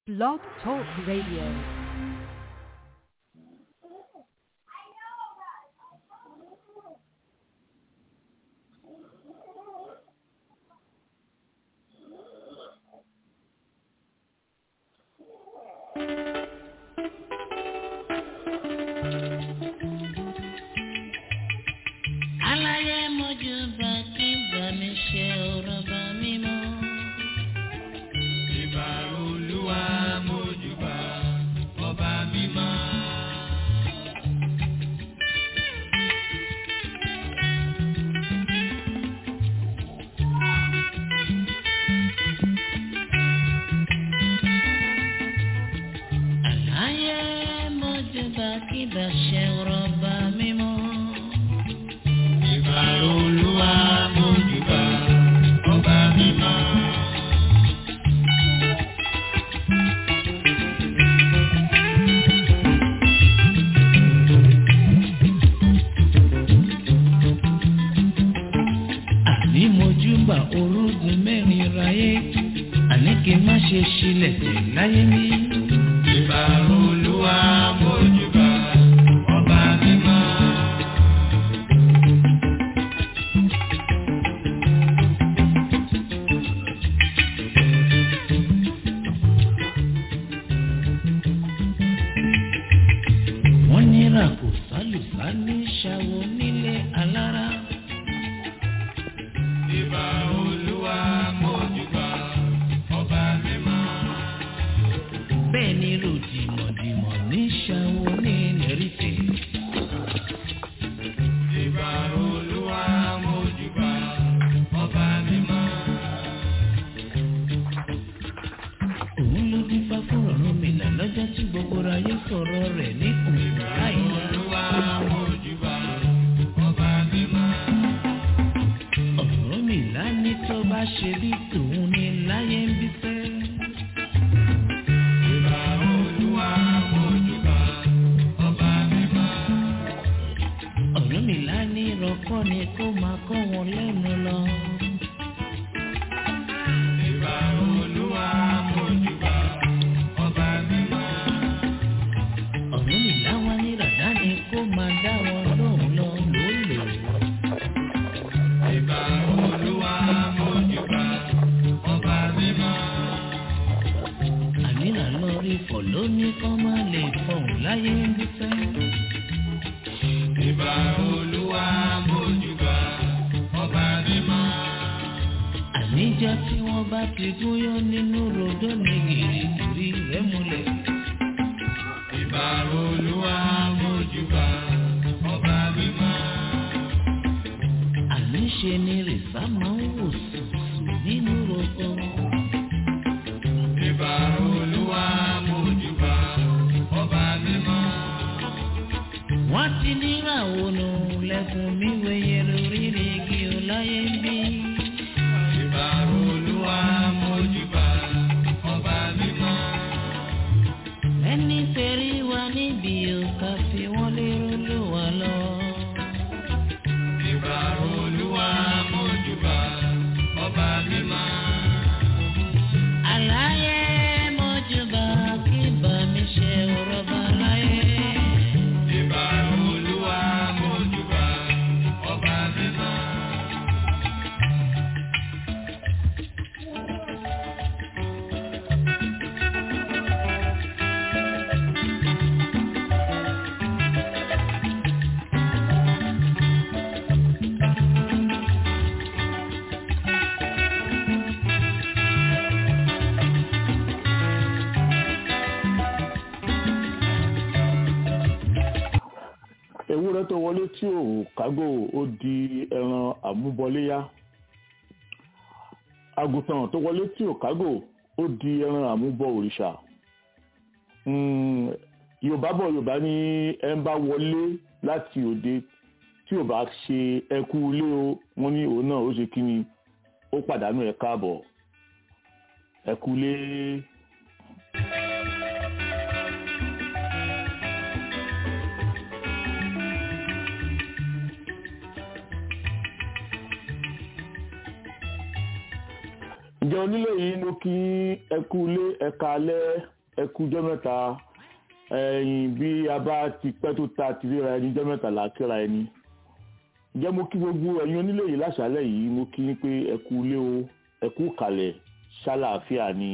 Blog Talk Radio. aláyé mojú bá kí bá mi ṣe ọ̀rọ̀ bá mi mọ́. Ìbà olúwa mójúbà ọba mímọ́. aláyé mojú bá kí bá ṣe ọ̀rọ̀ bá mi mọ́. Ìbà olúwa mójúbà ọba mímọ́. àní mojú bá orúgun mẹ́rin ráyé àní kí n má ṣe ṣílẹ̀ tẹ̀ láyé mi. Ìbà olúwa mójúbà ọba mímọ́. wọ́n ní ràkò sálùsá ní ṣàwọ nílé alára. Ìbà olúwa mójúbà ọba mímọ́. bẹ́ẹ̀ ni ròdìmọ̀dìmọ̀ ní ṣàwọ ní lẹ́rìtẹ̀. Ìbà olúwa mójúbà ọba mímọ́. òun ló dín fá fún ọ̀run mi là lọ́jọ́ tí gbogbo ayé sọ̀rọ̀ rẹ̀ ní òun láìla. Olúwa mójúbà ọba mímọ́. ọ̀run mi là ní tó bá ṣe bí tòun ní láyé ń bí fẹ́. Ìbà olúwa mójúbà ọba mímọ́. ọ̀run mi là ní rọ́kọ́ ni kó máa kọ́ wọn lẹ́nu lọ. Ìbà olúwa mójúbà ọba mímọ́. ọ̀run mi là wá ní ràdá ni kó máa dá wọn lóhùn lọ lólè. Ìbà olúwa mójúbà ọba mímọ́. àmìnà lórí fọ̀ lóní kọ́ máa lè fọ̀hún láyé ń bí fẹ́. Ìbà olúwa mójúbà ọba mímọ́. àníjọ́ tí wọ́n bá ti gúnyán nínú rodó ní gìrìgìrì rẹ̀ múlẹ̀. Ìbà olúwa mójúbà ọba mímọ́. àníṣe ni rìsá máa ń wò sùsù nínú roko. Ìbà olúwa mójúbà ọba mímọ́. wọ́n ti níràwọ̀ nù lẹ́kùn mi wẹ̀yẹ lórí igi ọláyé ń bí. Ìbà olúwa mójúbà ọba mímọ́. ẹni tẹ̀rí wa níbi òkà fi wọ́n lérò ló wà lọ. Ìbà olúwa mójúbà ọba mímọ́. àlàyé mọ́júbà kí bá mi ṣe ọ̀rọ̀ bá láyé. Ìbà olúwa mójúbà ọba mímọ́. ewúrẹ́ tó wọlé tí ò kágò ó di ẹran àmúbọléyá àgùntàn tó wọlé tí ò kágò ó di ẹran àmúbọ òrìṣà Mm, yorùbá bọ̀ yorùbá ní ẹ ń bá wọlé láti òde tí ò bá ṣe ẹkú ilé o wọ́n ní òun náà ó ṣe kí ni ó pàdánù ẹ káàbọ̀ ẹkú ilé. ǹjẹ́ onílé yìí ló kí ẹ kú ilé ẹ̀ka alẹ́ ẹ kú ọjọ́ mẹ́ta ẹ̀yìn bí a bá ti pẹ́ tó ta ti ríra ẹni ọjọ́ mẹ́ta là á kíra ẹni ǹjẹ́ mo kí gbogbo ẹ̀yin onílé yìí láṣálẹ̀ yìí mo kí yín pé ẹ kú ilé o ẹ kú kalẹ̀ ṣàlàáfíà ni.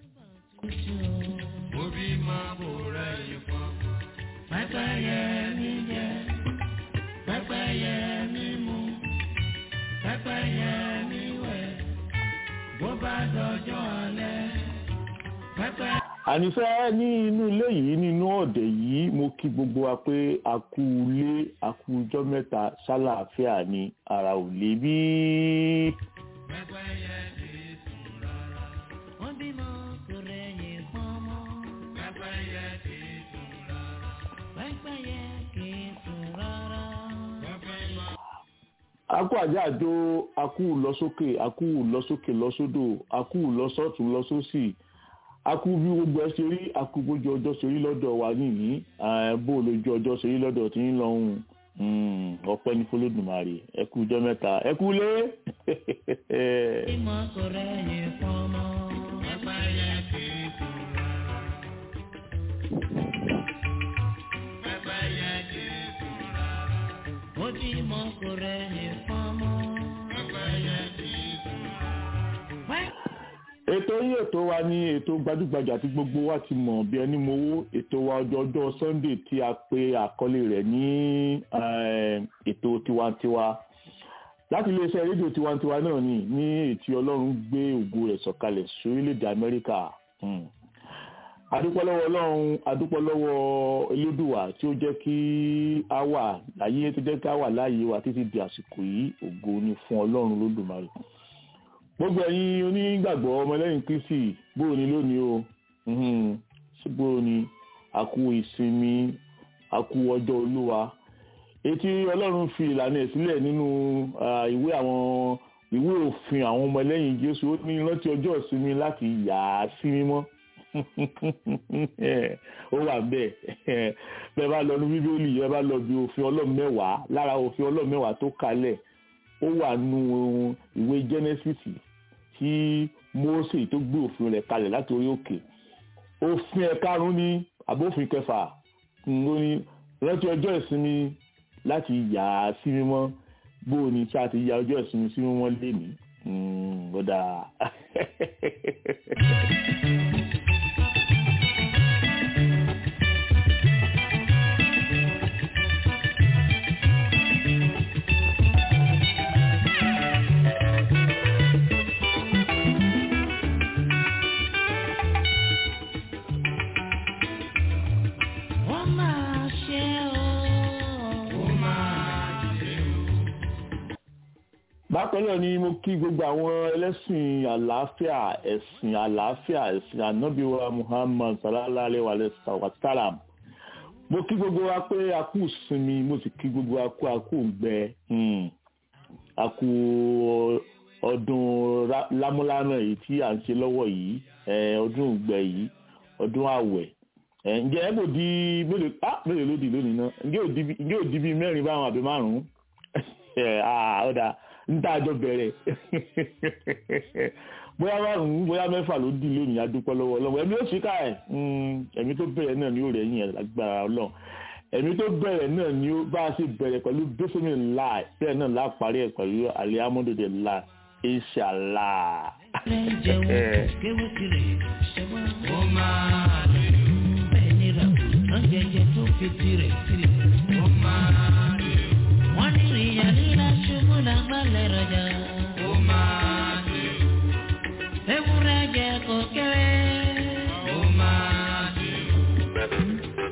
Obi máa bò rẹ̀ yìí fún. Pẹ́pẹ́yẹ mi jẹ, pẹ́pẹ́yẹ mi mu, pẹ́pẹ́yẹ mi wẹ̀, bó bá dọjọ́ alẹ́, pẹ́pẹ́. ànífẹ́ ní inú ilé yìí nínú ọ̀dẹ̀ yìí mo kí gbogbo wa pé a kú ilé a kú ọjọ́ mẹ́ta ṣàlàáfíà ni ara ò lè bí. Pẹ́pẹ́yẹ kì í sùn rárá. Wọ́n bímọ kò rẹ̀yìn pọ́nmọ́, Pẹ́pẹ́yẹ kì í sùn rárá. pẹ́pẹ́yẹ kì í sùn rárá. Pẹ́pẹ́yẹ akú àjáàjò akú lọsókè akú lọsókè lọsódò akú lọsọtún lọsósì akú bí gbogbo ẹ ṣe rí akú bójú ọjọ́ ṣe rí lọ́dọ̀ wa nìyí eh, bó lójú ọjọ́ ṣe rí lọ́dọ̀ tí ń lọhùn ọpẹ́ ní fọlọdùmarè ẹ kú ọjọ́ mẹ́ta ẹ kú lé. Bímọ kò rẹ̀yìn pọ́nmọ́, Pẹ́pẹ́yẹ kì í sùn rárá. Pẹ́pẹ́yẹ kì í sùn rárá. ó bímọ kò rẹ̀yìn pọ́nmọ́. Pẹ́pẹ́yẹ kì í sùn rárá. ètò yìí ètò wa ní ètò gbajúgbajà tí gbogbo wa ti mọ̀ bí ẹni mowó ètò wa ọjọ́ ọjọ́ sunday tí a pe àkọlé rẹ̀ ní eh, ètò tiwantiwa láti iléeṣẹ́ rédíò tiwantiwa náà ni ní ètí ọlọ́run gbé ògo rẹ̀ sọ̀kalẹ̀ sórílẹ̀-èdè amẹ́ríkà Hmm. adúpẹ́ lọ́wọ́ ọlọ́run adúpẹ́ lọ́wọ́ elédùwà tí ó jẹ́ kí a wà láyé tó jẹ́ kí a wà láàyè wa títí di àsìkò yìí ògo ni fún ọlọ́run lódùmarè gbogbo ẹ̀yin onígbàgbọ́ ọmọlẹ́yìn kristi bóò ni lónìí o Mhm. ṣé bóò ni àkú ìsinmi àkú ọjọ́ olúwa etí ọlọ́run fi ìlànà ẹ̀ sílẹ̀ nínú ah, ìwé àwọn ìwé òfin àwọn ọmọlẹ́yìn jésù ó ní rántí ọjọ́ ìsinmi láti yà á sí mímọ́ ó wà bẹ́ẹ̀ bẹ́ẹ̀ bá lọ ní bíbélì ẹ bá lọ bí òfin ọlọ́run mẹ́wàá lára òfin ọlọ́run mẹ́wàá tó kalẹ̀ ó wà nù ìwé genesis tí mose tó gbé òfin rẹ̀ kalẹ̀ láti orí òkè òfin ẹ̀karùn-ún ní àbófin kẹfà ló ní rántí ọjọ́ ìsinmi láti yà á sí mímọ́ bóò ni tí a ti ya ọjọ́ ìsinmi sí mímọ́ lénìí gbọ́dà. Wọ́n máa ṣe o. Ó máa ṣe o. bákan náà ni mo kí gbogbo àwọn ẹlẹ́sìn àlàáfíà ẹ̀sìn àlàáfíà ẹ̀sìn ànábìwá muhammad sallallahu alayhi wa sallam mo kí gbogbo wa pé a kú sinmi mo sì kí gbogbo wa kú a kú gbẹ a kú ọdún ra- lámúlánà yìí tí à ń ṣe lọ́wọ́ yìí eh, ọdún ìgbẹ́ yìí ọdún àwẹ̀ Eh, ǹjẹ́ ẹ kò di mélòó ah mélòó ló di lónìí náà ǹjẹ́ ò di bí- ǹjẹ́ ò di bíi mẹ́rin báwọn àbí márùn-ún ah ọ̀dà níta àjọ bẹ̀rẹ̀ bóyá márùn-ún bóyá mẹ́fà ló di lónìí adúpẹ́ lọ́wọ́ ọlọ́wọ́ ẹ̀mí ó sì ká ẹ̀ ẹ̀mí tó bẹ̀rẹ̀ náà ni ó rẹ̀ yìn ẹ̀ lágbára ọlọ́run ẹ̀mí tó bẹ̀rẹ̀ náà ni ó bá a ṣe bẹ̀rẹ̀ pẹ̀lú bísímì láì bẹ́ẹ̀ náà lá parí ẹ̀ pẹ̀lú alihamudulilayi láì inshallah. Ilé jẹun kéwé tirẹ̀ ṣẹ́wọ́n. Ó máa ṣe o. Bẹ́ẹ̀ ni ràbùtàn jẹjẹ tó fi tirẹ̀ sílẹ̀. Ó máa ṣe o. Wọ́n ní ìyá líla ṣubú lágbálẹ̀ rọjà. Ó máa ṣe o. Ewúrẹ́ jẹ kò kéré. Ó máa ṣe o.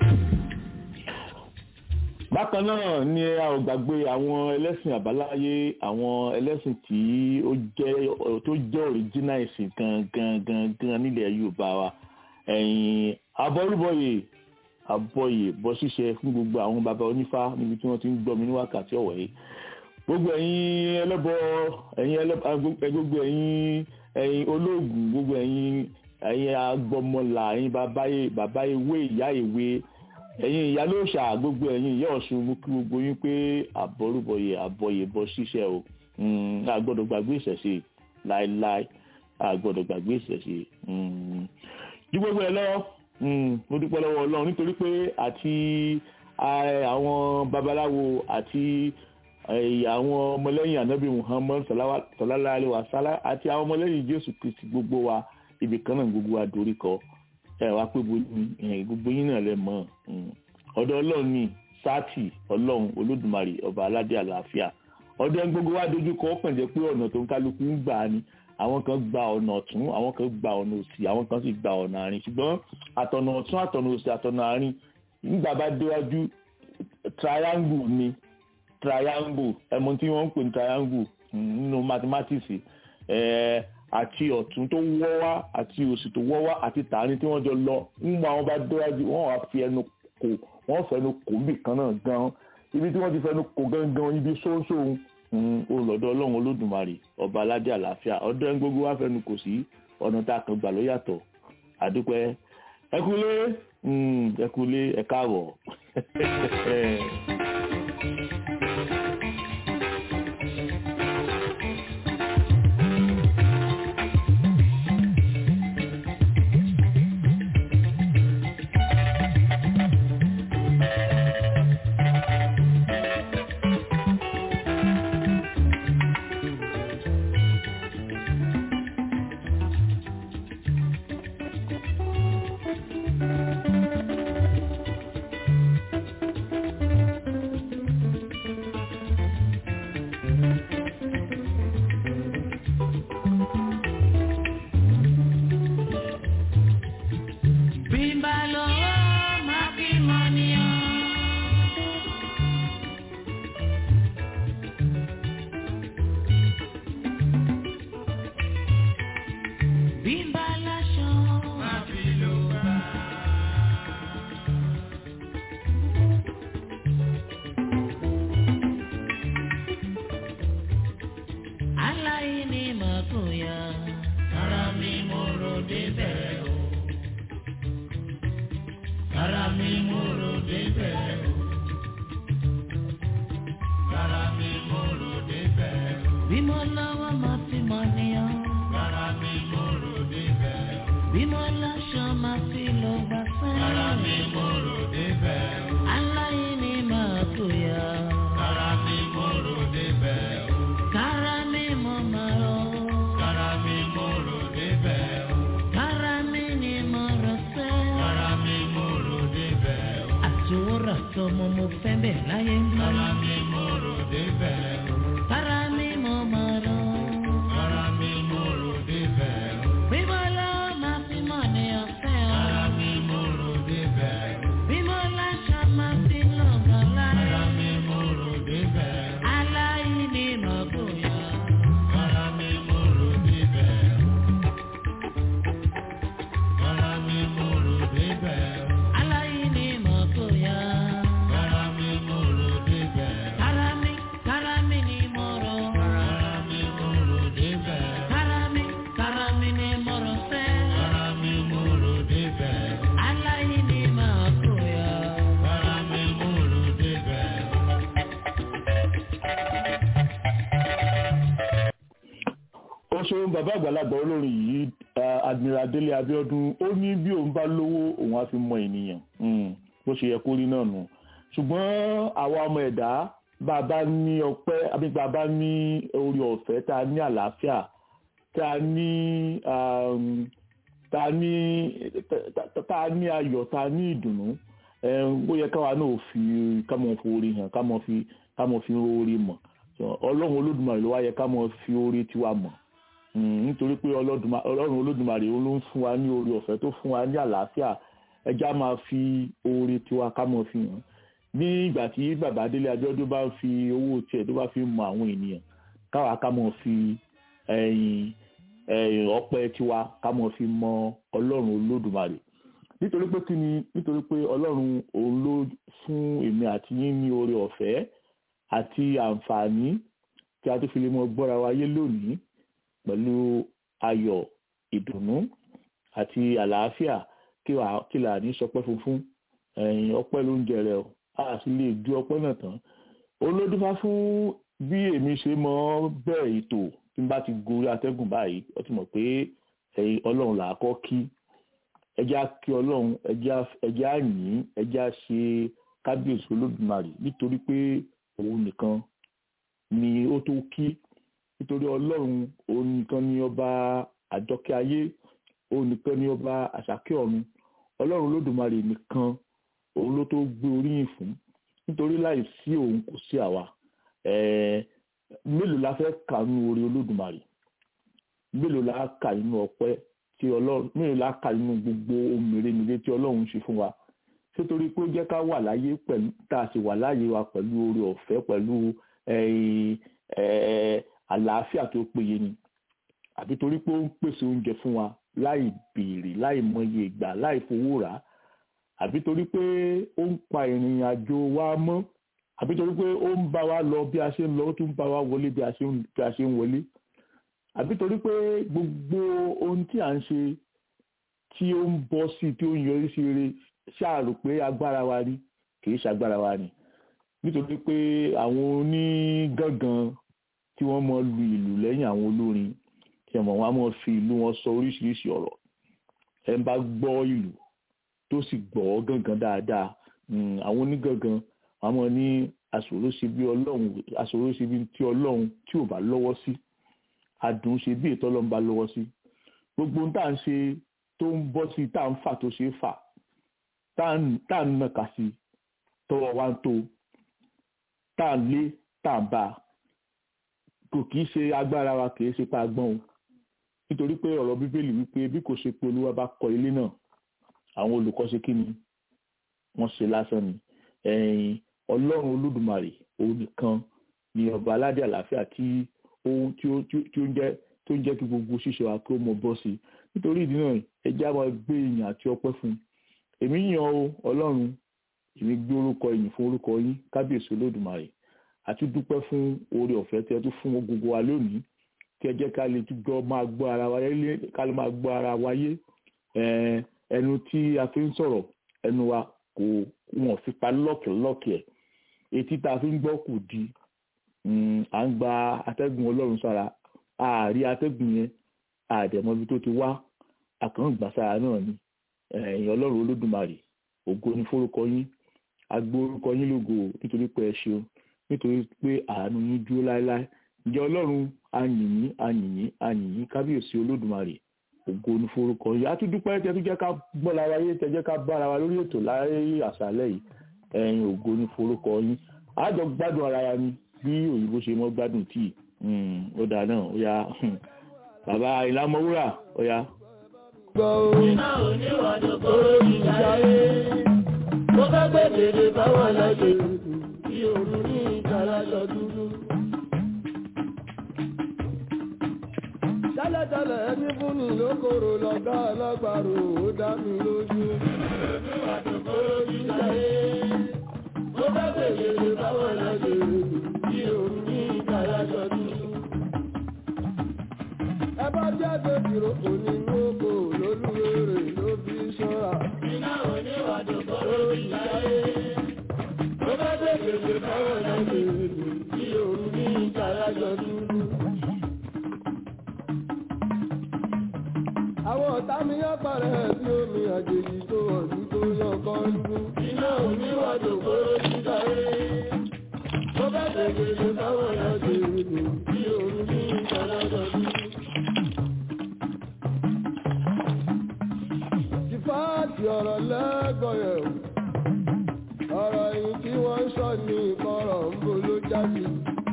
bákan náà ni a ò gbàgbé àwọn ẹlẹ́sìn àbáláyé àwọn ẹlẹ́sìn tí ó jẹ́ tó jẹ́ òrìjínà ìsìn gangan gangan nílẹ̀ yorùbá wa ẹ̀yìn abọ́rúbọ̀yè abọ́yè bọ́ ṣíṣe fún gbogbo àwọn baba onífá níbi tí wọ́n ti ń gbọ́ mi ní wákàtí ọ̀wọ̀ yìí gbogbo ẹ̀yin ẹlẹ́bọ ẹ̀yin ẹlẹ́bọ gbogbo ẹ̀yin ẹ̀yin olóògùn gbogbo ẹ̀yin ẹ̀yin agbọmọlà ẹ̀yin babayé bàbá ewé ìyá ìwé ẹ̀yin ìyá ló ṣà gbogbo ẹ̀yin ìyá ọ̀ṣun mú kí gbogbo yín pé àbọ̀rúbọ̀yè àbọ̀yè bọ́ ṣíṣẹ́ o Mm, a gbọ́dọ̀ gbàgbé ìṣẹ̀ṣe láéláé a gbọ́dọ̀ gbàgbé ìṣẹ̀ṣe Mm. ju gbogbo ẹ̀ lọ Mm, mo dúpẹ́ lọ́wọ́ ọlọ́run nítorí pé àti eh, àwọn babaláwo àti eh, àwọn ọmọlẹ́yìn anabi muhammad salawa- sallallahu alaihi wa sallam àti àwọn ọmọlẹ́yìn jésù kristi gbogbo wa ibì kan náà gbogbo wa dorí kọ ẹ wá pé bo- eh, gbogbo yín náà lẹ mọ̀ mm. ọ̀dọ̀ ọlọ́run ní sáàtì ọlọ́run olódùmarè ọba aládé àlàáfíà ọ̀dọ̀ ẹni gbogbo wa dojú kọ ó kàn jẹ́ pé ọ̀nà tó ń kálukú ń gbà ni àwọn kan gba ọ̀nà ọ̀tún àwọn kan gba ọ̀nà òsì àwọn kan sì gba ọ̀nà àárín ṣùgbọ́n àtọ̀nà ọ̀tún àtọ̀nà òsì àtọ̀nà àárín nígbà bá déwájú triangle ni triangle ẹ̀mọ tí wọ́n ń pè ní triangle mm, nínú mathematics eh, àti ọ̀tún tó wọ́ wá àti òsì tó wọ́ wá àti tààrin tí wọ́n jọ lọ nígbà wọn bá déwájú wọ́n wá fi ẹnu kò wọ́n fẹnu kò níbì kan náà gan ibi tí wọ́n ti fẹnu kò gangan ibi sóńsóun olọ́dọ̀ ọlọ́run olódùmarè ọba aládé àlàáfíà ọdọ ẹni gbogbo wa fẹnu kò sí ọ̀nà tá a kan gbà ló yàtọ̀ àdúpẹ́ ẹkúlé mm, ẹkúlé ẹ káàbọ̀. Bímbá lọ́wọ́ máa fi mọ̀ níyàn. Bímbá láṣọ máa fi lò bá. Aláìní máa kó ya. Ara mi mo rò débẹ̀ o. Ara mi mo rò débẹ̀ o. Ara mi mo rò débẹ̀ o. Bí mo lọ́wọ́ máa fi mọ̀ níyàn. Ara mi mo rò débẹ̀ o. Bí mo láṣọ máa fi lọ gbà sẹ́yìn. Ara mi mo rò débẹ̀ o. Aláìní máa kó ya. Ara mi mo rò débẹ̀ o. Kára mi mo máa rọ. Kára mi mo rò débẹ̀ o. Kára mi ni mo rọ sẹ́. Kára mi mo rò débẹ̀ o. Àtòwòrà tọmọ mo fẹ́ bẹ̀ láyé ń bí. Kára mi mo rò débẹ̀ o. Kára mi mo máa rọ. Kára mi mo rò débẹ̀ o. Bímọ lọ́wọ́ máa fi mọ̀ ní ọ̀fẹ́ o. Kára mi mo rò débẹ̀ o. Bímọ láṣà máa fi lọ́gàn láyé. Kára mi mo rò débẹ̀ o. Aláìní mọ̀ bóyá. Kára mi mo rò débẹ̀ o. Kára mi mo rò débẹ̀ o. Aláìní mọ̀ bóyá. Kára mi mo rò débẹ̀ o. Kára mi, kára mi ni mo rò. Kára mi mo rò débẹ̀ o. Kára mi, kára mi ni mo rò fẹ́. Kára mi mo rò débẹ̀ o. Aláìní mọ̀ bóyá. Kára mi mo rò débẹ̀ o. ó ṣeun bàbá àgbàlagbà olórin yìí eh, admiral délé abiodun ó ní bí òun bá lówó òun á fi mọ ènìyàn Mm, bó ṣe yẹ kó rí náà nù ṣùgbọ́n àwa ọmọ ẹ̀dá bá a bá ní ọpẹ́ àbí bá a bá ní orí ọ̀fẹ́ tá a ní àlàáfíà tá a ní um, tá a ní tá- tá- tá a ní ayọ̀ tá a ní ìdùnnú eh, ó yẹ káwa náà fi ká mọ̀ fi orí hàn ká mọ̀ fi ká mọ̀ fi orí mọ̀ So, ọlọ́run olódùmarè ló wá yẹ ká mọ̀ fi orí tiwa mọ̀ Mm, nítorí pé Ọlọ́dùma- ọlọ́run olódùmarè òun ló ń fún wa ní oore ọ̀fẹ́ tó fún wa ní àlàáfíà ẹja máa fi oore tiwa ká mọ̀ fi hàn ní ìgbà tí bàbá délé abíọ́dún bá ń fi owó tiẹ̀ tó bá fi mọ àwọn ènìyàn káwa ká mọ̀ fi ẹ̀yìn ẹ̀yìn ọpẹ́ tiwa ká mọ̀ fi mọ ọlọ́run olódùmarè nítorí pé kí ni nítorí pé ọlọ́run òun ló fún èmi àti yín ní oore ọ̀fẹ́ àti àǹfààní tí a tó fi lè mọ gbọ́ra wa yé lónìí pẹ̀lú ayọ̀ ìdùnnú àti àlàáfíà kí wàá kí là ní sọpẹ́ funfun ẹ̀yìn ọpẹ́ ló ń jẹrẹ o a sì lè ju ọpẹ́ náà tán olódúfá fún bí èmi ṣe mọ bẹ́ẹ̀ ètò tí n bá ti gorí atẹ́gùn báyìí ó ti mọ̀ pé ẹ̀yin ọlọ́run là á kọ́ kí ẹjẹ́ á kí ọlọ́run ẹjẹ́ á yìn ẹjẹ́ á ṣe kábíyèsí olódùmarè nítorí pé òun nìkan ni ó tó kí nítorí ọlọ́run òun nìkan ni ọba àjọkẹ́ ayé òun nìkan ni ọba àṣàkẹ́ ọ̀run ọlọ́run olódùmarè nìkan òun ló tó gbé oríyìn fún nítorí láì sí òun kò sí àwa mélòó la fẹ́ kà nínú orí olódùmarè mélòó la kà nínú ọpẹ́ tí ọlọ́run mélòó la kà nínú gbogbo ohun mèremère tí ọlọ́run ṣe fún wa nítorí pé ó jẹ́ ká wà láyé pẹ̀lú tá a sì wà láyé wa pẹ̀lú oore ọ̀fẹ́ pẹ̀lú àlàáfíà tó péye ni àbí torí pé ó ń pèsè oúnjẹ fún wa láì béèrè láì mọye ìgbà láì fowó rà á àbí torí pé ó ń pa ìrìn àjò wa mọ́ àbí torí pé ó ń bá wa lọ bí a ṣe ń lọ ó tún bá wa wọlé bí a ṣe ń wọlé àbí torí pé gbogbo ohun tí à ń ṣe tí ó ń bọ́ sí tí ó ń yọrí sí rere ṣáàrò pé agbára wa ni kì í ṣagbára wa ni nítorí pé àwọn onígangan tí wọ́n mọ lu ìlú lẹ́yìn àwọn olórin tí ọmọ wọn á mọ fi ìlú wọn sọ oríṣiríṣi ọ̀rọ̀ ẹ ń bá gbọ́ ìlú tó sì gbọ́ gangan dáadáa àwọn onígangan wọn mọ ní àṣòroṣe bí ọlọ́run àṣòroṣe bí tí ọlọ́run tí ò bá lọ́wọ́ sí adùn ṣe bí ètò ọlọ́run bá lọ́wọ́ sí gbogbo tá à ń ṣe tó ń bọ́ sí tá à ń fà tó ṣe é fà tá à ń nàka sí tọwọ́ wa ń tó tá à ń lé tá à ń bá kò kì í ṣe agbára wa kì í ṣe pa agbọ́n o nítorí pé ọ̀rọ̀ bíbélì wípé bí kò ṣe pé olúwa bá kọ́ ilé náà àwọn olùkọ́ ṣe kí ni wọ́n ṣe lásán ni ẹ̀yìn ọlọ́run olódùmarè òun nìkan ni ọba aládé àlàáfíà tí ohun tí ó tí ó ń jẹ́ tó ń jẹ́ kí gbogbo ṣíṣe wa kí ó mọ bọ́ sí nítorí ìdí náà ẹ jẹ́ àwọn gbé ìyìn àti ọpẹ́ fún un èmi yàn ó ọlọ́run èmi gbé orúkọ ìyìn fún orúkọ yín kábíyèsí olódùmarè àti dúpẹ́ fún oore ọ̀fẹ́ tí ẹ tún fún gbogbo wa lónìí kí ẹ jẹ́ ká lè túbọ̀ máa gbọ́ ara wa yé ká lè máa gbọ́ ara wa yé ẹnu tí a fi ń sọ̀rọ̀ ẹnu wa kò wọ́n fi pa lọ́kẹ̀lọ́kẹ̀ etí tá a fi ń gbọ́ kù di à ń gba atẹ́gùn ọlọ́run sára ààrí atẹ́gùn yẹn àdẹ̀mọ́bí tó ti wá àkàngbà sára náà ni ẹ̀yìn ọlọ́run olódùmarè ògo ni fórúkọ yín agbó orúkọ yín lógo nítorí pé ẹ ṣeun nítorí pé àánú yín dúró láéláé ǹjẹ́ ọlọ́run ayìnyín ayìnyín ayìnyín kábíyèsí olódùmarè ògo ní forúkọ yìí a tún dúpẹ́ tẹ́ tún jẹ́ ká gbọ́ lára yé tẹ́ jẹ́ ká bára wa lórí ètò láyé àṣálẹ́ yìí ẹ̀yin ògo ní forúkọ yín àjọ gbádùn ara wa ni bí òyìnbó ṣe mọ́ gbádùn tíì ó dáa náà ó yá bàbá ìlàmọ́wúrà ó yá. iná oníwàdó kóró ìjáyé mo fẹ́ gbé dèdè báwọn lọ́jọ́ kí òun ní ìtàlájọ dúdú. tẹ́lẹ̀tẹ́lẹ̀ ẹni fún mi lókòrò lọ́gá alágbàro ó dá mi lójú. oníwàdó kóró ìjáyé mo fẹ́ gbé dèdè báwọn lọ́jọ́ kí òun ní ìtàlájọ dúdú. ẹ bá jáde kìrò onínú oko lólúwèrè ló fi ṣọ́ra. iná oníwàdó kóró ìjáyé mo fẹ́ gbé dèdè báwọn lọ́jọ́ kí òun ní ìtàlájọ dúdú. àwọn ọ̀tá mi yá parẹ́ sí omi àjèjì tó ọ̀dún tó yàn kan lú. iná oníwàdò kóró títà rẹ̀. tó bá tẹ̀gẹ̀dẹ̀ báwọn ọ̀dọ̀ èdè tí òun ní ìtàlájọ bí. ìfáàtì ọ̀rọ̀ lẹ́gọ̀ọ́yẹ̀ ọ̀rọ̀ yìí tí wọ́n ń sọ ní ìkọ̀rọ̀ ń bo ló jáde.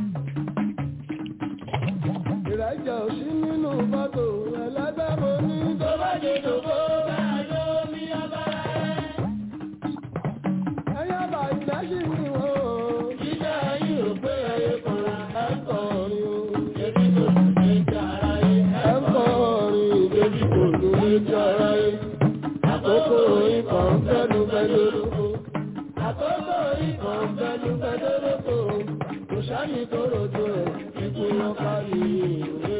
ìrẹ́jẹ̀ ò sí nínú fọ́tò ẹlẹ́gbẹ́ mo ní tó bá dé dòbó bá lómi abára ẹ̀. ẹ̀yà bá ìgbẹ́ sí ni wọ́n o. jíjẹ́ ayé ò pé ẹyẹ kan ẹ̀ ń kọrin o. ebi kò tún lè jẹ ara yẹ. ẹ̀ ń kọrin ebi kò tún lè jẹ ara yẹ. àkókò ikọ̀ ń fẹ́nu fẹ́ lórúkọ. àkókò ikọ̀ ń fẹ́nu fẹ́ lórúkọ. kò sáyìn tó rojo ẹ̀ ikú lọ kárí ìwé.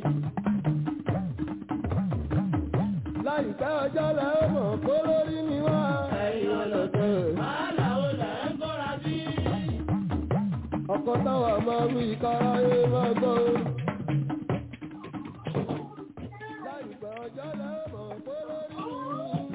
láìpẹ́ ọjọ́ lẹ ó mọ̀ kó lórí mi wá. ẹ̀yin ọlọ́tẹ̀. wàhálà ó lẹ̀ ń bọ́ra sí. ọkọ̀ táwa máa wí káráyé máa gbọ́. láìpẹ́ ọjọ́ lẹ ó mọ̀ kó lórí mi.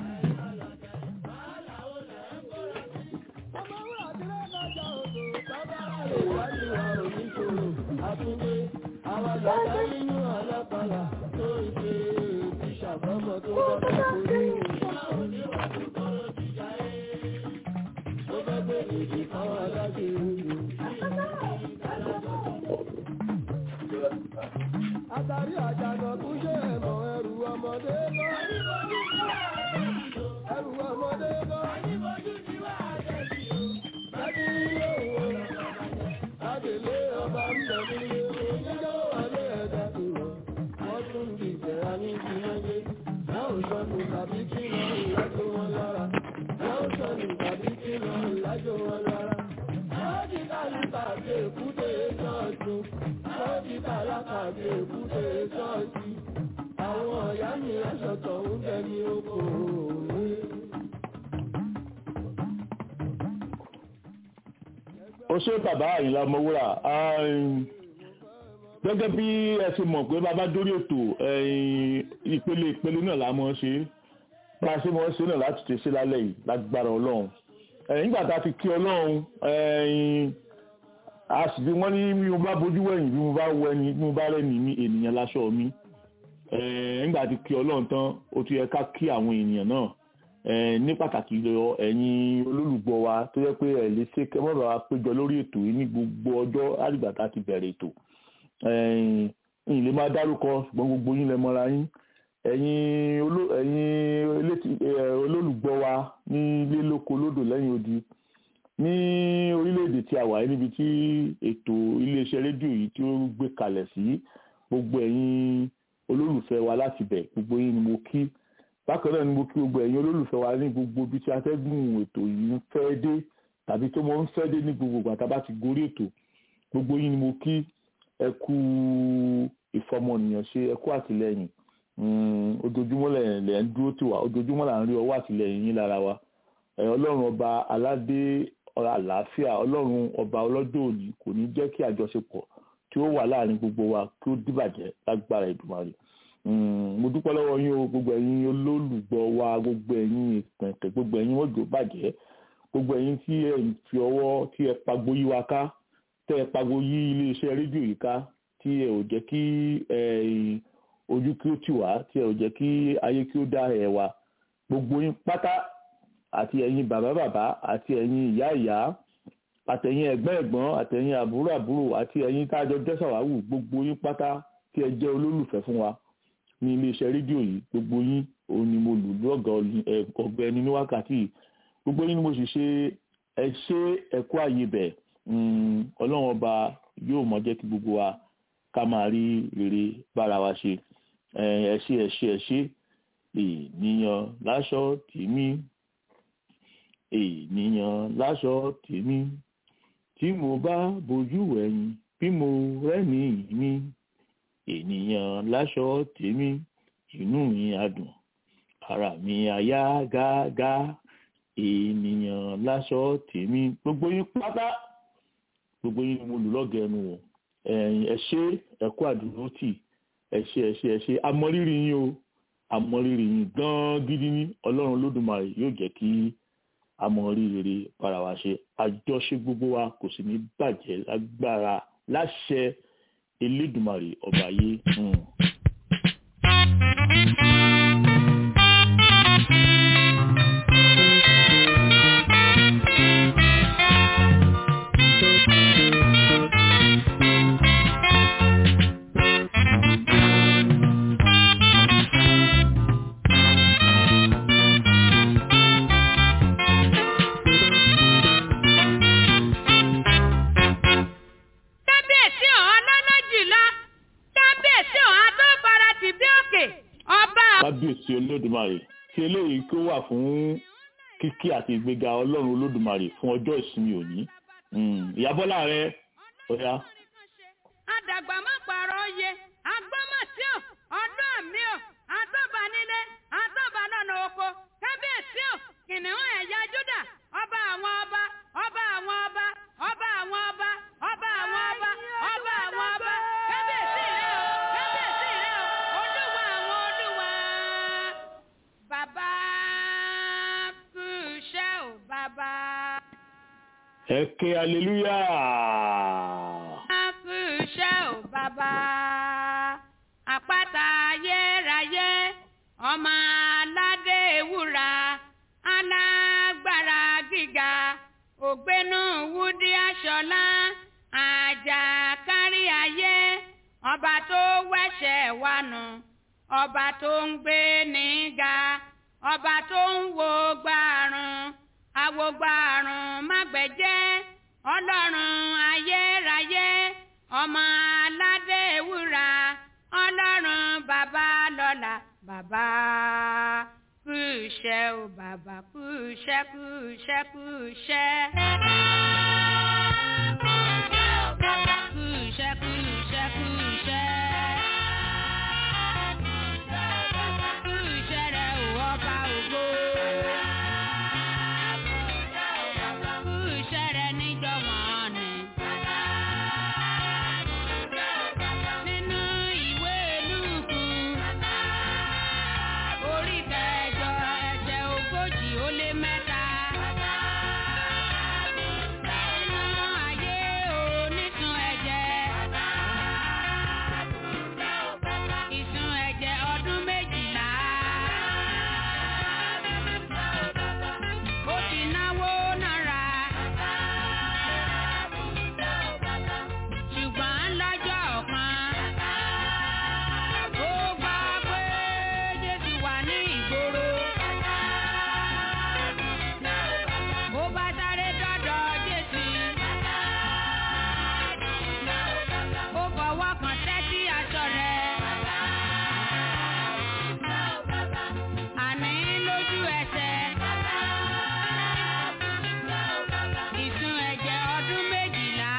àtúndé àwọn àgbàdá nínú alápàlà tó ń ṣe ti ṣàbọ̀mọ̀ tó bá fẹ́ kórè. Tó fẹ́ gbé èdè káwọn aláṣẹ ìlú. Àtàrí àjànà tún ṣe ẹ̀mọ̀ ẹrù ọmọdé lọ. Ẹrù ọmọdé lọ. Láti ilé òun Adèlé ọba ń bẹ̀ nílé oníjọ́ wọlé ẹ̀dá tó lọ. Wọ́n tún di ìjẹ̀ra ní ìdílé. Láò sọnù tàbí kí lọ ìlàjò wọn lára. Láò sọnù tàbí kí lọ ìlàjò wọn lára. Wọ́n ti kálíkà dé èkúté ṣọ́ọ̀ṣì. Wọ́n ti kálíkà dé èkúté ṣọ́ọ̀ṣì. Àwọn ọ̀yá mi aṣọ tọ̀hún bẹ ní oko òwe. ó ṣe bàbá àyìnlá ọmọwúrà gẹ́gẹ́ bí ẹ ti mọ̀ pé bàbá dórí ètò ìpele ìpele náà la mọ̀ ṣe bá a ṣe mọ̀ ṣe náà láti ṣe sí lálẹ́ yìí lágbára ọlọ́run nígbà tá a fi kí ọlọ́run a sì bí wọ́n ní bí mo bá bójú wẹ̀yìn bí mo bá wẹni bí mo bá rẹ́ni ní ènìyàn láṣọ mi nígbà tí kí ọlọ́run tán ó ti yẹ ká kí àwọn ènìyàn náà ní pàtàkì lọ ẹ̀yin olólùgbọ́ wa tó yẹ pé ẹ̀ lè ṣe kẹ́ mọ́bàá wa péjọ lórí ètò yìí ní gbogbo ọjọ́ àdìgbà tá a ti bẹ̀rẹ̀ ètò ẹ̀yin lè máa dárúkọ ṣùgbọ́n gbogbo yín lẹ mọ́ra yín ẹ̀yin olólùgbọ́ wa ní ilé lóko lódò lẹ́yìn odi ní orílẹ̀-èdè tí a wà níbi tí ètò iléeṣẹ́ rédíò yìí tí ó gbé kalẹ̀ sí gbogbo ẹ̀yin olólùfẹ́ wa láti bẹ̀ gbogbo yín ni mo kí bákan náà ni mo kí gbogbo ẹ̀yin olólùfẹ́ wa ní gbogbo ibi tí atẹ́gùn ètò yìí ń fẹ́ dé tàbí tó mọ́ ń fẹ́ dé ní gbogbo ìgbà tá a bá ti gorí ètò gbogbo yín ni mo kí ẹ kú ìfọmọnìyàn ṣe ẹ kú àtìlẹ́yìn ojoojúmọ́ lẹ̀ ń dúró tì wá ojoojúmọ́ là ń rí ọwọ́ àtìlẹ́yìn yín lára wa ọlọ́run ọba aládé àlàáfíà ọlọ́run ọba ọlọ́jọ́ òní kò ní jẹ́ kí àjọṣepọ̀ tí ó wà láàrin gbogbo wa kí ó dìbàjẹ́ lágbára Èdùmàrè mo dúpẹ́ lọ́wọ́ yín o gbogbo ẹ̀yin olólùgbọ́ wa gbogbo ẹ̀yin ìpẹ̀tẹ̀ gbogbo ẹ̀yin mọ́jọ́ bàjẹ́ gbogbo ẹ̀yin tí ẹ ń fi ọwọ́ tí ẹ pagbo yí wa ká tẹ́ ẹ pagbo yí iléeṣẹ́ rédíò yìí ká tí ẹ ò jẹ́ kí ojú kí ó tì wá tí ẹ ò jẹ́ kí ayé kí ó dá ẹ wa gbogbo yín pátá àti ẹ̀yin bàbá bàbá àti ẹ̀yin ìyá ìyá àtẹ̀yin ẹ̀gbọ́n ẹ̀gbọ́n àtẹ̀yin àbúrò àbúrò àti ẹ̀yin tájọ jẹ́sàwáwù gbogbo yín pátá tí ẹ jẹ́ olólùfẹ́ fún wa ní iléeṣẹ́ rédíò yìí gbogbo yín òun ni mo lù lọ́gàá ọ̀gbẹ́ni ní wákàtí yìí gbogbo yín ni mo sì ṣe ẹ ṣe ẹ̀kọ́ àyè bẹ̀ ọlọ́run ọba yóò mọ jẹ́ kí gbogbo wa ká máa rí rere bára wa ṣe ẹ ṣe ẹ ṣe ẹ ṣe ènìyàn láṣọ tèmi ènìyàn láṣọ tèmi tí mo bá bojú ẹ̀yìn bí mo rẹ́ni mi ènìyàn láṣọ tèmi inú mi adùn ara mi àyà gágá ènìyàn láṣọ tèmi gbogbo yín pátá gbogbo yín ni mo lù lọ́gẹ̀ẹ́nu o ẹ ṣé ẹ kú àdúró tì ẹ ṣé ẹ ṣé ẹ ṣé amọrírì yín o amọrírì yín gan gidi ní ọlọ́run olódùmarè yóò jẹ́ kí amọrírì para wa ṣe àjọṣe gbogbo wa kò sì ní bàjẹ́ lágbára láṣẹ elédùmarè ọba yé. kábíyèsí ọ̀hún lọ́lọ́jìlá kábíyèsí ọ̀hún adóbara ti bí òkè ọba kábíyèsí olódùmarè tí eléyìí kó wà fún kíkí àti ìgbéga ọlọ́run olódùmarè fún ọjọ́ ìsinmi òní ìyábọ́lá rẹ ọ̀yá. àdàgbà má pààrọ̀ oyè agbọ́mọ̀sí ò ọdún mi ò àtọ́ba nílé àtọ́ba lọ́nà oko kábíyèsí ò kìnìún ẹ̀yà júdà ọba àwọn ọba ọba àwọn ọba ọba àwọn ọba ọba àwọn ọba ọba àwọn ọba kábíyèsí rẹ o kábíyèsí rẹ o olúwa àwọn olúwa bàbá kú iṣẹ́ ò bàbá. ẹ ké aleluya kú iṣẹ́ ò bàbá àpáta ayérayé ọmọ aládé ewúra alágbára gíga ògbénú wúdí aṣọlá àjà kárí ayé ọba tó wẹ̀ṣẹ̀ wa nù ọba tó ń gbé níga ọba tó ń wo gbàrún awogbàrún mágbẹ̀jẹ́ ọlọ́run ayérayé ọmọ aládé ewúra ọlọ́run bàbá lọ́la bàbá kú iṣẹ́ o bàbá kú iṣẹ́ kú iṣẹ́ kú iṣẹ́. Kú iṣẹ́ kú iṣẹ́ kú iṣẹ́. Kú iṣẹ́ rẹ̀ ò ọba ògo. Kú iṣẹ́ rẹ̀ níjọ́ wọ̀n ni. Nínú ìwé Lúùkù, orí kẹjọ ẹsẹ̀ ogójì ó lé mẹ́ta. Nínú ayé onísun ẹ̀jẹ̀. Ìsun ẹ̀jẹ̀ ọdún méjìlá. Ó ti náwó náírà. Ṣùgbọ́n lọ́jọ́ kan. Ó gbọ́ pé Jésù wà ní ìgboro. Ó bá sáré dọ́dọ̀ Jésù. Ó fọwọ́ kan tẹ́tí aṣọ rẹ̀. Àní lójú ẹsẹ̀. Ìsun ẹ̀jẹ̀ ọdún méjìlá.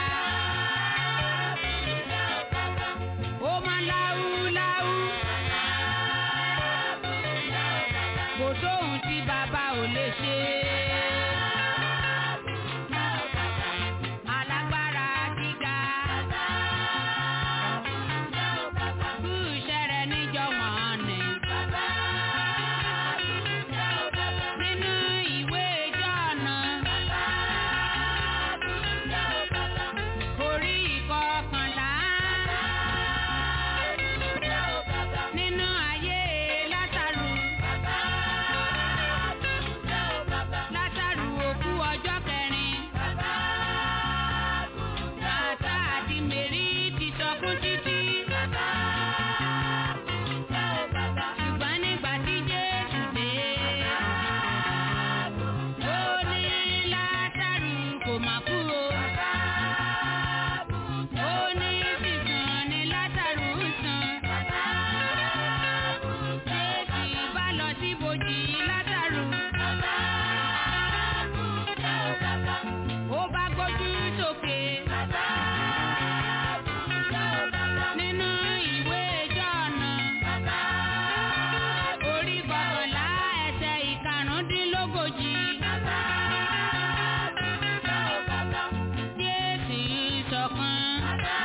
Ó máa láwú láwú. Kò sóhun tí bàbá ò lè ṣe. Alágbára gíga. Kú iṣẹ́ rẹ̀ níjọ́ wọ̀n ni. Nínú ìwé Jọ́ọ̀nù. Orí ìkọkànlá. Nínú ayé Lásárù. Lásárù òkú ọjọ́ kẹrin. Màtá àti Mèrí ti sọkún títí. Ṣùgbọ́n nígbà tí Jésù dé. Ó ní Lásárù kò mà kú o. Ó ní sísun ni Lásárù ń san. Jésù bá lọ síbojì Lásárù. Ó bá gbójú sókè. Nínú ìwé Jọ́ọ̀nù. Orí kọkànlá ẹsẹ̀ ìkarùndínlógójì. Jésù sọ̀kan.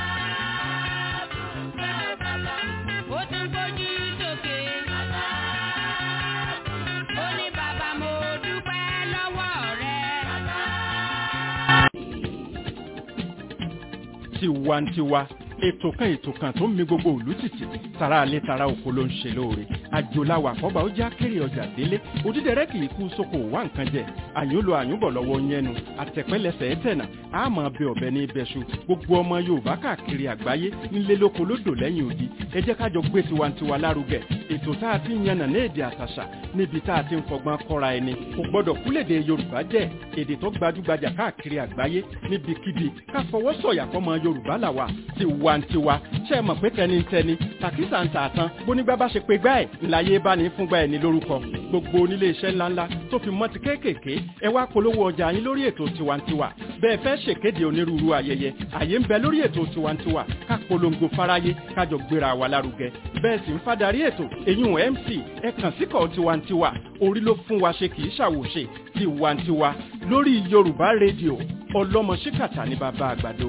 Ó tún gbójú sókè. Ó ní bàbá mo dúpẹ́ lọ́wọ́ rẹ. tiwantiwa ètò kan ètò kan tó ń mi gbogbo òlú tìtì tara alẹ́ tara oko ló ń ṣe lóore àjòláwà àkọ́bà ó já kéré ọjà délé òdídẹrẹ́ kì í kú sóko wá nǹkan jẹ àyúnlò àyúnbọ̀ lọ́wọ́ yẹnu àtẹ̀pẹ́lẹsẹ̀ ẹ̀tẹ̀nà àmọ́ bẹ ọ̀bẹ ní ibẹ̀ṣu gbogbo ọmọ yorùbá káàkiri àgbáyé ńlé lóko lódò lẹ́yìn odi ẹ jẹ́ kájọ gbé tiwantiwa lárugẹ ètò tá a ti ń yànnà ní èdè àtàṣà níbi tá a ti ń fọgbọ́n kọ́ra ẹni kò gbọ́dọ̀ kúlèdè yorùbá jẹ́ èdè tó gbajúgbajà káàkiri àgbáyé níbikíbi ká fọwọ́ sọ̀yà fọmọ yorùbá làwà tiwantiwa ṣe é mọ̀ pé tẹnitẹni tàkísà ń tààtàn bónígbà bá ṣe pé gbá ẹ̀ ńláyé bá ní fúngbà ẹ̀ ní lórúkọ gbogbo onílé iṣẹ́ ńláńlá tó fi mọ́ ti kéékèèké ẹ wá polówó ọjà yín lórí ètò tiwantiwa bẹ́ẹ̀ fẹ́ ṣèkéde onírúurú ayẹyẹ àyè ń bẹ lórí ètò tiwantiwa ká polongo fáráyé kájọ gbéra wa lárugẹ bẹ́ẹ̀ sì ń fadarí ètò eyín mc ẹ kàn síkọ̀ tiwantiwa orí ló fún wa ṣe kì í ṣàwòṣe tiwantiwa lórí yorùbá rédíò ọlọ́mọ ṣíkàtà ní bàbá àgbàdo.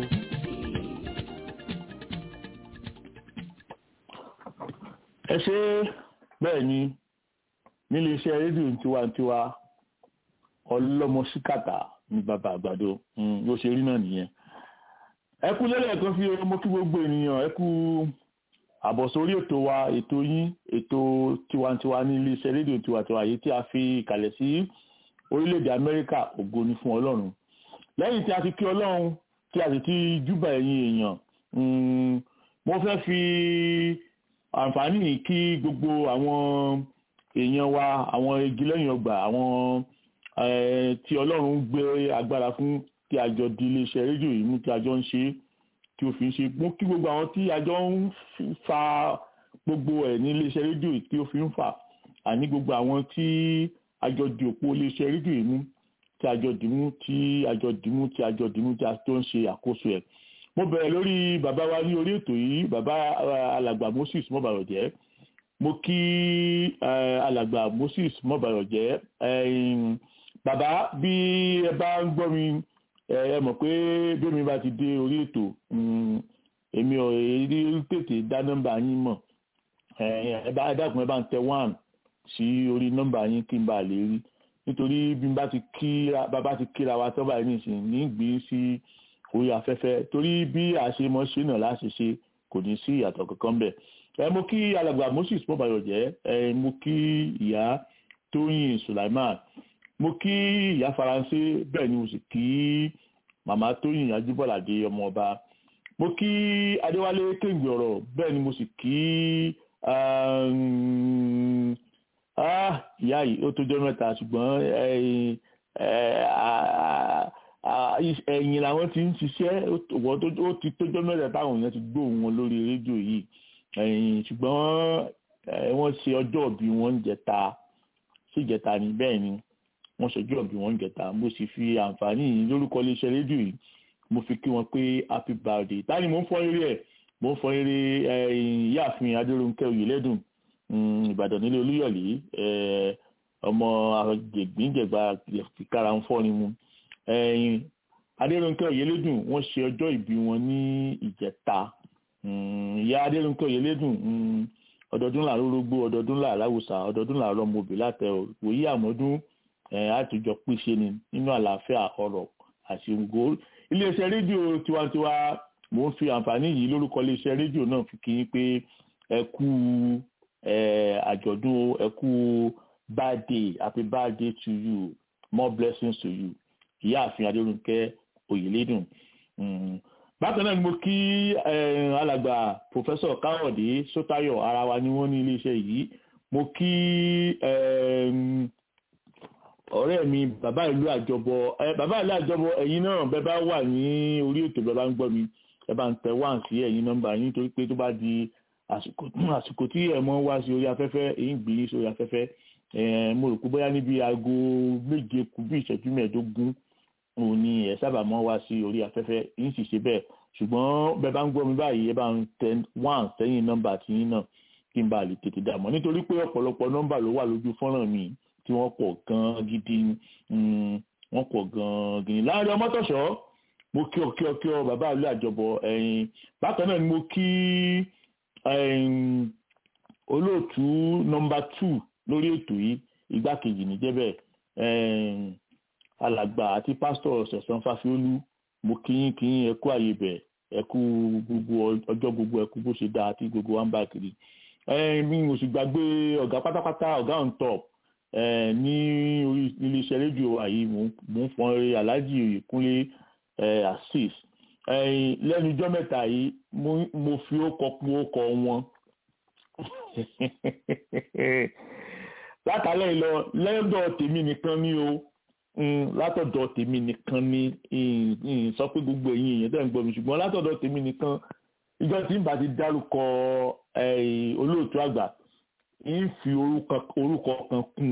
ẹ ṣe bẹ́ẹ̀ ni nílé iṣẹ́ rédíò tiwantiwa ọlọ́mọ síkàtà ní bàbá àgbàdo yóò ṣe rí náà nìyẹn ẹ kú lẹ́lẹ́kan sí ọmọ kí gbogbo ènìyàn ẹ kú àbọ̀sórí ètò wa ètò yín ètò tiwantiwa ní iléeṣẹ́ rédíò tiwantiwa yìí tí a fi kalẹ̀ sí orílẹ̀-èdè amẹ́ríkà ògo ni fún ọlọ́run lẹ́yìn tí a ti kí ọlọ́run tí a sì ti júbà ẹ̀yin èèyàn mo fẹ́ fi àǹfààní yìí kí gbogbo àwọn èèyàn wa àwọn igi lẹ́yìn ọgbà àwọn tí ọlọ́run gbé agbára fún tí a jọ di iléeṣẹ́ rédíò yìí mú tí a jọ ń ṣe tí ó fi ń ṣe mú kí gbogbo àwọn tí a jọ ń fa gbogbo ẹ̀ ní iléeṣẹ́ rédíò yìí tí ó fi ń fà àní gbogbo àwọn tí a jọ di òpó iléeṣẹ́ rédíò yìí mú tí a jọ dìmú tí a jọ dìmú tí a jọ dìmú tí a tó ń ṣe àkóso ẹ̀ mo bẹ̀rẹ̀ lórí bàbá wa ní orí ètò yìí bàbá alàgbà Moses mọ́bàrọ̀jẹ́ mo kí alàgbà Moses mọ́bàrọ̀jẹ́ bàbá bí ẹ bá ń gbọ́ mi ẹ mọ̀ pé bí mi bá ti dé orí ètò èmi ò rí tètè dá nọ́mbà yín mọ̀ ẹ bá dákun ẹ bá ń tẹ one sí orí nọ́mbà yín kí n bá lè rí nítorí bí n bá ti kíra bàbá ti kíra wa tọ́ báyìí nìsín ní gbé sí orí afẹ́fẹ́ torí bí àṣemọ́ ṣe náà láṣẹ ṣe kò ní sí ìyàtọ̀ kankan bẹ̀ ẹ mo kí alàgbà Moses mọ́bàyọ̀jẹ́ ẹ mo kí ìyá Tóyìn Sulaiman mo kí ìyá faransé bẹ́ẹ̀ ni mo sì kí màmá tóyìn ajíbọ̀ládé ọmọọba mo kí adéwálé kéǹgbè ọ̀rọ̀ bẹ́ẹ̀ ni mo sì kí ìyá yìí ó tójọ́ mẹ́ta ṣùgbọ́n ẹ̀yìn làwọn ti ń ṣiṣẹ́ ó ti tójọ́ mẹ́ta táwọn èèyàn ti gbóhùn wọn lórí rédíò yìí ṣùgbọ́n wọ́n ṣe ọjọ́ ìbí wọn ń jẹta sí ìjẹta ni bẹ́ẹ̀ ni wọ́n ṣojú ọ̀bí wọn gẹ̀ta mo sì fi àǹfààní yìí lórúkọ iléeṣẹ́ rédíò yìí mo fi kí wọn pé happy birthday tani mo ń fọ eré ẹ̀ mo ń fọ eré ìyáàfin adéròǹkẹ́ oyèlẹ́dùn ìbàdàn nílé olúyọ̀lé ọmọ àgbègbìnjẹ̀gbà kíkára ń fọ́ ni mu adéròǹkẹ́ oyèlẹ́dùn wọ́n ṣe ọjọ́ ìbí wọn ní ìjẹta ìyá adéròǹkẹ́ oyèlẹ́dùn ọdọọdún làárọ̀ rógbó ọdọọdún làárọ̀ àwùsà ọdọọdún làárọ̀ mọ̀bì látẹ̀ òyì àmọ́dún àtijọ́ pèsè ni nínú àlàáfíà ọ̀rọ̀ àti ògo iléeṣẹ́ rédíò tiwantiwa mò ń fi àǹfààní yìí lórúkọ iléeṣẹ́ rédíò náà fi kí yín pé ẹ kú àjọ̀dún ẹ kú birthday happy birthday to you more blessings to you ìyáàfin adérúnkẹ́ oyèlédùn bákan náà ni mo kí alàgbà pòfẹ́sọ̀ káwọ̀dé sótayọ̀ ara wa ni wọ́n ní iléeṣẹ́ yìí mo kí ọ̀rẹ́ mi bàbá ìlú àjọbọ ẹ bàbá ìlú àjọbọ ẹ̀yin náà bẹ́ẹ̀ bá wà ní orí ètò bẹ́ẹ̀ bá ń gbọ́ mi ẹ bá ń tẹ wá sí ẹ̀yin nọ́mbà yín torí pé tó bá di àsìkò tí ẹ̀ mọ́ wá sí orí afẹ́fẹ́ èyí ń gbé yín sórí afẹ́fẹ́ mo rò pé bóyá níbi aago méje kù bí ìṣẹ́jú mẹ́ẹ̀ẹ́dógún òun ni ẹ̀ sábà mọ́ wá sí orí afẹ́fẹ́ yín sì ṣe bẹ́ẹ̀ ṣùgbọ́n bẹ́ẹ̀ bá ń gbọ́ mi báyìí ẹ bá ń tẹ one sẹ́yìn nọ́mbà tí yín náà kí n bá lè tètè dààmú nítorí pé ọ̀pọ̀lọpọ̀ nọ́mbà ló wà lójú fọ́nrán mi tí wọ́n pọ̀ gan gidi wọ́n pọ̀ gan gidi láàrin ọmọtọ̀ṣọ́ mo kí ọ kí ọ kí ọ bàbá ìlú àjọbọ ẹ̀yìn bákan náà ni mo kí olóòtú nọ́mbà two lórí ètò yìí igbákejì níjẹ́bẹ̀ alàgbà àti pásítọ̀ ṣẹ̀sán fásiolú mo kí yín kí yín ẹ kú àyè bẹ̀ ẹ kú gbogbo ọjọ́ gbogbo ẹ kú bó ṣe dáa tí gbogbo wa ń bá kiri mi ò sì gbàgbé ọ̀gá pátápátá ọ̀gá on top ní orí iléeṣẹ́ rédíò àyè mò ń fọn eré aláàjì oyèkúnlé assis lẹ́nu ijọ́ mẹ́ta yìí mo fi ó kọ pé ó kọ wọn látàlẹ́ lọ lẹ́dọ̀ tèmi nìkan ni o látọ̀dọ̀ tèmi nìkan ni sọ pé gbogbo ẹ̀yin èèyàn tẹ̀ ń gbọ́ mi ṣùgbọ́n látọ̀dọ̀ tèmi nìkan ìjọ tí n bá ti dárúkọ olóòtú àgbà ń fi orúkọ kan kún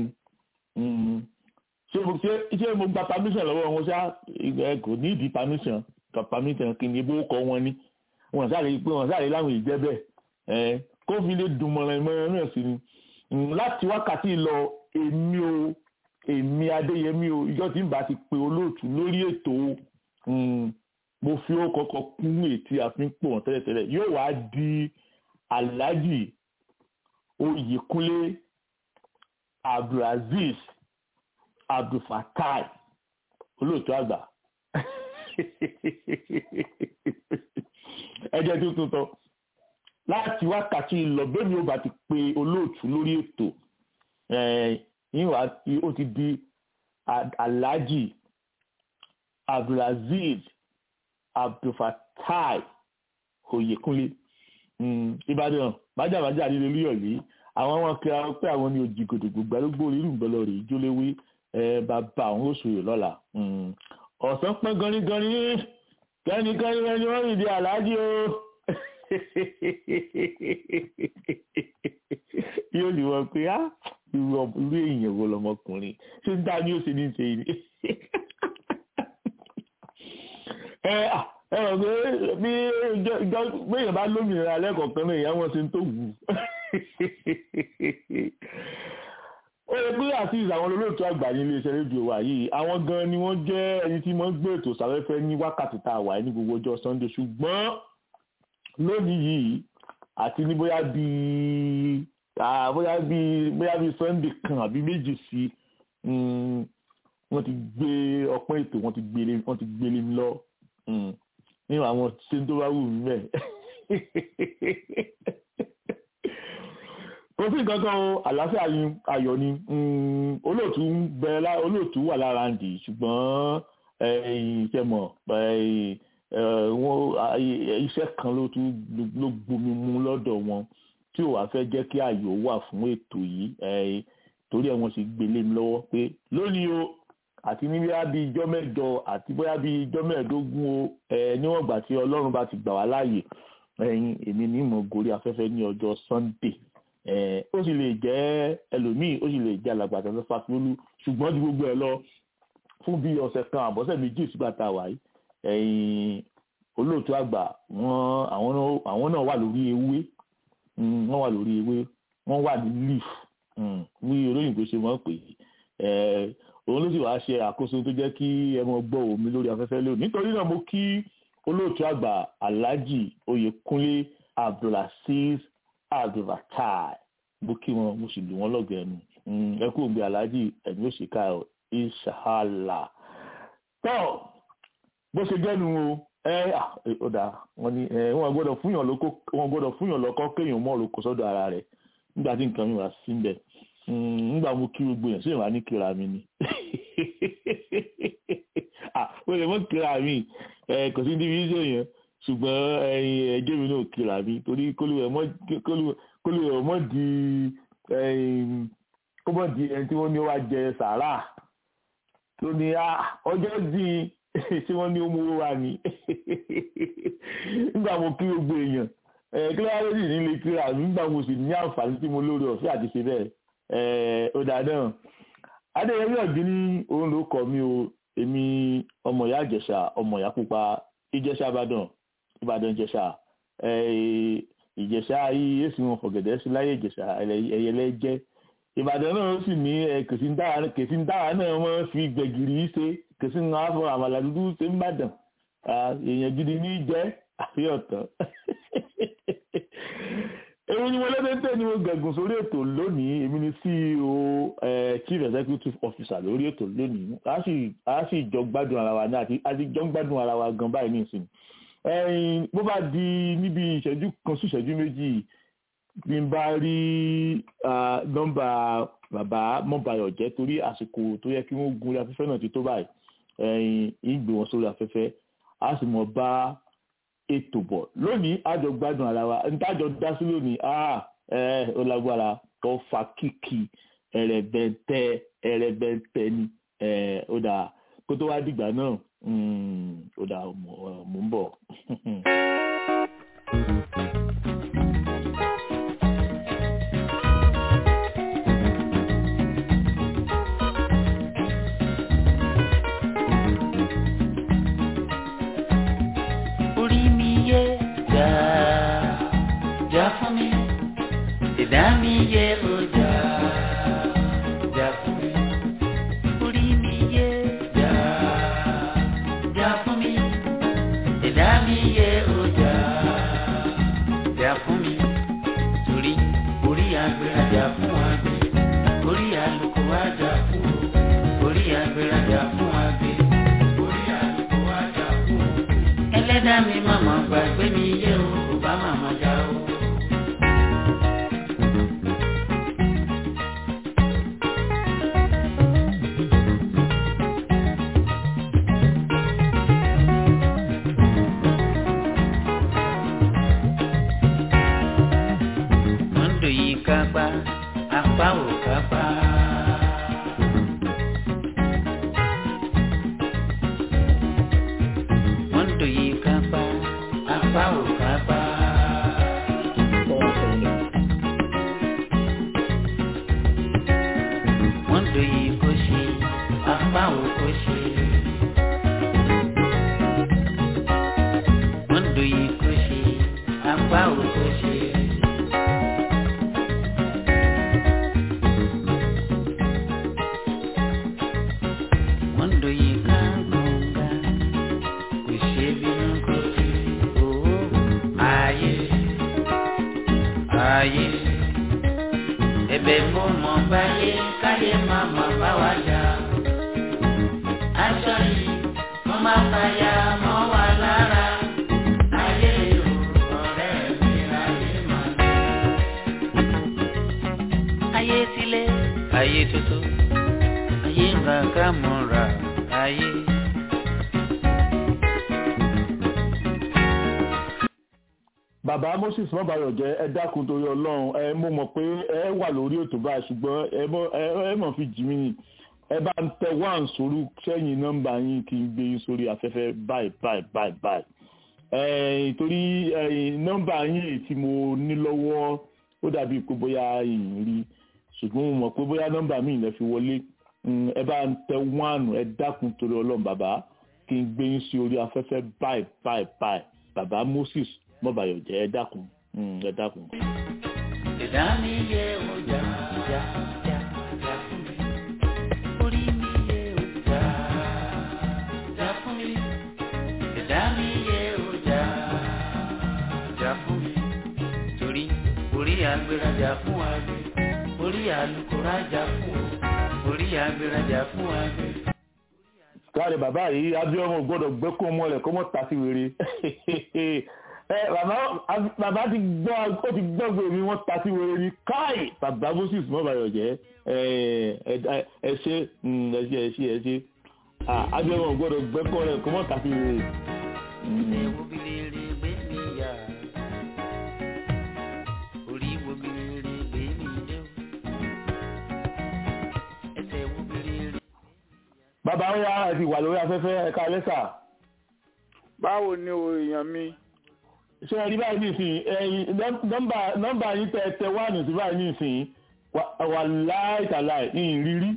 ṣé mo gba permission lọ́wọ́ wọn ṣá kò ní ìdí permission kan permission kí ni ebó kọ wọn ni wọn sáré pé wọn sáré láwọn ìjẹ́ bẹ́ẹ̀ kó fi lè dùn mọ̀ràn ìmọ̀ràn náà sí ni láti wákàtí lọ èmi o èmi adéyẹmí o ìjọ tí n bá ti pe olóòtú lórí ètò mo fi ó kọ́kọ́ kún ètí àfihàn pò wọn tẹ́lẹ̀tẹ́lẹ̀ yóò wá di alhaji oyèkúnlé abdulaziz abdulfatai olóòtú àgbà ẹ jẹ́ tuntun tán láti wákàtí lọ bẹ́ẹ̀ ni ó bá ti pe olóòtú lórí ètò yíwá ó ti di alhaji abdulaziz abdulfatai oyekunle ìbàdàn májàmájà nílé olúyọ̀lé àwọn ọmọ kíra pé àwọn ní òjì gòdògbò gbàlógbò rírù ńbọlọ rè jóléwé bàbá àwọn oṣù lọ́la ọ̀sán pọ́n ganigani kẹ́nikẹ́ni rẹ ni wọ́n rìn di aláàjì o yóò ní wọn pé á irú èèyàn wo lọmọkùnrin ṣé ń dá ní ó ṣe ní ṣe yìí ẹ ẹ rọ pé bí ìjọ gbẹ̀yìn bá lómìnira lẹ́kọ̀ọ̀kan náà ìyá wọn ṣe ń tó wù ó yẹ pé àti àwọn olóòtú àgbà ní iléeṣẹ́ rédíò wa yìí àwọn gan ni wọ́n jẹ́ ẹni tí wọ́n gbé ètò sáfẹ́fẹ́ ní wákàtí tá a wà ní gbogbo ọjọ́ Sunday ṣùgbọ́n lónìí yìí àti ní bóyá bíi bóyá bíi bóyá bíi Sunday kan àbí méjì sí wọ́n ti gbé ọpọ́n ètò wọ́n ti gbélé wọ́n ti gbélé mi lọ nínú àwọn ṣe tó bá wù mí bẹ́ẹ̀ kò sí nǹkan kan o àlàáfíà ni ayọ̀ ni olóòtú ń bẹ olóòtú wà lára ń dì ṣùgbọ́n ìṣẹ̀mọ̀ iṣẹ́ kan ló tún ló gbomi mu lọ́dọ̀ wọn tí ò wá fẹ́ jẹ́ kí ayọ̀ wà fún ètò yìí torí ẹ̀ wọ́n sì gbélé mi lọ́wọ́ pé lónìí o àti ní bóyá bíi ijọ́ mẹ́jọ àti bóyá bíi ijọ́ mẹ́ẹ̀ẹ́dógún o níwọ̀n ìgbà tí ọlọ́run bá ti gbà wá láàyè èmi ní ìmọ̀ gorí afẹ́fẹ́ ní ọjọ́ Sunday ó sì lè jẹ́ ẹlòmíì ó sì lè jẹ́ alàgbàtà tó fàfiolú ṣùgbọ́n ju gbogbo ẹ̀ lọ fún bí ọ̀sẹ̀ kan àbọ̀sẹ̀ méjì sígbà tá a wà yìí olóòtú àgbà wọn àwọn náà wà lórí ewé wọ́n wà lórí ewé wọ́n wà ní leaf ní olóyìnbó ṣe wọ́n pè é òun ló sì wá ṣe àkóso tó jẹ́ kí ẹ mọ gbọ́ omi lórí afẹ́fẹ́ lónìí nítorí náà mo kí olóòtú àgbà alhaji oyèkúnlé abdulaziz abdulfatai bó kí wọn mo sì lù wọn lọgọ ẹnu ẹ kú òǹgbẹ aláàjì ẹni ó ṣèkà ìṣàhálà tọ bó ṣe jẹnu o ẹ ọdà wọn ni wọn gbọ́dọ̀ fúnyàn lóko wọn gbọ́dọ̀ fúnyàn lọkọ kéèyàn mọ òrùkọ sọ́dọ̀ ara rẹ̀ nígbà tí nǹkan mi wà sí ń bẹ nígbà mo kí gbogbo yẹn sí ìwà ní kíra mi ni ó lè mọ kíra mi kò sí níbi iṣẹ́ yẹn ṣùgbọ́n ẹjẹ́ mi náà kíra mi torí kólúwẹ̀ mọ́ di kó mọ́ di ẹni tí wọ́n ní wá jẹ sàárà tó ní ọjọ́ di tí wọ́n ní ó mú wá ní nígbà mo kí gbogbo èèyàn kíláàró sì ní lè kíra mi nígbà mo sì ní àǹfààní tí mo lórí ọ̀fẹ́ àti ṣe bẹ́ẹ̀ ó dà náà adéyẹmí ọ̀gbìn ní òun ló kọ mi o èmi ọmọ ìyá ìjẹ̀ṣà ọmọ ìyá pupa ìjẹ̀ṣà ìbàdàn ìbàdàn ìjẹ̀ṣà ìjẹ̀ṣà yìí èsì wọn fọ̀gẹ̀dẹ̀ sí láyé ìjẹ̀ṣà ẹ̀yẹlẹ jẹ́ ìbàdàn náà sì ní kèsì ń dára náà wọ́n fi gbẹ̀gìrì ṣe kèsì ń wá fún àmàlà dúdú ṣe ń bàdàn èèyàn gidi ní jẹ́ àfihàn èmi ni mo lẹ́tẹ̀ẹ́tẹ̀ ni mo gẹ̀gùn sórí ètò lónìí èmi ni ceo chief executive officer lórí ètò lónìí a sì jọ gbádùn ara wa ní àti a sì jọ gbádùn ara wa gan báyìí nísìn bó bá di níbi ìṣẹ́jú kan sí ìṣẹ́jú méjì bí n bá rí nọ́mbà bàbá mọ́bayọ̀ jẹ́ torí àsìkò tó yẹ kí wọ́n gun orí afẹ́fẹ́ náà ti tó báyìí ìgbé wọn sórí afẹ́fẹ́ a sì mọ̀ bá ètò bọ̀ lónìí àjọ gbádùn ara wa ntájọ dá sí lónìí ah ẹ ó lágbára tó fa kíkì ẹrẹbẹntẹ ẹrẹbẹntẹ ni ẹ ó dà kó tó wá dìgbà náà ó dà mò ń bọ̀. ìdá mi yẹ ọjà jà fún mi orí mi yẹ jà jà fún mi ìdá mi yẹ ọjà jà fún mi torí orí agbèrèjà fún àgbẹ̀ orí àlùkò àjà fún o orí agbèrèjà fún àgbẹ̀ orí àlùkò àjà fún dá mi màmá gbàgbé mi yé o kò bá màmá já o. Mọ́ndò yìí kápá, apá ò kápá. Mọ́ndò yìí kápá, apá ò kápá. Mọ́ndò yìí kò ṣe, apá ò kò ṣe. Mọ́ndò yìí kò ṣe, apá ò kò ṣe. Mọ́ndò yìí ká gbọ̀ngà, kò ṣe bínú kò sí owó. Ayé, ayé, ẹ̀bẹ̀ mo mọ̀ báyé káyé má má bá wa jà. Aṣọ yìí mo máa fàyà mọ́ wa lára. Ayé o, ọ̀rẹ́ mi, ayé máa lọ. Ayé tilé, ayé tuntun ayé ń ra ká mọ́ra ayé. bàbá moses mọ́bàyọ̀ jẹ́ ẹ dákun torí ọlọ́run ẹ mo mọ̀ pé ẹ wà lórí ètò báyìí ṣùgbọ́n ẹ mọ̀ ẹ mọ̀ fi jì mí ni ẹ bá ń tẹ wá ń sórí sẹ́yìn nọ́mbà yín kí n gbé yín sórí afẹ́fẹ́ báyìí báyìí báyìí báyìí ẹ torí ẹ nọ́mbà yín èyí tí mo ní lọ́wọ́ ó dàbí pé bóyá ìyìn rí ṣùgbọ́n mo mọ̀ pé bóyá nọ́mbà míì lẹ fi wọlé Mm, ẹ bá ń tẹ wánù ẹ dákun torí ọlọ́run bàbá kí n gbé yín sí orí afẹ́fẹ́ báyìí báyìí báyìí bàbá moses mọ́bàyọ̀ jẹ́ ẹ dákun mm, ẹ dákun. Ìdá mi yẹ ọjà jà jà jà fún mi. Orí mi yẹ ọjà jà fún mi. Ìdá mi yẹ ọjà jà fún mi. Torí orí agbérajà fún àgbẹ̀. Orí alukórajà fún o. Orí agbérajà fún àgbẹ̀. káàdì bàbá yìí abiyamọ gbọ́dọ̀ gbẹkọ mọlẹ kọmọ tàfi wèrè ẹ bàbá bàbá ti gbọ́ ó ti gbọ́ gbèrè wọn tàfi wèrè ni káì bàbá moses mọ́bàyọ̀ jẹ́ ẹ ẹ ẹ ṣe mm, ẹ ṣe ẹ ṣe ẹ ṣe abiyamọ gbọ́dọ̀ gbẹkọ rẹ kọmọ tàfi wèrè. Ilé wo bí rere gbé mi yá? Orí wo bí rere gbé mi dé o? Ẹsẹ̀ wo bí rere? bàbá ó yá ẹ ti wà lórí afẹ́fẹ́ ẹ̀ka lẹ́sà báwo ni o èèyàn mi ṣé ẹ rí báyìí nísìnyí ẹyin nọ́mbà nọ́mbà yín tẹ tẹ wá nù sí báyìí nísìnyí wà- wà láìtàláì ìrírí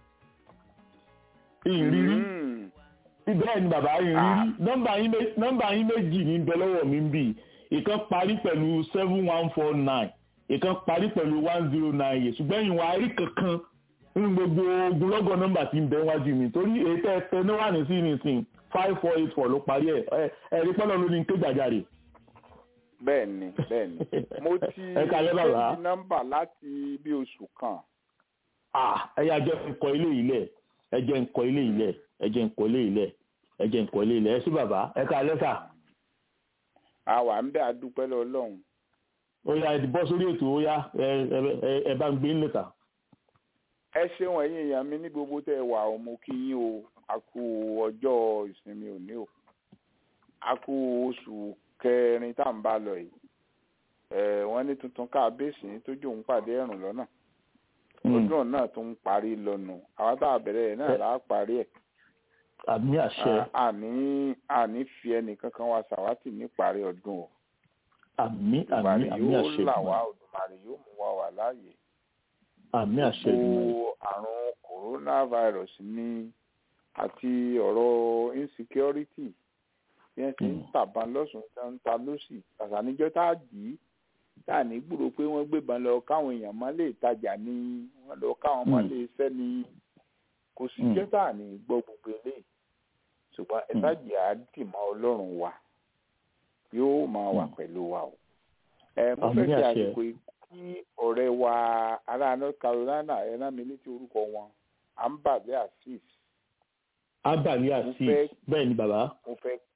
ìrírí Mm. bẹ́ẹ̀ ni bàbá ìrírí nọ́mbà yín mé- nọ́mbà yín méjì ní bẹ lọ́wọ́ mi ń bì ìkan parí pẹ̀lú seven one four nine ìkan parí pẹ̀lú one zero nine eight ṣùgbọ́n ìwọ̀n àárí kankan nínú gbogbo ogunlọ́gọ̀ nọ́mbà tí ń bẹ wájú mi torí èyí tẹ́ ẹ tẹ ní wà ní sí nísìnyí five four eight four ló parí ẹ̀ ẹ̀ ẹ̀rí pẹ́lú ló ní ké gbàjarè. bẹ́ẹ̀ ni bẹ́ẹ̀ ni mo ti Ẹ káalẹ́ bàbá. ṣéǹdì nọ́mbà láti bí oṣù kan ah ẹ yà jẹ́ ń kọ ilé yìí lẹ̀ ẹ jẹ́ ń kọ ilé yìí lẹ̀ ẹ jẹ́ ń kọ ilé yìí lẹ̀ ẹ jẹ́ ń kọ ilé yìí lẹ̀ ẹ sí bàbá ẹ ká lẹ́sà a wà ń bẹ́ àdúpẹ́ lọ́lọ́run ó yá ẹ ti bọ́ sórí ètò ó yá ẹ ẹ- ẹ ẹ bá ń gbé ńlẹ̀ ta. ẹ ṣeun ẹ̀yin èèyàn mi ní gbogbo tẹ́ ẹ wà ó mo kí yín o a kú ọjọ́ ìsinmi òní o a kú oṣù kẹrin tá à ń bá lọ yìí ẹ wọ́n ní tuntun káàbéèsì tójú òun pàdé ẹ̀rùn lọ́nà ọdún náà tó ń parí lọ́nà àwọn tá a bẹ̀rẹ̀ ẹ̀ náà là á parí ẹ̀ àmì àṣẹ À- àní àní fi ẹnìkankan wa ṣàwátì níparí ọdún o àmì àmì Olùmarè àmì yóò àṣẹ là wá Èdùmàrè. Olùmarè yóò mú wa wà láàyè àmì àṣẹ Èdùmàrè. gbogbo àrùn coronavirus ní àti ọ̀rọ̀ insecurity bí wọ́n ti ń Mm. tàbá lọ́sùn tí wọ́n ń ta lọ́sì àtàníjọ́ tá a dì í tá a ní gbúrò pé wọ́n gbébọn lọ káwọn èèyàn má lè tajà ní wọ́n lọ káwọn má Mm. lè fẹ́ ní kò sí Mm. jẹ́ tá a ní gbọ́ gbogbo eléyìí ṣùgbọ́n ẹ Mm. sáàjì á dì mọ́ ọlọ́run wa yóò máa wà Mm. pẹ̀lú wa o ẹ mo Àmín fẹ́ fi àṣẹ. àsìkò yìí kí ọ̀rẹ́ wa ará North Carolina ẹ rán mi létí orúkọ wọn Ambale Azeez abali Mo àti fẹ́- bẹ́ẹ̀ ni bàbá mo fẹ́ kí wọn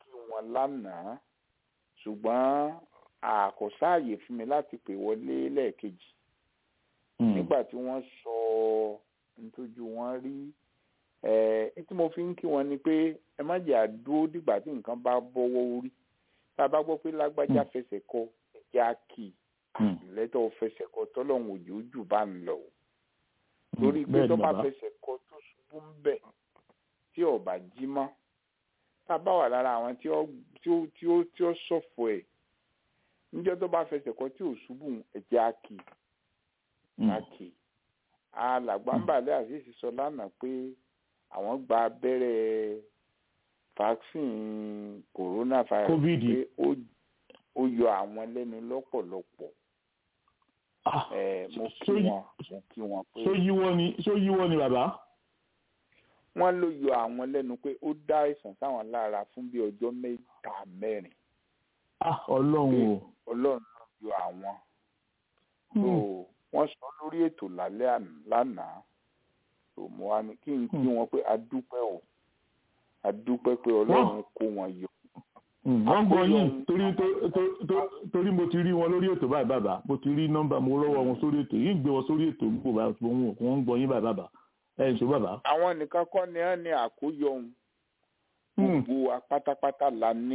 wọn lánàá ṣùgbọ́n àkọsáàyè fún mi láti pè wọlé lẹ́ẹ̀kejì nígbà tí wọ́n sọ nítòjú wọn rí ẹ tí mo fi ń kí wọn ni pé ẹ má jẹ́ àdúró dìgbà tí nǹkan bá bọ́wọ́ orí tá a bá gbọ́ pé lágbájá fẹsẹ̀ kọ ẹ̀jẹ̀ á kì í lẹ́tọ̀ fẹsẹ̀ kọ tọ́lọ́hún òjò jù bá ń lọ lórí pé tó bá fẹsẹ̀ kọ tó ṣubú ń bẹ̀ tí ọba jí mọ́ tá a bá wà lára àwọn tí ó tí ó tí ó ṣọ̀fọ̀ ẹ̀ níjọ́ tó bá fẹsẹ̀ kọ tí ò ṣubú ẹ̀jẹ̀ á kì í á kì í alàgbàǹbàlẹ̀ àṣìṣe sọ lánàá pé àwọn gba abẹ́rẹ́ vaccine coronavirus pé ó yọ àwọn lẹ́nu lọ́pọ̀lọpọ̀ mo kí wọn mo kí wọn pé. ṣó yíwọ́ ni ṣó yíwọ́ ni bàbá. wọ́n ló yọ àwọn lẹ́nu pé ó dá àìsàn sáwọn lára fún bí ọjọ́ mẹ́ta mẹ́rin. ọlọ́run o. ọlọ́run ló yọ àwọn. wọ́n sọ lórí ètò lálẹ́ lánàá tó mo wá ní kí n kí wọn pé a dúpẹ́ o a dúpẹ́ pé ọlọ́run kó wọn yọ. wọ́n gbọ́ yín torí torí mo ti rí wọn lórí ètò báyìí bàbá mo ti rí nọ́mbà mo rọ́wọ́ wọn sórí ètò yìí ń gbé wọn sórí ètò gbogbo báyìí wọ́n ń gbọ́ yín báyìí bàbá ẹ̀ ń sọ bàbá. àwọn nìkan kọ́ ni wọ́n ní àkóyọ ohun gbogbo wa pátápátá la ní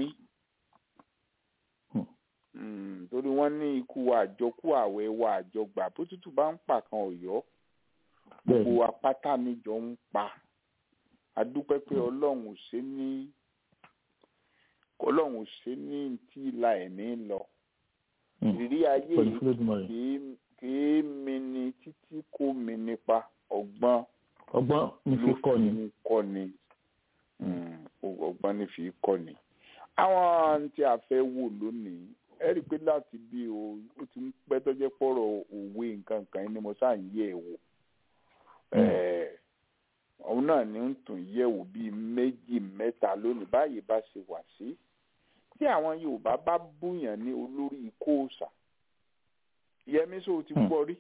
torí wọ́n ní ikú wa àjọkú àwẹ̀ wa àjọgbà bó tútù bá ń pa kan ọ̀yọ́ gbogbo wa pátá níjọ ń pa adúpẹ́ pé ọlọ́run ò ṣe ní ọlọ́run ò ṣe ní tí ìlà ẹ̀mí lọ ìrírí ayé yìí kìí mi ni títí kò mi nípa ọgbọ́n ọgbọ́n ní fi kọ́ ni kọ́ ni ọgbọ́n ní fi kọ́ ni àwọn tí a fẹ́ wò lónìí ẹ rí i pé láti bí o ó ti ń pẹ́ tó jẹ́ pọ̀rọ̀ òwe nǹkan kan ni mo sáà ń yẹ̀ wò òun náà ni ń tún yẹ̀wò bíi méjì mẹ́ta lónìí báyìí bá ṣe wà sí tí àwọn Yorùbá bá búyàn ní olórí kóòsà Yẹmí sọ ti gbọ́ rí.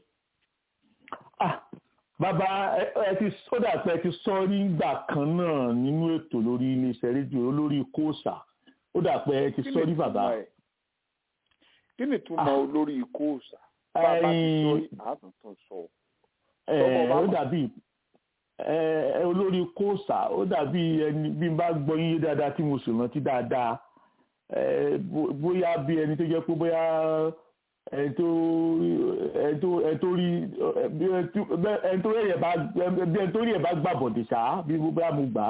bàbá ẹ ti sódà pé ẹ ti sọ nígbà kan náà nínú ètò lórí iléeṣẹ́ rédíò olórí kóòsà ó dà pé ẹ ti sọ rí bàbá. kí ni túmọ̀ olórí kóòsà bàbá ti sọ rí àtúntò sọ. ó dàbí olórí kóòsà ó dàbí ẹni bí n bá gbọ́ yín dáadáa tí mo sì rántí dáadáa bóyá bí ẹni tó jẹ́ pé bóyá ẹni tó ẹni tó ẹni tó rí ẹni tó rí ẹ̀ bá bí ẹni tó rí ẹ̀ bá gbà bọ̀dẹ̀ ṣá bí bóyá mo gbà á.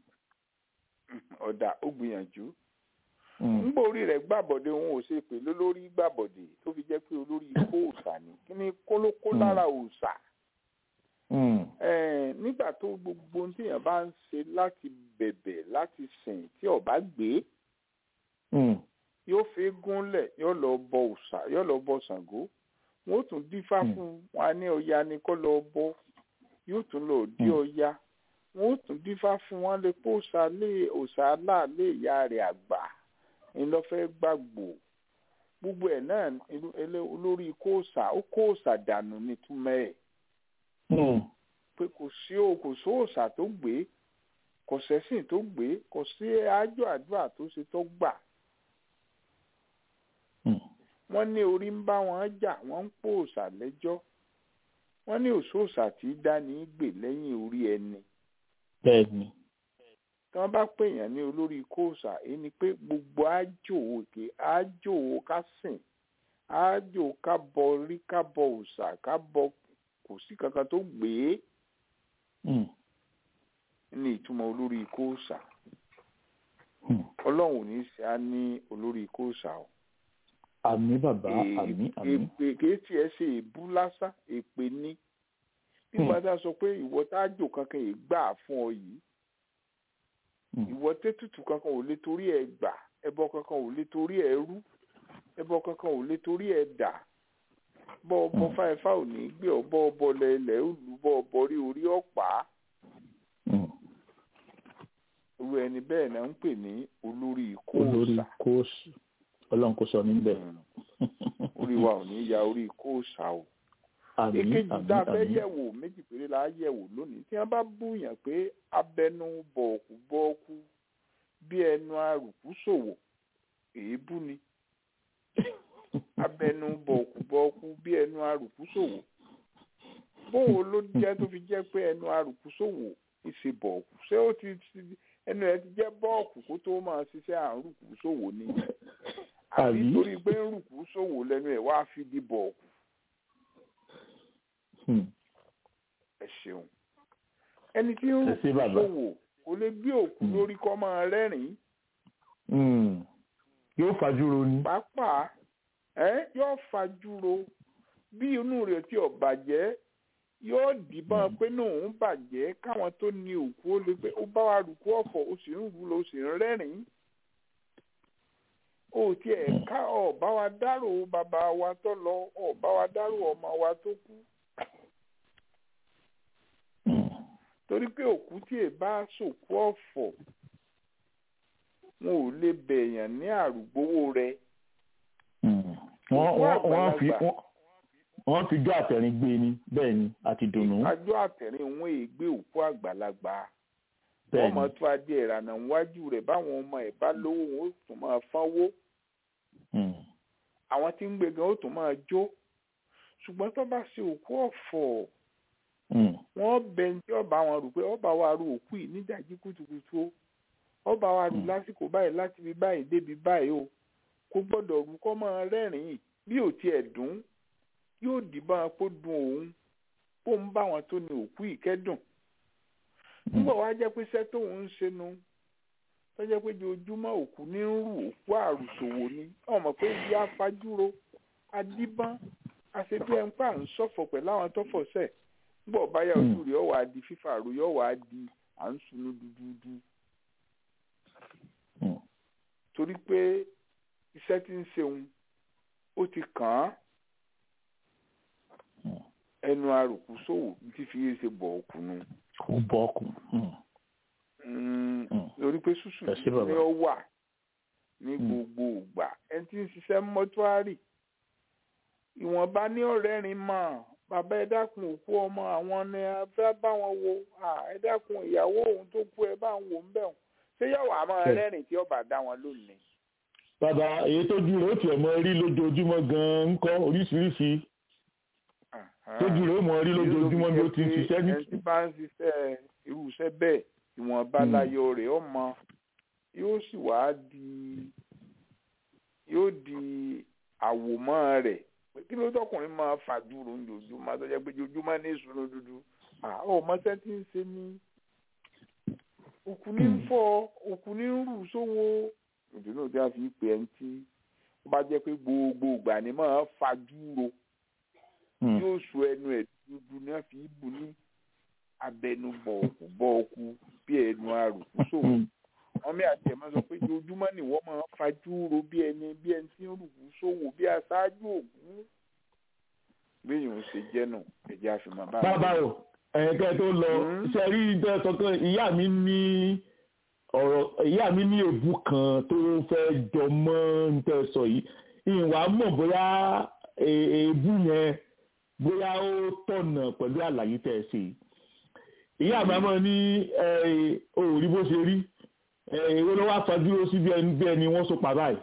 ọ̀dà ó gbìyànjú nígbà orí rẹ̀ gbàbọ̀dé òun ò ṣe pè lólórí gbàbọ̀dé tó fi jẹ́ pé olórí kóòsà ni kí ni kólókó lára òòsà nígbà tó gbogbo ohun téèyàn bá ń ṣe láti bẹ̀bẹ̀ láti sìn tí ọba gbé yóò fi gúnlẹ̀ yóò lọ bọ òòṣà yóò lọ bọ Ṣàngó wọn ó tún dífá fún wọn ní Ọya ni kó lọ bọ yóò tún lọ dí Ọya wọn ó tún dífá fún wọn lè pé òòṣà lé òòṣà aláàlé ìyá rẹ̀ àgbà ńlọfẹ gbàgbó gbogbo ẹ̀ náà olórí kóòṣà ó kóòṣà dànù nítumọ̀ ẹ̀ pé kò sí o kò sí òòṣà tó gbé kò sẹ́sìn tó gbé kò sí àjọ àdúrà tó ṣe tó gbà. wọ́n ní orí ń bá wọn jà wọ́n ń pò òòṣà lẹ́jọ́ wọ́n ní òṣòòṣà tí dání gbè lẹ́yìn orí ẹni. bẹ́ẹ̀ni. tí wọ́n bá pèèyàn ní olórí kóòṣà èyí ni pé gbogbo àjò òkè àjò ká sìn àjò ká bọ rí ká bọ òòṣà ká bọ kò sí kankan tó gbé ní ìtumọ̀ olórí kóòsà ọlọ́run ò ní ṣe á ní olórí kóòsà o. àmì bàbá àmì àmì. èpè kìí tiẹ̀ ṣe èbú lásán èpè ní nígbà tá a sọ pé ìwọ tájò kankan yìí gbà fún ọ yìí ìwọ tètùtù kankan ò lè torí ẹ gbà ẹbọ kankan ò lè torí ẹ rú ẹbọ kankan ò lè torí ẹ dà bọ́ ọbọ fáìfá ò ní gbé ọbọ ọbọ lẹ́lẹ̀ òlù bọ́ ọbọ rí orí ọ̀pá. irú ẹni bẹ́ẹ̀ náà ń pè ní olórí kóòsà. olórí kóòsà ọlọ́run kò sọ níbẹ̀. orí wa ò ní ya orí kóòsà o. àmín èkejì àmín tá a fẹ́ àmín. yẹ̀wò méjì péré la yẹ̀wò lónìí tí wọ́n bá búyàn pé abẹnú bọ̀ọ̀kú bọ́ọ̀kú bí ẹnu arùkú ṣòwò èébú ni abẹnú bọ̀ọ̀kú bọ̀ọ̀kú bí ẹnu arùkú ṣòwò bówo ló jẹ́ tó fi jẹ́ pé ẹnu arùkú ṣòwò ìṣe bọ̀ọ̀kú ṣé ó ti ti- ẹnu ẹ ti jẹ́ bọ́ọ̀kù kó tó máa ṣiṣẹ́ àrùkú ṣòwò ni àbí Àbí? torí pé ń rùkú ṣòwò lẹ́nu ẹ̀ wá fi di bọ̀ọ̀kù Hmm. ẹ ṣeun ẹni tí ń Ẹ ṣé rùkú bàbá. ṣòwò kò lè gbé òkú Hmm. lórí kọ́ máa rẹ́rìn-ín Hmm. yóò fajúro ni. pàápàá ẹ yóò fajúro bí inú rẹ̀ tí ò bàjẹ́ yóò dìbọn pé náà ń bàjẹ́ káwọn tó ní òkú ó lè pé ó bá wa rùkú ọ̀fọ̀ ó sì ń rú lọ ó sì ń rẹ́rìn-ín ó tiẹ̀ ká ọ̀bá wa dárò bàbá wa tó lọ ọ̀bá wa dárò ọmọ wa tó kú Hmm. torí pé òkú tí ì bá sòkú ọ̀fọ̀ wọn ò lè bẹ̀yàn ní àrùgbówó rẹ̀ Hmm. wọ́n Òkú wọ́n wọ́n fi àgbàlagbà. wọ́n- wọ́n fi jọ àtẹ̀rín gbé ni bẹ́ẹ̀ ni àti dùnú àjọ àtẹ̀rín wọn ègbé òkú àgbàlagbà bẹ́ẹ̀ wọ́n ni. mọ̀ tó adé ìrànà níwájú rẹ̀ báwọn ọmọ ẹ̀ bá lówó wọn ó tún máa fánwó Hmm. àwọn tí ń gbé gan ó tún máa jó ṣùgbọ́n tó bá ṣe òkú ọ̀fọ̀ Hmm. wọ́n bẹ ní ọba wọn rò pé ọba wa ru òkú yìí nídàjí kùtùkùtù o ọba wa rù Mm. lásìkò báyìí láti fi báyìí débi báyìí o kò gbọ́dọ̀ rú kọ́ máa rẹ́rìn-ín bí ò tiẹ̀ dùn yóò dìbọn kó dùn òun kó ń bá wọn tó ní òkú yìí kẹ́dùn nígbà wá jẹ́ pé iṣẹ́ tóun ń ṣe nu tó jẹ́ pé ojoojúmọ́ òkú ní ń rù òkú àrùsòwò ni ọmọ pé ìyá fajúro adíbọ́n àṣebí ẹ̀ ń pa à ń ṣọ̀fọ̀ pẹ̀lú àwọn tó fọ̀ṣẹ̀ nígbà ọ̀báyà ojú rẹ̀ yóò wá di fífàrò yóò wá di à ń sunu dúdúdú Hmm. torí pé iṣẹ́ tí ń ṣeun ó ti kàn án Hmm. ẹnu àròkù sòwò tí fi yé ṣe bọ̀ ọ̀kùnú kò bọ́ ọkùn. Hmm. Mm, Hmm. lórí pé ṣùṣù Ẹ ṣé bàbá. ni ó wà ní Hmm. gbogbo ìgbà ẹni tí ń ṣiṣẹ́ mọ́túárì ìwọ̀nba ní ọ̀rẹ́rin mọ̀ bàbá ẹ dákun òkú ọmọ àwọn ni a fẹ́ bá wọn wo Ah, ẹ dákun ìyàwó òun tó kú ẹ bá ń wò ń bẹ̀ wọ́n ṣé yóò wá máa Bẹ́ẹ̀. rẹ́rìn tí ọba dá wọn lónìí. bàbá èyí tó ju rẹ̀ ó tiẹ̀ mọ rí lójoojúmọ́ gan-an ń kọ́ oríṣiríṣi tó ju rẹ̀ ó mọ rí lójoojúmọ́ bí ó ti ń ṣiṣẹ́ ní. ẹni tí bá ń ṣiṣẹ́ irú iṣẹ́ bẹ́ẹ̀ ìwọ̀nba Hmm. láyọ̀ rẹ̀ ọmọ yóò sì wá di yóò di àwòmọ́ rẹ̀ pé kí ló tọkùnrin máa fàdúró lójoojúmọ́ tó jẹ́ pé ojoojúmọ́ ní ìṣúná dúdú àwọn ọmọọṣẹ́ tí ń ṣe ní òkú ní ń fọ́ òkú ní ń rù sówó ìdùnnú tí a fi pè ẹni tí ó bá jẹ́ pé gbogbo ìgbà ni máa fàdúró Hmm. yóò sọ ẹnu ẹ dúdú ní àfi ibù ní abẹnú bọ̀ọ̀kù bọ̀ọ̀kù bí ẹnu àrùkù sòwò Hmm. wọn mi àti ẹ̀ máa sọ pé ojoojúmọ́ ni wọ́n máa fajú ro bí ẹni bí ẹni tí ń rùkù sòwò bí aṣáájú òkú béèyàn ò ṣe jẹ́ nù ẹ̀jẹ̀ àfihàn bá bàbá o ẹ̀ẹ́kẹ́ tó lọ Hmm. ṣe rí ìjọ sọ́kàn ìyá mi ní ọ̀rọ̀ ìyá mi ní èbú kan tó fẹ́ jọ mọ́ ń tẹ́ sọ yìí ìwà mọ̀ bóyá e- èébú yẹn bóyá ó tọ̀nà pẹ̀lú àlàyé tẹ́ ẹ ṣe yìí. ìyá mi àmọ́ ní òòrí bó ṣe rí èwo ló wá fajúró sí bí ẹni bí ẹni wọ́n so pa báyìí.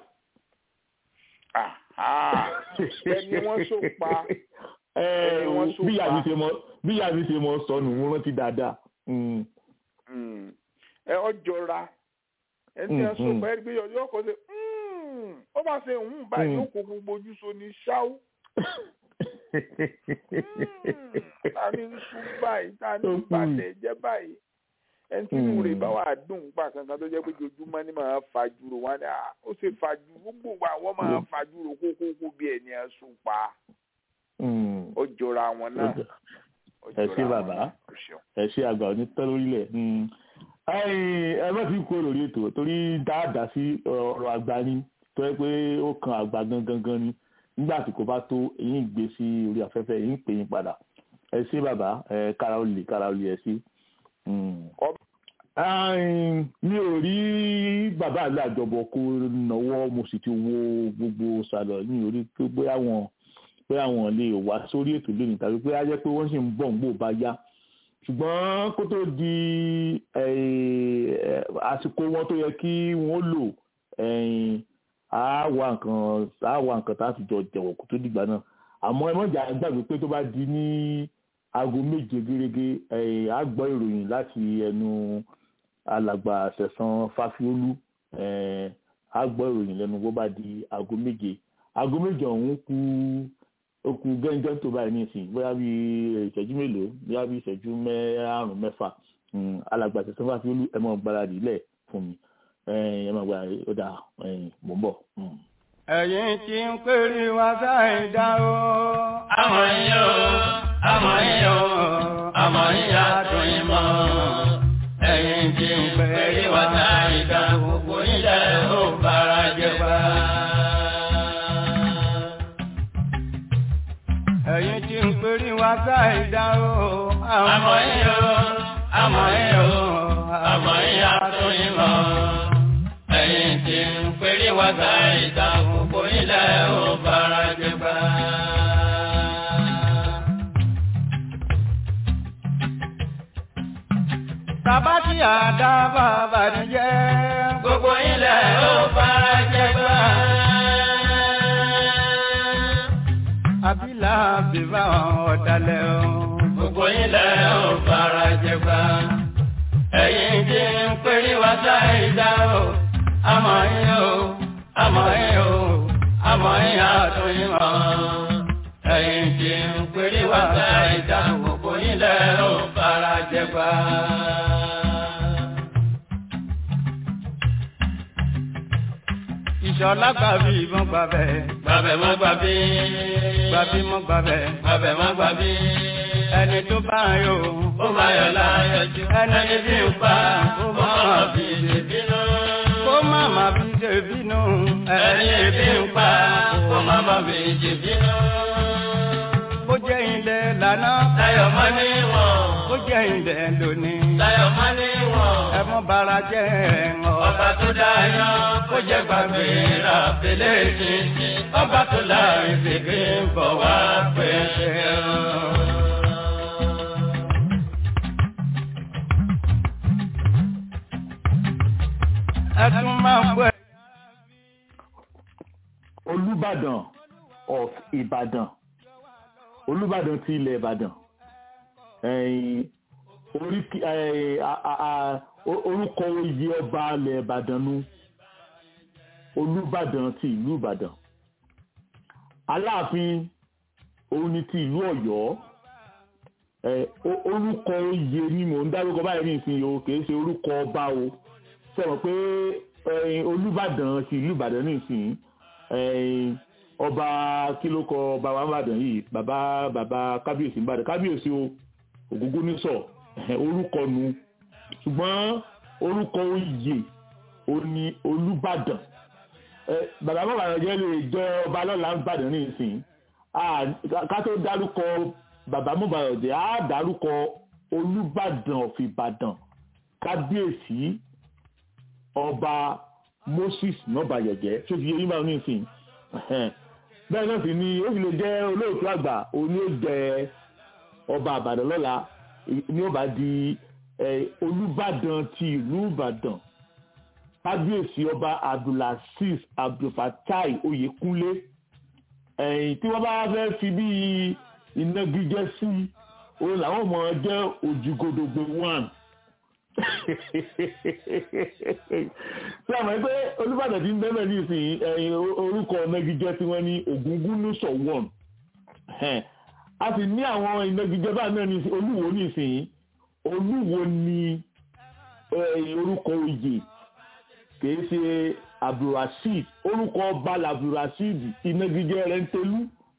ẹni wọ́n so pa Ẹ, ẹni wọ́n so bí ìyá mi pa. ṣe mọ bí ìyá mi ṣe mọ sọnù mo rántí dáadáa. Mm. Mm. ẹ ọjọra ẹni tí Mm, wọ́n so mm. pa ẹni pé yọ kọ́ ṣe ó bá ṣe ń báyìí Mm. yóò kó gbogbo ojú so ní ṣáú. ta ni ń sún báyìí ta ni ń Ó kù. bàtẹ jẹ báyìí ẹni tí inú rẹ̀ Mm. bá wà dùn gbà kankan tó jẹ́ pé ojoojúmọ́ ni màá fajúro wọn ni "Ah, ó ṣe fajúro gbogbo wa wọ́n máa Mm. fajúro kókókó bí ẹni ẹ̀ sùn pa Mm. ó jọra wọn náà ó Ẹ jọra ṣé wọn bàbá. náà. Ó ṣeun. ẹ ṣe àgbà òní tẹ́ lórílẹ̀ Mm. Ẹ̀yin, ẹ má fi kó lórí ètò torí dáadáa sí ọ̀rọ̀ àgbà ni tó yẹ pé ó kan àgbà gangan gan ni nígbà tí kò bá tó èyí ń gbé sí orí afẹ́fẹ́ èyí ń pè yín padà ẹ ṣé bàbá ẹ kára ó lè kára ó lè ẹ sí. Mm. Ọ- Ẹ̀yin, mi ò rí bàbá àgbà àjọbọ kó náwó mo sì ti wo gbogbo sàlọ ní orí pé bóyá wọn bóyá wọn lè wá sórí ètò lónìí tàbí pé á jẹ́ pé wọ́n sì ń bọ̀ ń gbò bá yá ṣùgbọ́n kó tó di eh, eh, àsìkò wọn tó yẹ kí wọ́n lò eh, á wà nǹkan á wà nǹkan tá a fi jọ jẹ̀wọ̀ kó tó dìgbà náà àmọ́ ẹ mọ̀jà gbàgbé pé tó bá di ní aago méje gẹ́gẹ́ ẹ̀ á gbọ́ ìròyìn láti ẹnu alàgbà sẹ̀sán fáfiólú ẹ̀ á gbọ́ ìròyìn lẹ́nu bó bá di aago méje aago méje ọ̀hún kú ó kú gẹ́gẹ́ tó báyìí nísìnyí bóyá bí ìṣẹ́jú mélòó bóyá bí ìṣẹ́jú márùn-ún mẹ́fà alàgbà sẹ̀sán fáfiólú ẹ mọ̀ gbáradì lẹ̀ fún mi ẹ mọ̀ gbáradì ó dà mò ń bọ̀. ẹ̀yin tí ń pèrè wá sáì dá o. àmọ́ yín o àmọ́ yín o àmọ́ yín àdùn yín mọ́. ẹ̀yin tí ń pèrè wá sáì dá gbogbo ilẹ̀ ó bára jẹ pa. ẹ̀yin tí ń pèrè wá sáì dá o. àmọ́ yín o àmọ́ yín o àmọ́ yín àdùn yín mọ́. ẹ̀yin tí ń pèrè wá sáì dá gbogbo ilẹ̀ ó bára jẹ pa. Bàbá tí àdá bàbá ní jẹ́. Gbogbo ilẹ̀ ó bára jẹ gbà. Àbílà bíbá ọ̀dàlẹ̀ o. Gbogbo ilẹ̀ ó bára jẹ gbà. Ẹ̀yin tí ń pèrè wá sáìdá o. Àmọ́ yín o, àmọ́ yín o, àmọ́ yín àtúnyìn mọ́. Ẹ̀yin tí ń pèrè wá sáìdá gbogbo ilẹ̀ ó bára jẹ gbà. ìṣọ̀lá gbàbí ìbọn gbàbẹ̀. gbàbẹ̀ mọ́ gbàbí. gbàbí mọ́ gbàbẹ̀. gbàbẹ̀ mọ́ gbàbí. ẹni tó bá yọ. ó máa yọ láyọjú. ẹni bí ń pa. ó máa fi ṣe bínú. kó má má fi ṣe bínú. ẹni bí ń pa. kó má má fi ṣe bínú. bó jẹ́ ilẹ̀ lánàá. láyọ̀ mọ́ ní wọ̀n. bó jẹ́ ilẹ̀ lónìí. láyọ̀ mọ́ ní wọ̀n. ẹ mọ́ bara jẹ́ ẹ̀rọ. ọba tó dáyọ̀ kó jẹ́ gbàgbé ra fèlè títí. ọba tó láàrin fèké ń bọ̀ wá pẹ̀lẹ́ ẹ tún máa pẹ́. olùbàdàn of ìbàdàn olùbàdàn ti ilẹ̀ ìbàdàn ẹ̀yìn oríkì ẹ̀ a- a- o- orúkọ oyè ọba ilẹ̀ ìbàdàn nu olùbàdàn ti ìlú ìbàdàn aláàfin òun ni ti ìlú ọ̀yọ́ ẹ̀ o- orúkọ oyè ni mò ń dárúkọ báyìí ní ìsinyìí o kì í ṣe orúkọ ọba o sọ̀rọ̀ pé ẹ̀yin olùbàdàn sí ìlú ìbàdàn ní ìsìn ẹ̀yin ọba kí ló kọ ọba wa ìbàdàn yìí bàbá bàbá kábíyèsí ìbàdàn kábíyèsí o ògúngúnnísọ̀ ẹ̀hẹ̀, orúkọ nu ṣùgbọ́n orúkọ oyè ó ní olùbàdàn ẹ bàbá bàbá jẹ́ lè jẹ́ ọba lọ́la ìbàdàn ní ìsìn Ah, ká tó dárúkọ bàbá mọ̀bàdàn á dárúkọ olùbàdàn of ìbàdàn kábíyèsí ọba moses nọbayẹjẹ tó fi yẹyìn báwọn nísìn bẹ́ẹ̀ náà sì ni ó fi lè jẹ́ olóòtú àgbà òní ó jẹ ọba àbàdàn lọ́la ní ó bá di eh, olùbàdàn ti ìlú ìbàdàn kábíyèsí ọba abdulaziz abdulfatai oyèkúnlé ẹ̀yìn tí wọ́n bá fẹ́ fi bí ìnagijẹ sí òun làwọn ọmọ jẹ́ òjìgodogbo one tí a mọ̀ pé olùbàdàn ti ń bẹ́ẹ̀ ní ìsìn ẹ̀yìn orúkọ ìnagijẹ tí wọ́n ní ògúngúnúsọ̀ one a sì ní àwọn ìnagijẹ báyìí náà ní ìsìn olúwo ní ìsìn olúwo ní eh, orúkọ oyè kìí ṣe abdulrasheed orúkọ ọba abdulrasheed ìnagijẹ rẹ̀ ń tẹlú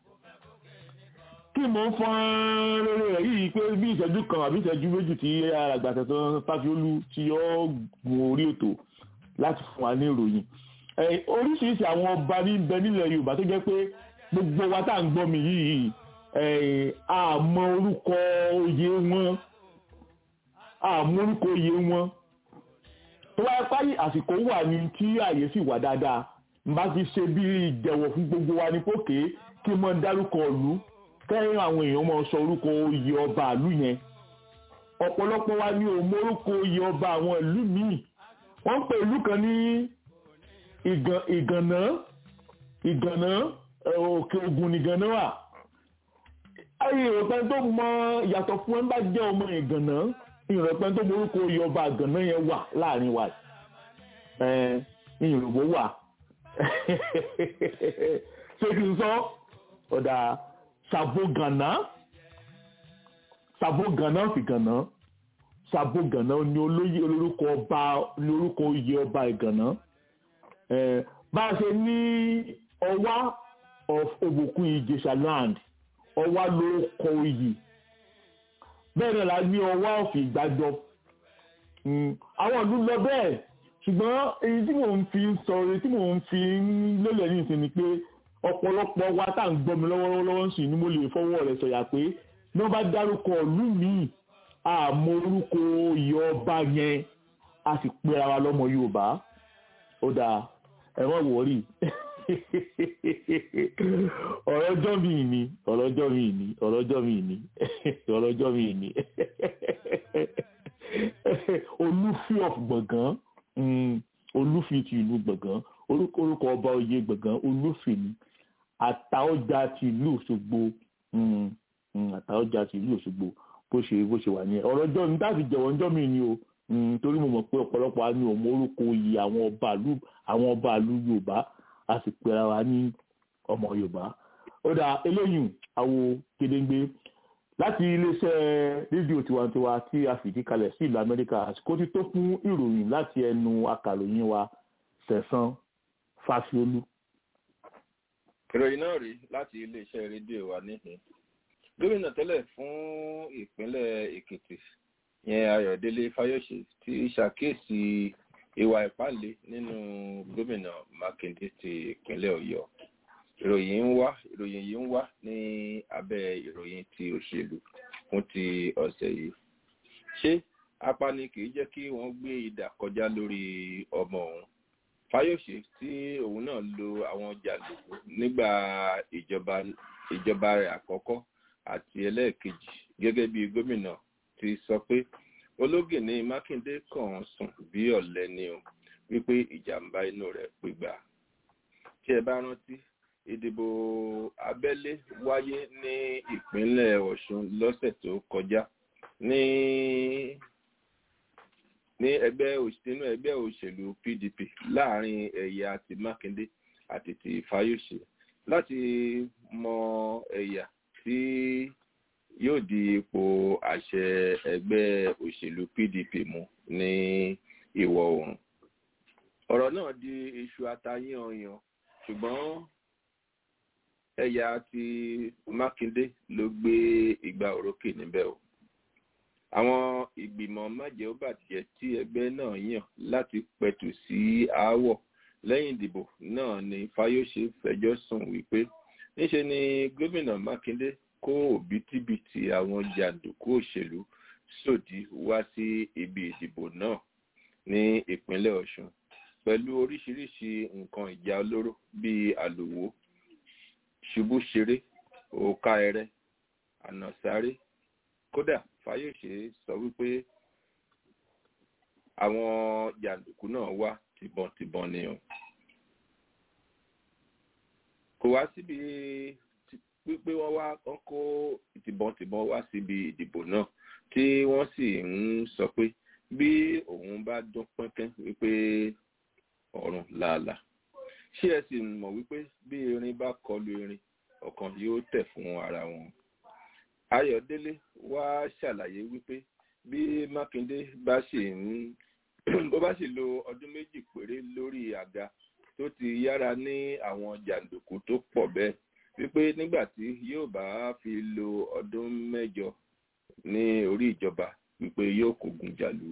kí mo ń fọ́n rere rẹ̀ yìí pé bí ìṣẹ́jú kan àbí ìṣẹ́jú méjì tí àgbàtà tó fáfiolú tí ó gun orí ètò láti fún wa ní ìròyìn Eh, oríṣiríṣi àwọn ọba ní bẹ nílẹ̀ yorùbá tó jẹ́ pé gbogbo wa tá à ń gbọ́ mi yìí eh, a mọ orúkọ oyè wọn a mọ orúkọ oyè wọn tó wáyé páyì àsìkò wà ní tí àyè sì wà dáadáa n bá fi ṣe bí ìjẹ̀wọ̀ fún gbogbo wa ní pòkè kí n mọ dárúkọ ìlú kẹ́yìn àwọn èèyàn máa sọ orúkọ oyè ọba ìlú yẹn ọ̀pọ̀lọpọ̀ wa ní òun orúkọ oyè ọba àwọn ìlú míì wọ́n ń pè ìlú kan ní ìgàn- ìgànná ìgànná ẹ, òkè ogun nìgànná wà ayé ìrọ̀pẹ́ tó mọ ìyàtọ̀ fún ẹ bá jẹ́ ọmọ ìgànná ìrọ̀pẹ́ tó morúkọ oyè ọba àgànná yẹn wà láàrin wa ẹ ìrùbó wà ṣé kí n sọ ọ̀dà ṣàbógànná ṣàbógànná sì gànná ṣàbógànná ni olóyè olórúkọ ọba ní orúkọ oyè ọba ìgànná ẹ bá a ṣe ní ọwá of òbòkun ìjẹ̀ṣà land ọwá ló kọ oyè bẹ́ẹ̀ náà la ní ọwá of ìgbàjọ Mm, àwọn ìlú lọ bẹ́ẹ̀ ṣùgbọ́n èyí tí mò ń fi sọ èyí tí mò ń fi lélẹ̀ ní ìsinmi pé ọ̀pọ̀lọpọ̀ wa tá à ń gbọ́ mi lọ́wọ́lọ́wọ́ sí ni mo lè fọwọ́ rẹ̀ sọ̀yà pé ní wọ́n bá dárúkọ ìlú míì àmọ́ orúkọ oyè ọba yẹn a sì pera wa lọ́mọ Yorùbá ó dáa ẹ má wọrí ọ̀rọ̀ ọjọ́ mi ni ọ̀rọ̀ ọjọ́ mi ni ọ̀rọ̀ ọjọ́ mi ni ọ̀rọ̀ ọjọ́ mi ni olúfi of gbọ̀ngàn mm, olúfi ti ìlú gbọ̀ngàn orúkọ orúkọ ọba oyè gbọ̀ngàn olúfi ni àtàọjà ti ìlú Òṣogbo mm, mm, àtàọjà ti ìlú Òṣogbo bó ṣe bó ṣe wà ní ọ̀rọ̀ ọjọ́ mi dáàbì jẹ̀wọ́ ọjọ́ mi ni o mm, torí mo mọ̀ pé ọ̀pọ̀lọpọ̀ á ní òun orúkọ oyè àwọn ọba ìlú àwọn ọba ìlú Yorùbá a sì pera wa ní ọmọ Yorùbá ó dà eléyìí àwo kedengbe láti iléeṣẹ́ rédíò tiwantiwa tí a fìdí kalẹ̀ sí ìlú Amẹ́ríkà àsìkò ti tó fún ìròyìn láti ẹnu akàròyìn wa Sẹ̀san Fásiolú. ìròyìn náà rí láti iléeṣẹ́ rédíò wa níhìn gómìnà tẹ́lẹ̀ fún ìpínlẹ̀ Èkìtì yẹn Ayọ̀délé Fáyọ̀ṣe ti ṣàkíyèsí ìwà ìpáǹle nínú gómìnà Mákindé ti ìpínlẹ̀ Ọ̀yọ́ ìròyìn ń wá ìròyìn yìí ń wá ní abẹ́ ìròyìn ti òṣèlú fún ti ọ̀sẹ̀ yìí ṣé apani kì í jẹ́ kí wọ́n gbé idà kọjá lórí ọmọ òun Fáyọ̀ṣe tí òun náà lo àwọn jàǹdùkú nígbà ìjọba ìjọba rẹ̀ àkọ́kọ́ àti ẹlẹ́ẹ̀kejì gẹ́gẹ́ bí gómìnà ti sọ pé ológìní Mákindé kàn sùn bí ọ̀lẹ ni o wípé ìjàmbá inú rẹ̀ pìgbà tí ẹ bá rántí ìdìbò abẹ́lé wáyé ní ìpínlẹ̀ Ọ̀ṣun lọ́sẹ̀ tó kọjá ní ní ẹgbẹ́ nínú ẹgbẹ́ òṣèlú PDP láàrin ẹ̀yà ti Mákindé àti ti Fáyọ̀ṣe láti mọ ẹ̀yà tí yóò di ipò àṣẹ ẹgbẹ́ òṣèlú PDP mú ní ìwọ̀ oòrùn ọ̀rọ̀ náà di iṣu atayanyan ṣùgbọ́n ẹ̀yà ti Mákindé ló gbé ìgbà òrókè níbẹ̀ o àwọn ìgbìmọ̀ májẹ̀ọ́bàjẹ́ tí ẹgbẹ́ náà yàn láti pẹ̀tù sí aáwọ̀ lẹ́yìn ìdìbò náà ni Fáyọ̀ṣe fẹjọ́ sùn wípé níṣe ni gómìnà Mákindé kó òbítíbitì àwọn jàǹdùkú òṣèlú sòdí wá sí ibi ìdìbò náà ní ìpínlẹ̀ Ọ̀ṣun pẹ̀lú oríṣiríṣi nǹkan ìjà olóró bíi àlòwò ṣubúṣeré òòkà ẹrẹ ànàsáré kódà Fáyọ̀ṣe sọ wípé àwọn jàǹdùkú náà wá tìbọntìbọn ni o kò wá síbi wípé wọ́n wá wọ́n kó tìbọntìbọn wá síbi ìdìbò náà tí wọ́n sì ń sọ pé bí òun bá dún pẹ́kẹ́ wípé ọ̀run làálàá ṣé ẹ sì mọ̀ wípé bí erin bá kọlu erin ọ̀kan yóò tẹ̀ fún ara wọn. Ayọ̀délé wá ṣàlàyé wípé bí Mákindé bá sì ń bó bá sì lo ọdún méjì péré lórí àga tó ti yára ní àwọn jàǹdùkú tó pọ̀ bẹ́ẹ̀ wípé nígbà tí yóò bá fi lo ọdún mẹ́jọ ní orí ìjọba wípé yóò kógun jàlú.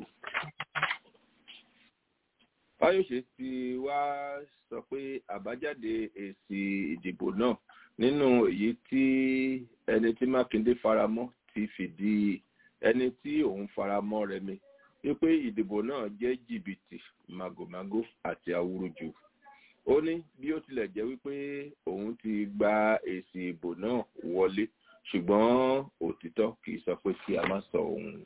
Fáyọ̀ṣe ti wá sọ pé àbájáde èsì ìdìbò náà nínú èyí tí ẹni tí Mákindé faramọ́ ti fìdí ẹni tí òun faramọ́ rẹmi wípé ìdìbò náà jẹ́ jìbìtì màgòmágó àti awúrúju ó ní bí ó tilẹ̀ jẹ́ wípé òun ti gba èsì ìbò náà wọlé ṣùgbọ́n òtítọ́ kì í sọ pé kí a má sọ òun.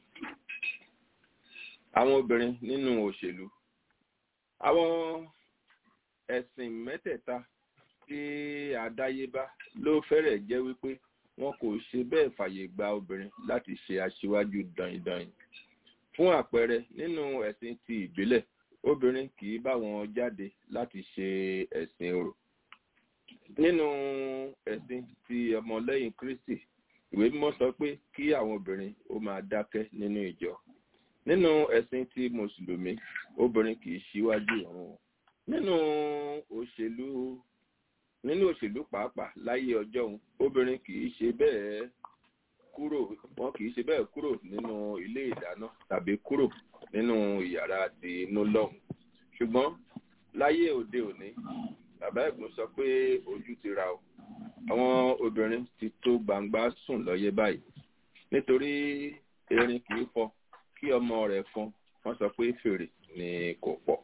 àwọn obìnrin nínú òṣèlú àwọn ẹ̀sìn mẹ́tẹ̀ẹ̀ta tí àdáyébá ló fẹ́rẹ̀ jẹ́ wípé wọn kò ṣe bẹ́ẹ̀ fàyè gba obìnrin láti ṣe aṣíwájú dànyìndànyìn fún àpẹẹrẹ nínú ẹ̀sìn ti ìbílẹ̀ obìnrin kì í bá wọn jáde láti ṣe ẹ̀sìn orò nínú ẹ̀sìn ti ọmọlẹ́yìn kristi ìwé mímọ́ sọ pé kí àwọn obìnrin ó máa dákẹ́ nínú ìjọ nínú ẹ̀sìn ti mùsùlùmí obìnrin kì í ṣíwájú ìrun nínú òṣèlú nínú òṣèlú pàápàá láyé ọjọ́ òun obìnrin kì í ṣe bẹ́ẹ̀ kúrò wọn kì í ṣe bẹ́ẹ̀ kúrò nínú ilé ìdáná tàbí kúrò nínú ìyàrá ti inú lọ́hùn ṣùgbọ́n láyé òde òní bàbá ẹ̀gbọ́n sọ pé ojú ti ra o àwọn obìnrin ti tó gbangba sùn lọ́yẹ́ báyìí nítorí erin kì í fọ kí ọmọ rẹ̀ fọn wọ́n sọ pé fèrè ni kò pọ̀.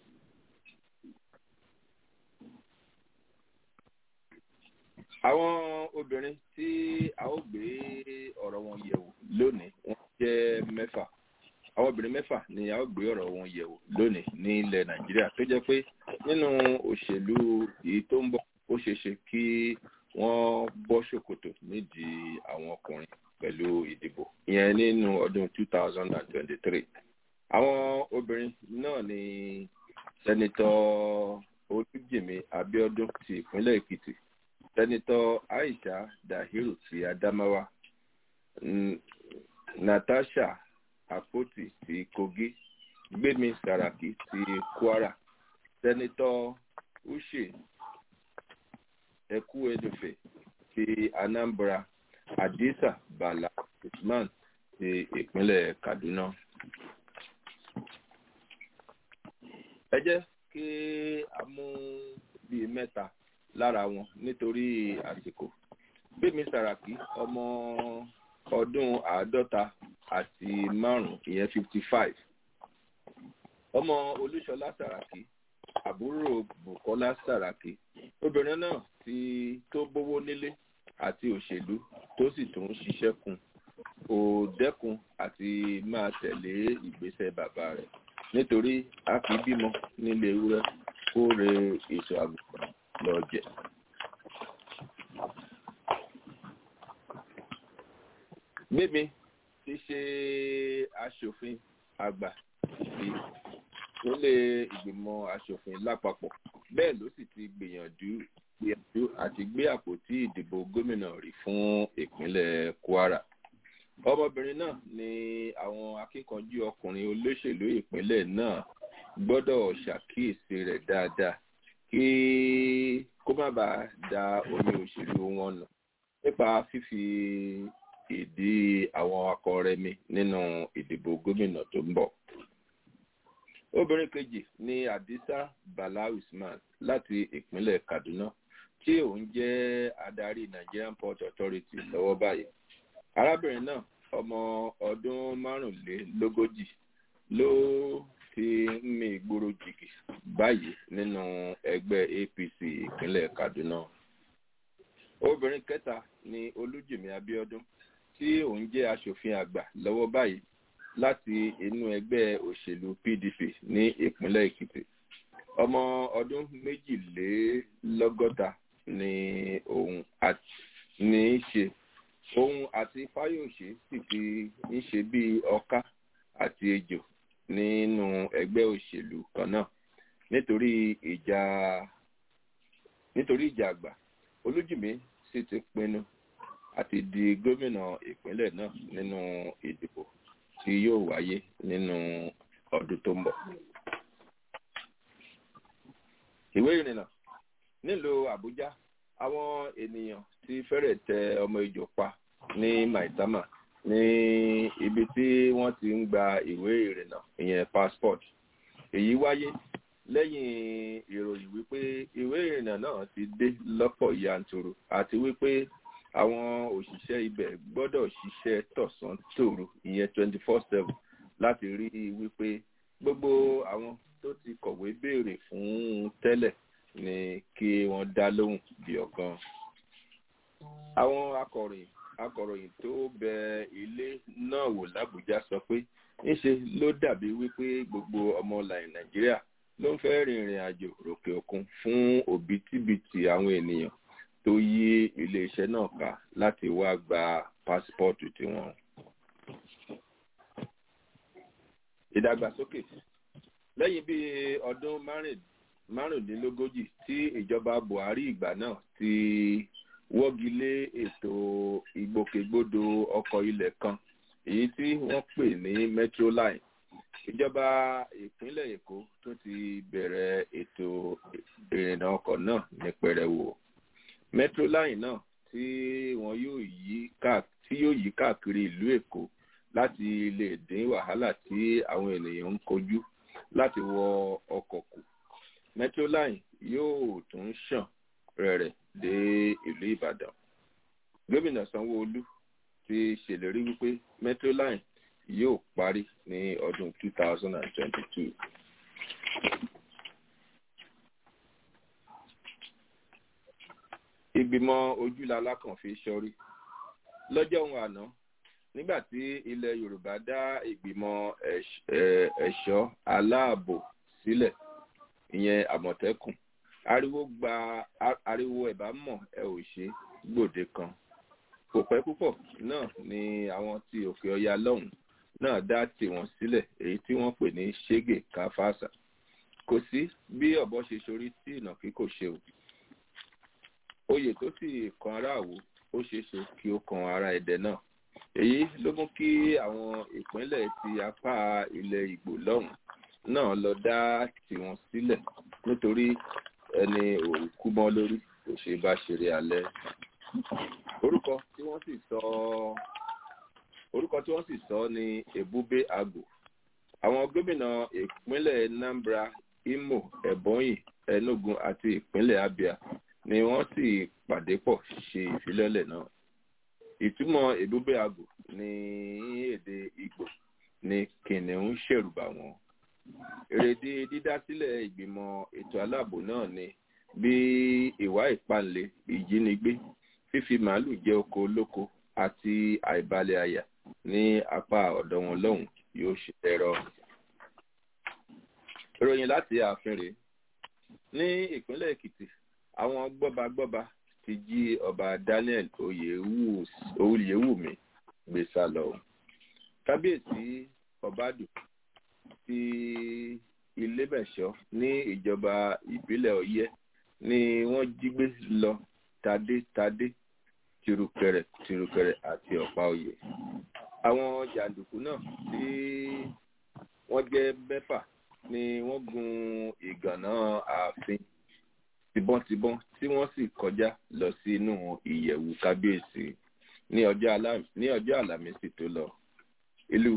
àwọn obìnrin tí a ó gbé ọ̀rọ̀ wọn yẹ̀wò lónìí wọ́n jẹ́ mẹ́fà àwọn obìnrin mẹ́fà ni a ó gbé ọ̀rọ̀ wọn yẹ̀wò lónìí ní ilẹ̀ nàìjíríà tó jẹ́ pé nínú òṣèlú èyí tó ń bọ̀ ó ṣeé ṣe kí wọ́n bọ́ ṣòkòtò nídìí àwọn ọkùnrin pẹ̀lú ìdìbò ìyẹn nínú ọdún 2023 àwọn obìnrin náà ni sẹ́nitọ́ olújìmí abiodun ti ìpínlẹ̀ èkìtì sẹ́nitọ́ aisha dahiru ti adamawa natasha akpoti ti kogi gbemi saraki ti kwara sẹ́nitọ́ uche ekuedofe ti anambra adisa bala usman ti ìpínlẹ̀ kaduna. ẹ jẹ́ kí a mú bíi mẹ́ta lára wọn nítorí àsìkò gbẹ̀mí sàràkí ọmọ ọdún àádọ́ta àti márùn-ún ìyẹn fifty five ọmọ olúṣọlá sàràkí àbúrò bukola sàràkí obìnrin náà ti tó bówó nílé àti òṣèlú tó sì tún ṣiṣẹ́ kun kò dẹ́kun àti máa tẹ̀lé ìgbésẹ̀ bàbá rẹ̀ nítorí a kì í bímọ nílé ewúrẹ́ kó re èso àgùntàn lọ jẹ. Gbémi ti ṣe aṣòfin àgbà sí nílé ìgbìmọ̀ aṣòfin lápapọ̀ bẹ́ẹ̀ ló sì ti gbìyànjú gbìyànjú àti gbé àpótí ìdìbò gómìnà rí fún ìpínlẹ̀ Kwara ọmọbìnrin náà ni àwọn akíkanjú ọkùnrin olóṣèlú ìpínlẹ̀ náà gbọ́dọ̀ ṣàkíyèsí rẹ̀ dáadáa kí kó má bàa da omi òṣèlú wọn nù nípa fífi ìdí àwọn akọrẹmi nínú ìdìbò gómìnà tó ń bọ̀. obìnrin kejì ni adisa bala usman láti ìpínlẹ̀ kaduna tí òun jẹ́ adarí nigerian port authority lọ́wọ́ báyìí arábìnrin náà ọmọ ọdún márùnlélógójì ló ti ń mi ìgboro jìgì báyìí nínú ẹgbẹ́ apc ìpínlẹ̀ kaduna obìnrin kẹta ni olújìmí abiodun tí òun jẹ́ aṣòfin àgbà lọ́wọ́ báyìí láti inú ẹgbẹ́ òṣèlú pdp ní ìpínlẹ̀ èkìtì ọmọ ọdún méjìlélọ́gọ́ta ni òun ní í ṣe òun àti fáyọsé sì ti ń ṣe bíi ọká àti ejò nínú ẹgbẹ́ òṣèlú kan náà nítorí ìjà nítorí ìjà àgbà olújìmí sì ti pinnu àti di gómìnà ìpínlẹ̀ náà nínú ìdìbò tí yóò wáyé nínú ọdún tó ń bọ̀. ìwé ìrìnnà nílùú àbújá àwọn ènìyàn ti fẹ́rẹ̀ tẹ ọmọ ìjọ pa ní maitama ní ibi tí wọ́n ti ń gba ìwé ìrìnnà ìyẹn passport èyí wáyé lẹ́yìn ìròyìn wípé ìwé ìrìnnà náà ti dé lọ́pọ̀ yanturu àti wípé àwọn òṣìṣẹ́ ibẹ̀ gbọ́dọ̀ ṣiṣẹ́ tọ̀sán tòru ìyẹn twenty four seven láti rí i wípé gbogbo àwọn tó ti kọ̀wé béèrè fún tẹ́lẹ̀ ni kí wọ́n dá lóhùn bí ọ̀kan. àwọn akọ̀ròyìn akọ̀ròyìn tó bẹ ilé náà wò lábújá sọ pé ńṣe ló dàbí wípé gbogbo ọmọ nàìjíríà ló ń fẹ́ rìnrìn àjò ròkè òkun fún òbítíbitì àwọn ènìyàn tó yí iléeṣẹ́ náà ká láti wá gba pásítọ̀tù tiwọn. ìdàgbàsókè lẹ́yìn bíi ọdún márùndínlógójì tí ìjọba buhari ìgbà náà ti wọ́gi lé ètò ìgbòkègbodò ọkọ̀ ilẹ̀ kan èyí tí wọ́n pè ní metroline ìjọba ìpínlẹ̀ èkó tún ti bẹ̀rẹ̀ ètò ìrìnnà ọkọ̀ náà ní pẹrẹwu metroline náà tí wọn yóò yí tí yóò yí káàkiri ìlú èkó láti lè dín wàhálà tí àwọn ènìyàn ń kojú láti wọ ọkọ̀ kù metroline yóò tún ṣàn rẹ̀rẹ̀ dé ìlú ìbàdàn gómìnà sanwóolu ti ṣèlérí wípé metroline yóò parí ní ọdún 2022. ìgbìmọ̀ ojúlala kan fi sọrí lọ́jọ́ ohun àná nígbà tí ilẹ̀ yorùbá dá ìgbìmọ̀ ẹ̀ṣọ́ aláàbò sílẹ̀ ìyẹn àmọ̀tẹ́kùn ariwo gba ariwo ẹ̀bá mọ̀ ẹ ò ṣe gbòde kan kò pẹ́ púpọ̀ náà ni àwọn tí òkè ọya lọ́hùn náà dá tiwọn sílẹ̀ èyí tí wọ́n pè ní ṣégè káfáàsà kò sí bí ọ̀bọ ṣe sorí tí ìnàkí kò ṣe o oyè tó sì kan aráàwò ó ṣeé ṣe kí ó kan ara ẹ̀dẹ̀ náà èyí ló mú kí àwọn ìpínlẹ̀ ti apá ilẹ̀ ìgbò lọ́hùn náà lọ dá tiwọn sílẹ̀ nítorí ẹni òkú mọ́ lórí kò ṣe bá ṣeré alẹ́ orúkọ tí wọ́n sì sọ orúkọ tí wọ́n sì sọ ní ebube agbo àwọn gómìnà ìpínlẹ̀ nambra imo ebonyi enugu àti ìpínlẹ̀ abia ni wọ́n sì pàdé pọ̀ ṣe ìfilọ́lẹ̀ náà ìtumọ̀ ebube agbo ní èdè igbo ní kìnìún ṣèrùbà wọn èrèdí dídásílẹ̀ ìgbìmọ̀ ètò aláàbò náà ni bí ìwà ìpalẹ̀ ìjínigbé fífi màálù jẹ oko olóko àti àìbalẹ̀ àyà ní apá ọ̀dọ̀ wọn lọ́hùn yóò ṣe ẹ̀rọ. ìròyìn láti ààfin rèé ní ìpínlẹ̀ èkìtì àwọn gbọ́bagbọ́ba ti jí ọba daniel oyèwùmí gbé sá lọ. kábíyèsí ọbádù ti ilébẹ̀ṣọ́ ní ìjọba ìbílẹ̀ ọyẹ́ ni wọ́n jí gbé lọ tadétadé tirukẹrẹ tirukẹrẹ àti ọ̀pá oyè. àwọn jàǹdùkú náà tí wọ́n jẹ́ mẹ́fà ni wọ́n gun ìgànná ààfin tibọ́ntibọ́n tí wọ́n sì kọjá lọ sí inú ìyẹ̀wù kábíyèsí ní ọjọ́ àlàmísì tó lọ. ìlú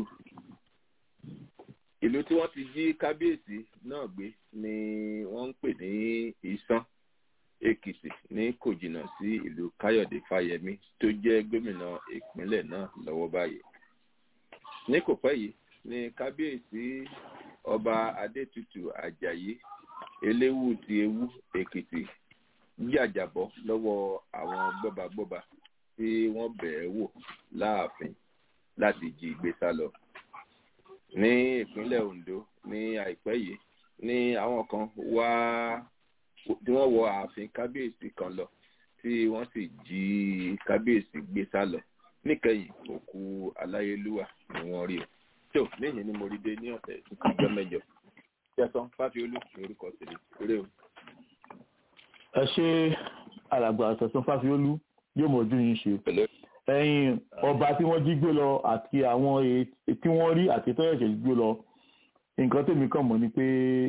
ìlú tí wọ́n ti jí kábíyèsí náà gbé ni wọ́n ń pè ní ìsán èkìtì ní kò jìnnà sí ìlú káyọ̀dé fáyemí tó jẹ́ gómìnà ìpínlẹ̀ náà lọ́wọ́ báyìí. ní kò pẹ́ yìí ni kábíyèsí ọba adétutù ajayi eléwù ti ewu èkìtì jàjàbọ́ lọ́wọ́ àwọn gbọ́bagbọ́ba tí wọ́n bẹ̀ẹ́ wò láàfin láti jí gbé sá lọ ní ìpínlẹ̀ ondo ní àìpẹ́ yìí ní àwọn kan wá tí wọ́n wọ ààfin kábíyèsí kan lọ tí wọ́n sì jí kábíyèsí gbé sá lọ níkẹyìn òkú aláyélúwà ni wọ́n rí o tó níyìn ni mo rí dé ní ọ̀sẹ̀ ìjọ mẹ́jọ jẹ́sán fáfiolú ní orúkọ tèmi eré o. ẹ ṣe alàgbà àtẹ̀sán fáfiolú yóò mọ̀jú yín ṣe ẹ̀yin ọba tí wọ́n jí gbé lọ àti àwọn tí wọ́n rí àti tó ẹ̀ṣẹ̀ gbé lọ nǹkan tèmi kàn mọ̀ ni pé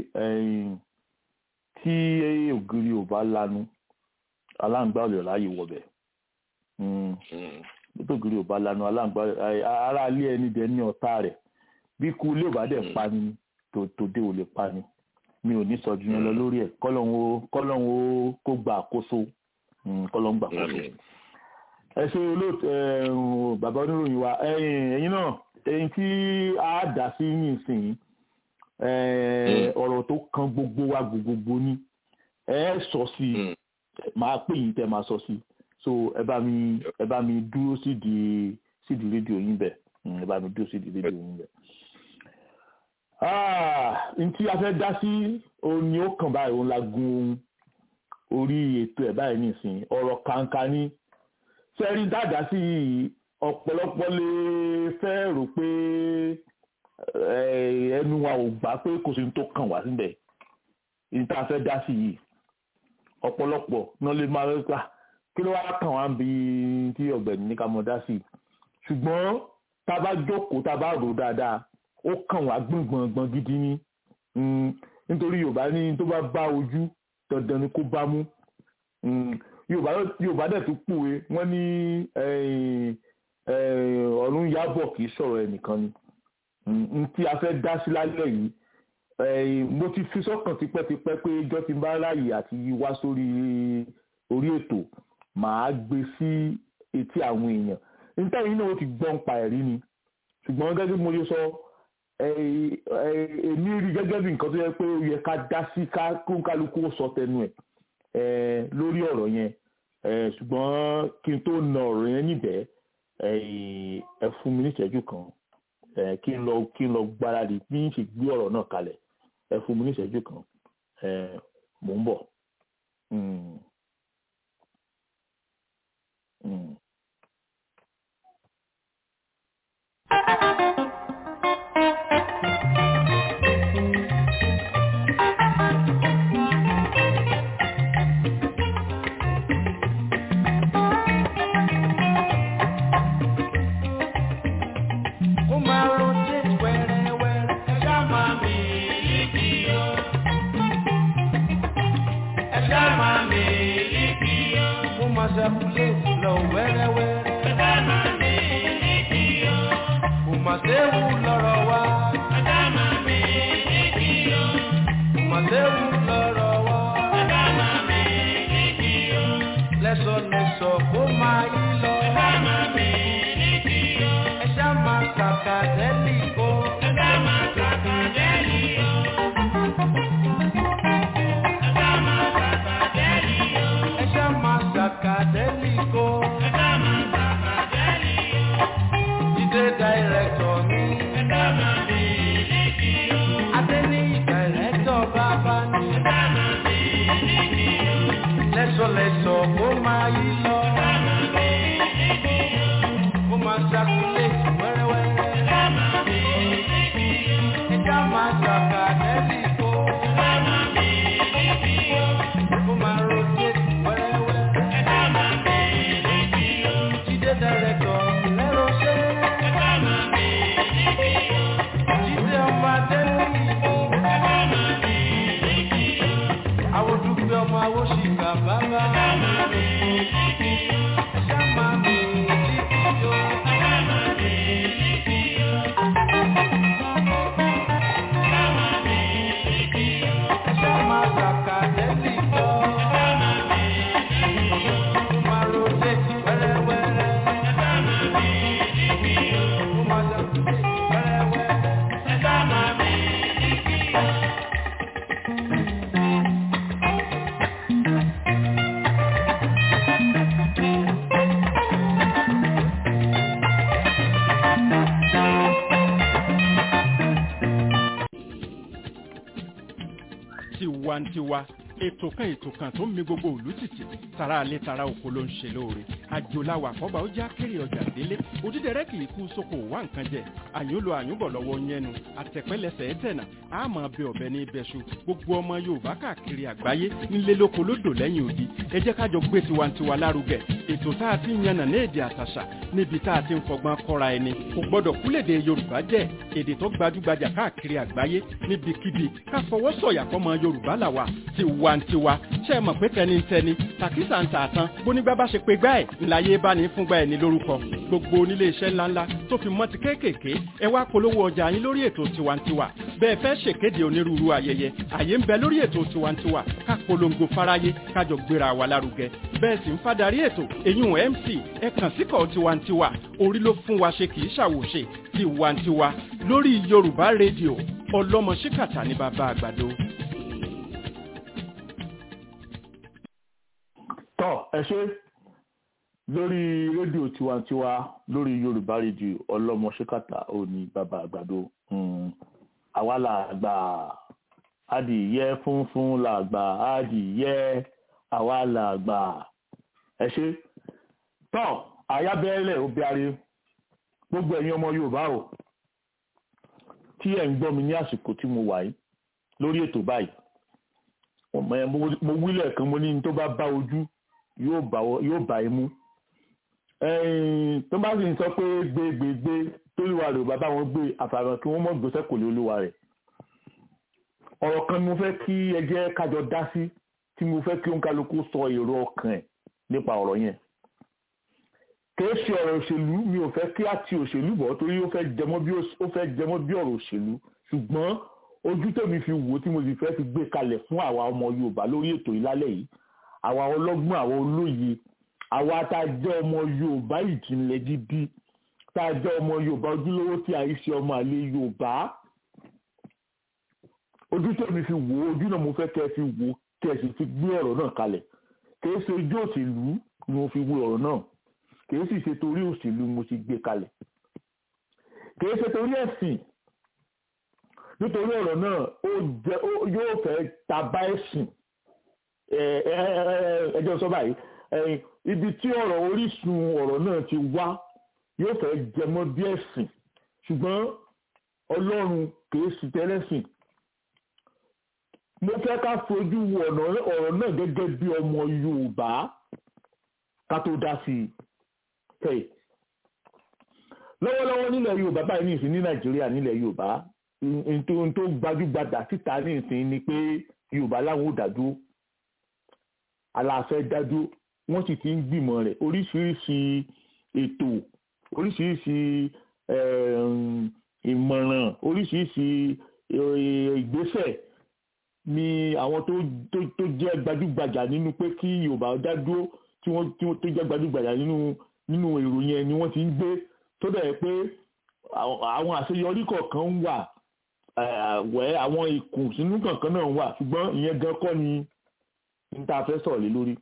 tí ògiri ò bá lanu aláǹgbá ò lè ráyè wọbẹ̀ tó ògiri ò bá lanu aláǹgbá ara ilé ẹni dẹ̀ ní ọ̀tá rẹ̀ bí kú ilé ò bá dẹ̀ pani tòde ò lè pani mi ò ní sọ ju yẹn lọ lórí ẹ̀ kọ́lọ́hún ó kó gba àkóso kọ́lọ́hún gba àkóso ẹ ṣe olóòtú bàbá oníròyìn wa ẹ̀yin náà ẹ̀yin tí a dá sí nísìnyí ọ̀rọ̀ tó kan gbogbo wa gbogbogbò ní ẹ sọ sí máa pè yín tẹ́ máa sọ sí so ẹ bá mi ẹ bá mi dúró sídìí sídìí rédíò yín bẹ̀ ẹ bá mi dúró sídìí rédíò yín bẹ̀. n tí a fẹ́ dá sí òun ni ó kàn báyìí òun la gun orí ètò ẹ̀ báyìí nìsín ọ̀rọ̀ kàńkà ní sẹ́rí dáadáa sí yìí ọ̀pọ̀lọpọ̀ lè fẹ́ rò pé ẹnu wa ò gbà pé kò sí ní tó kàn wá síbẹ̀ ní tá a fẹ́ dá sí yìí ọ̀pọ̀lọpọ̀ náà lè máa rẹ́ gbà kí ló wá kàn wá bí tí ọ̀gbẹ́ni ní ká mọ̀ dá sí ṣùgbọ́n tá a bá jókòó tá a bá rò dáadáa ó kàn wá gbọ̀ngbọ̀ngbọ̀n gidi ní nítorí yorùbá ní tó bá bá ojú dandan ni kó bá mú yorùbá dẹ̀ tún pòwe wọ́n ní ọ̀run yábọ̀ kì í sọ̀rọ̀ ẹnìkan ni n tí a fẹ́ dá sí lálẹ́ yìí mo ti fi sọ́kàn tipẹ́tipẹ́ pé ìjọ ti bá ráàyè àti wá sórí orí ètò màá gbé sí etí àwọn èèyàn níta yìí náà ó ti gbọ́n pa ẹ̀rí ni ṣùgbọ́n gẹ́gẹ́ bí mo ṣe sọ èmi rí gẹ́gẹ́ bí nǹkan tó yẹ pé ó yẹ ká dá sí ká kóńkálukú sọ tẹnu ẹ̀ lórí ọ̀rọ̀ yẹn ṣùgbọ́n kí n tó na ọ̀rọ̀ yẹn níbẹ̀ ẹ fún mi ní ìṣẹ́jú kan kí n lọ kí n lọ gbáradì bí n ṣe gbé ọ̀rọ̀ náà kalẹ̀ ẹ fún mi ní ìṣẹ́jú kan mò ń bọ̀. tiwantiwa ètò kan ètò kan tó ń mi gbogbo òlú tìtì tara alẹ́ tara oko ló ń ṣe lóore àjòláwà àkọ́bà ó já kéré ọjà délé òdídẹrẹ́ kì í kú sóko wá nǹkan jẹ àyúnlò àyúnbọ̀ lọ́wọ́ yẹnu àtẹ̀pẹ́lẹsẹ̀ ẹ̀tẹ̀nà àmọ́ bẹ ọ̀bẹ ní ibẹ̀ṣu gbogbo ọmọ yorùbá káàkiri àgbáyé nílé lóko lódò lẹ́yìn odi ẹ jẹ́ kájọ gbé tiwantiwa lárugẹ ètò tá a ti ń yànnà ní èdè àtàṣà níbi tá a ti ń fọgbọ́n kọ́ra ẹni kò gbọ́dọ̀ kúlèdè yorùbá jẹ́ èdè tó gbajúgbajà káàkiri àgbáyé níbikíbi ká fọwọ́ sọ̀yà fọmọ yorùbá làwà tiwantiwa ṣe é mọ̀ pé tẹnitẹni tàkísà ń tà tán bónígbà bá ṣe pé gbá ẹ̀ ńláyé bá ní fúngbà ẹ̀ ní lórúkọ gbogbo onílé iṣẹ́ ńláńlá tó fi mọ́ ti kéékèèké ẹ wá polówó ọjà yín lórí ètò tiwantiwa bẹ́ẹ̀ fẹ́ ṣèkéde onírúurú ayẹyẹ àyè ń bẹ lórí ètò tiwantiwa ká polongo fáráyé kájọ gbéra wa lárugẹ bẹ́ẹ̀ sì ń fadarí ètò èyún mc ẹ kàn síkọ̀ tiwantiwa orí ló fún wa ṣe kì í ṣàwòṣe tiwantiwa lórí yorùbá rédíò ọlọ́mọ ṣíkàtà ní bàbá àgbàdo. tọ́ ẹ ṣe lórí rédíò tiwantiwa lórí yorùbá rédíò ọlọ́mọ ṣíkàtà òní bàbá àgbàdo àwa làgbà adìyẹ funfun làgbà adìyẹ àwa làgbà ẹ ṣe tọ́ àyábẹ́rẹ́lẹ̀ obìnrin gbogbo ẹ̀yin ọmọ yorùbá o tí ẹ̀ ń gbọ́ mi ní àsìkò tí mo wà yìí lórí ètò báyìí ọmọ ẹ mo wílẹ̀ kan mo ní tó bá bá ojú yóò bá imú tó bá sì ń sọ pé gbégbégbé tóríwá rẹ̀ bàbá wọn gbé àfàràn kí wọ́n mọ̀ gbèsè kò lè olúwa rẹ̀ ọ̀rọ̀ kan ni mo fẹ́ kí ẹ jẹ́ kájọ dá sí tí mo fẹ́ kí òǹkálukú sọ èrò ọkàn ẹ̀ nípa ọ̀rọ̀ yẹn kìí ṣe ọ̀rọ̀ òṣèlú mi ò fẹ́ kí á ti òṣèlú bọ̀ torí ó fẹ́ jẹmọ́ bí ọ̀rọ̀ òṣèlú ṣùgbọ́n ojú tèmi fi wò tí mo sì fẹ́ fi gbé kalẹ̀ fún àwa ọmọ Yorùbá lórí ètò ìlálẹ̀ yìí àwa ọlọ́gbọ́n àwa olóye àwa tá a jẹ́ ọmọ Yorùbá ìjìnlẹ̀ gidi tá a jẹ́ ọmọ Yorùbá ojúlówó tí a yìí ṣe ọmọ àlè Yorùbá ojú tèmi fi wò ojú náà mo fẹ́ kẹ́ ẹ fi wò kẹ́ ẹ sì fi gbé ọ̀rọ̀ náà kalẹ̀ kìí ṣe ojú òṣèlú ni mo fi wo ọ̀rọ̀ náà kìí sì ṣe torí òṣèlú mo ti gbé kalẹ̀ kìí ṣe torí ẹ̀sìn nítorí ọ̀rọ̀ náà ó jẹ́ yóò fẹ́ taba ẹ̀sìn ẹjọ́ sọ báyìí ibi tí ọ̀rọ̀ orísun ọ̀rọ̀ náà ti wá yóò fẹ́ jẹmọ́ bí ẹ̀sìn ṣùgbọ́n ọlọ́run kìí sì tẹ́lẹ̀sìn mo fẹ́ ká fojú wo ọ̀rọ̀ náà gẹ́gẹ́ bí ọmọ Yorùbá ká tó dá sí i lọ́wọ́lọ́wọ́ nílẹ̀ Yorùbá báyìí ní ìsìn ní Nàìjíríà nílẹ̀ Yorùbá ohun tó gbajúgbajà síta ní ìsìn ni pé Yorùbá láwọn ò dádúró aláfẹ́ dádúró wọ́n sì ti ń gbìmọ̀ rẹ̀ oríṣiríṣi ètò oríṣiríṣi ìmọ̀ràn oríṣiríṣi ìgbésẹ̀ ni àwọn tó jẹ́ gbajúgbajà nínú pé kí Yorùbá dádúró tí wọ́n tó jẹ́ gbajúgbajà nínú nínú èrò yẹn ni wọ́n ti ń gbé tó dẹ̀ pé àwọn àṣeyọrí kọ̀ọ̀kan wà wẹ́ àwọn ìkùnsínú kọ̀ọ̀kan náà wà ṣùgbọ́n ìyẹn gan kọ́ ni níta fẹ́ sọ̀rọ̀ lé lórí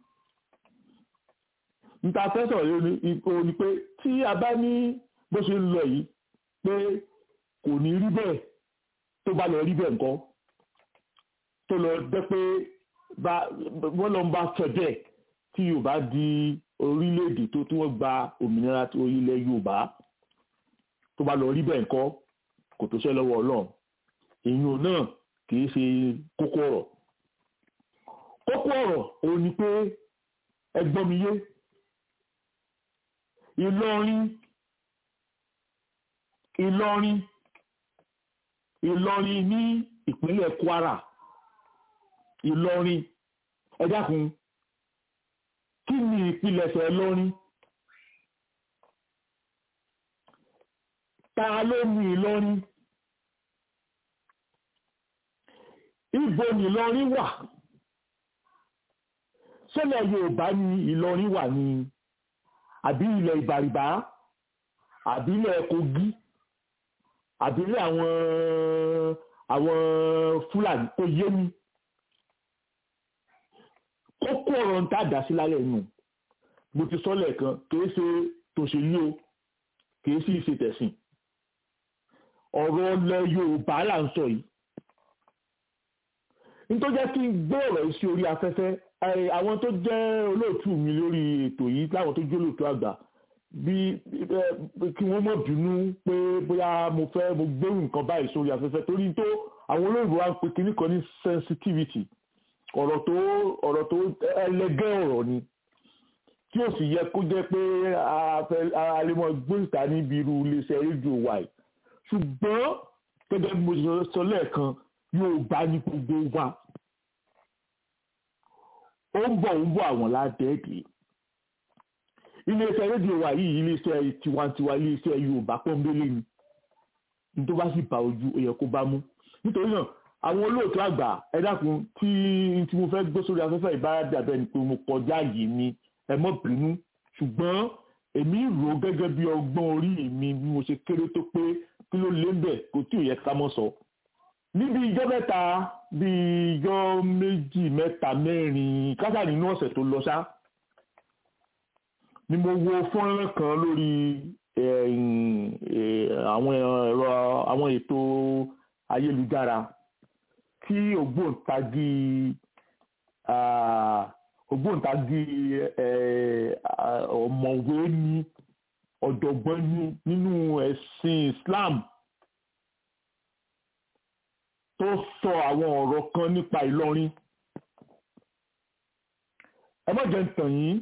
níta fẹ́ sọ̀rọ̀ lé lórí ni pé tí a bá ní bó ṣe ń lọ yìí pé kò ní rí bẹ́ẹ̀ tó bá lọ rí bẹ́ẹ̀ nǹkan tó lọ jẹ́ pé wọ́n lọ ń bá fẹ́ bẹ́ẹ̀ tí Yorùbá di orílẹ̀-èdè tó tí wọ́n gba òmìnira tó ilẹ̀ Yorùbá tó bá lọ rí bẹ́ẹ̀ nǹkan kò tó ṣẹ́ lọ́wọ́ Ọlọ́run èèyàn náà kì í ṣe kókó ọ̀rọ̀ kókó ọ̀rọ̀ òun ni pé ẹgbọ́n mi yé Ìlọrin Ìlọrin Ìlọrin ní ìpínlẹ̀ Kwara Ìlọrin ẹ dákun kí ni ìpilẹ̀ṣẹ̀ Ìlọrin ta ló ní Ìlọrin ibo ni Ìlọrin wà ṣẹlẹ̀ Yorùbá ni Ìlọrin wà ní àbí ilẹ̀ Ìbàrìbá àbí ilẹ̀ Kogi àbí ilẹ̀ àwọn àwọn Fúlàní kò yé mi kókó ọ̀rọ̀ ń tàdá sí lálẹ́ inú mo ti sọ lẹ́ẹ̀kan kìí ṣe tòṣèlú o kìí sì ṣe tẹ̀sìn ọ̀rọ̀ ilẹ̀ Yorùbá là ń sọ yìí nítorí jẹ́ kí n gbé ọ̀rọ̀ yìí sí orí afẹ́fẹ́ àwọn tó jẹ́ olóòtú mi lórí ètò yìí láwọn tó jẹ́ olóòtú àgbà bí kí wọ́n mọ̀ bínú pé bóyá mo fẹ́ mo gbé nǹkan báyìí sórí afẹ́fẹ́ torí tó àwọn olóògbé wa ń pe kinní kan ní sensitivity ọ̀rọ̀ tó ọ̀rọ̀ tó ẹlẹgẹ́ ọ̀rọ̀ ni tí ó sì yẹ kó jẹ́ pé alẹ́mọ̀ gbóǹta níbi irú iléeṣẹ́ rédíò wa yìí ṣùgbọ́n gẹ́gẹ́ bí mo sọ lẹ́ẹ̀kan yóò bá ní gbogbo wa ó ń bọ̀ ń bọ̀ àwọn ládẹ́ẹ̀dẹ́ iléeṣẹ́ rédíò wa yìí iléeṣẹ́ tiwantiwa iléeṣẹ́ Yorùbá pọ́nbélé ni ní tó bá sì bá ojú ó yẹ kó bá mú nítorí náà àwọn olóòtú àgbà ẹ dákun tí tí mo fẹ́ gbé sórí afẹ́fẹ́ ìbáradà bẹ́ẹ̀ ni pé mo kọjá yìí ni ẹ mọ́ bínú ṣùgbọ́n èmi rò gẹ́gẹ́ bí ọgbọ́n orí mi bí mo ṣe kéré tó pé kí ló lé ń bẹ̀ kò tí ò yẹ ká mọ́ sọ. níbi ijọ́ mẹ́ta bí ijọ́ méjì mẹ́ta mẹ́rin kásá nínú ọ̀sẹ̀ tó lọ ṣá ni mo wo fọ́nrán kan lórí àwọn ẹ̀rọ àwọn ètò ayélujára tí ògbóǹtagì ògbóǹtagì ọ̀mọ̀wé ní ọ̀jọ̀gbọ́n ní nínú ẹ̀sìn Islam tó sọ àwọn ọ̀rọ̀ kan nípa Ìlọrin ẹ má jẹ́ ń tàn yín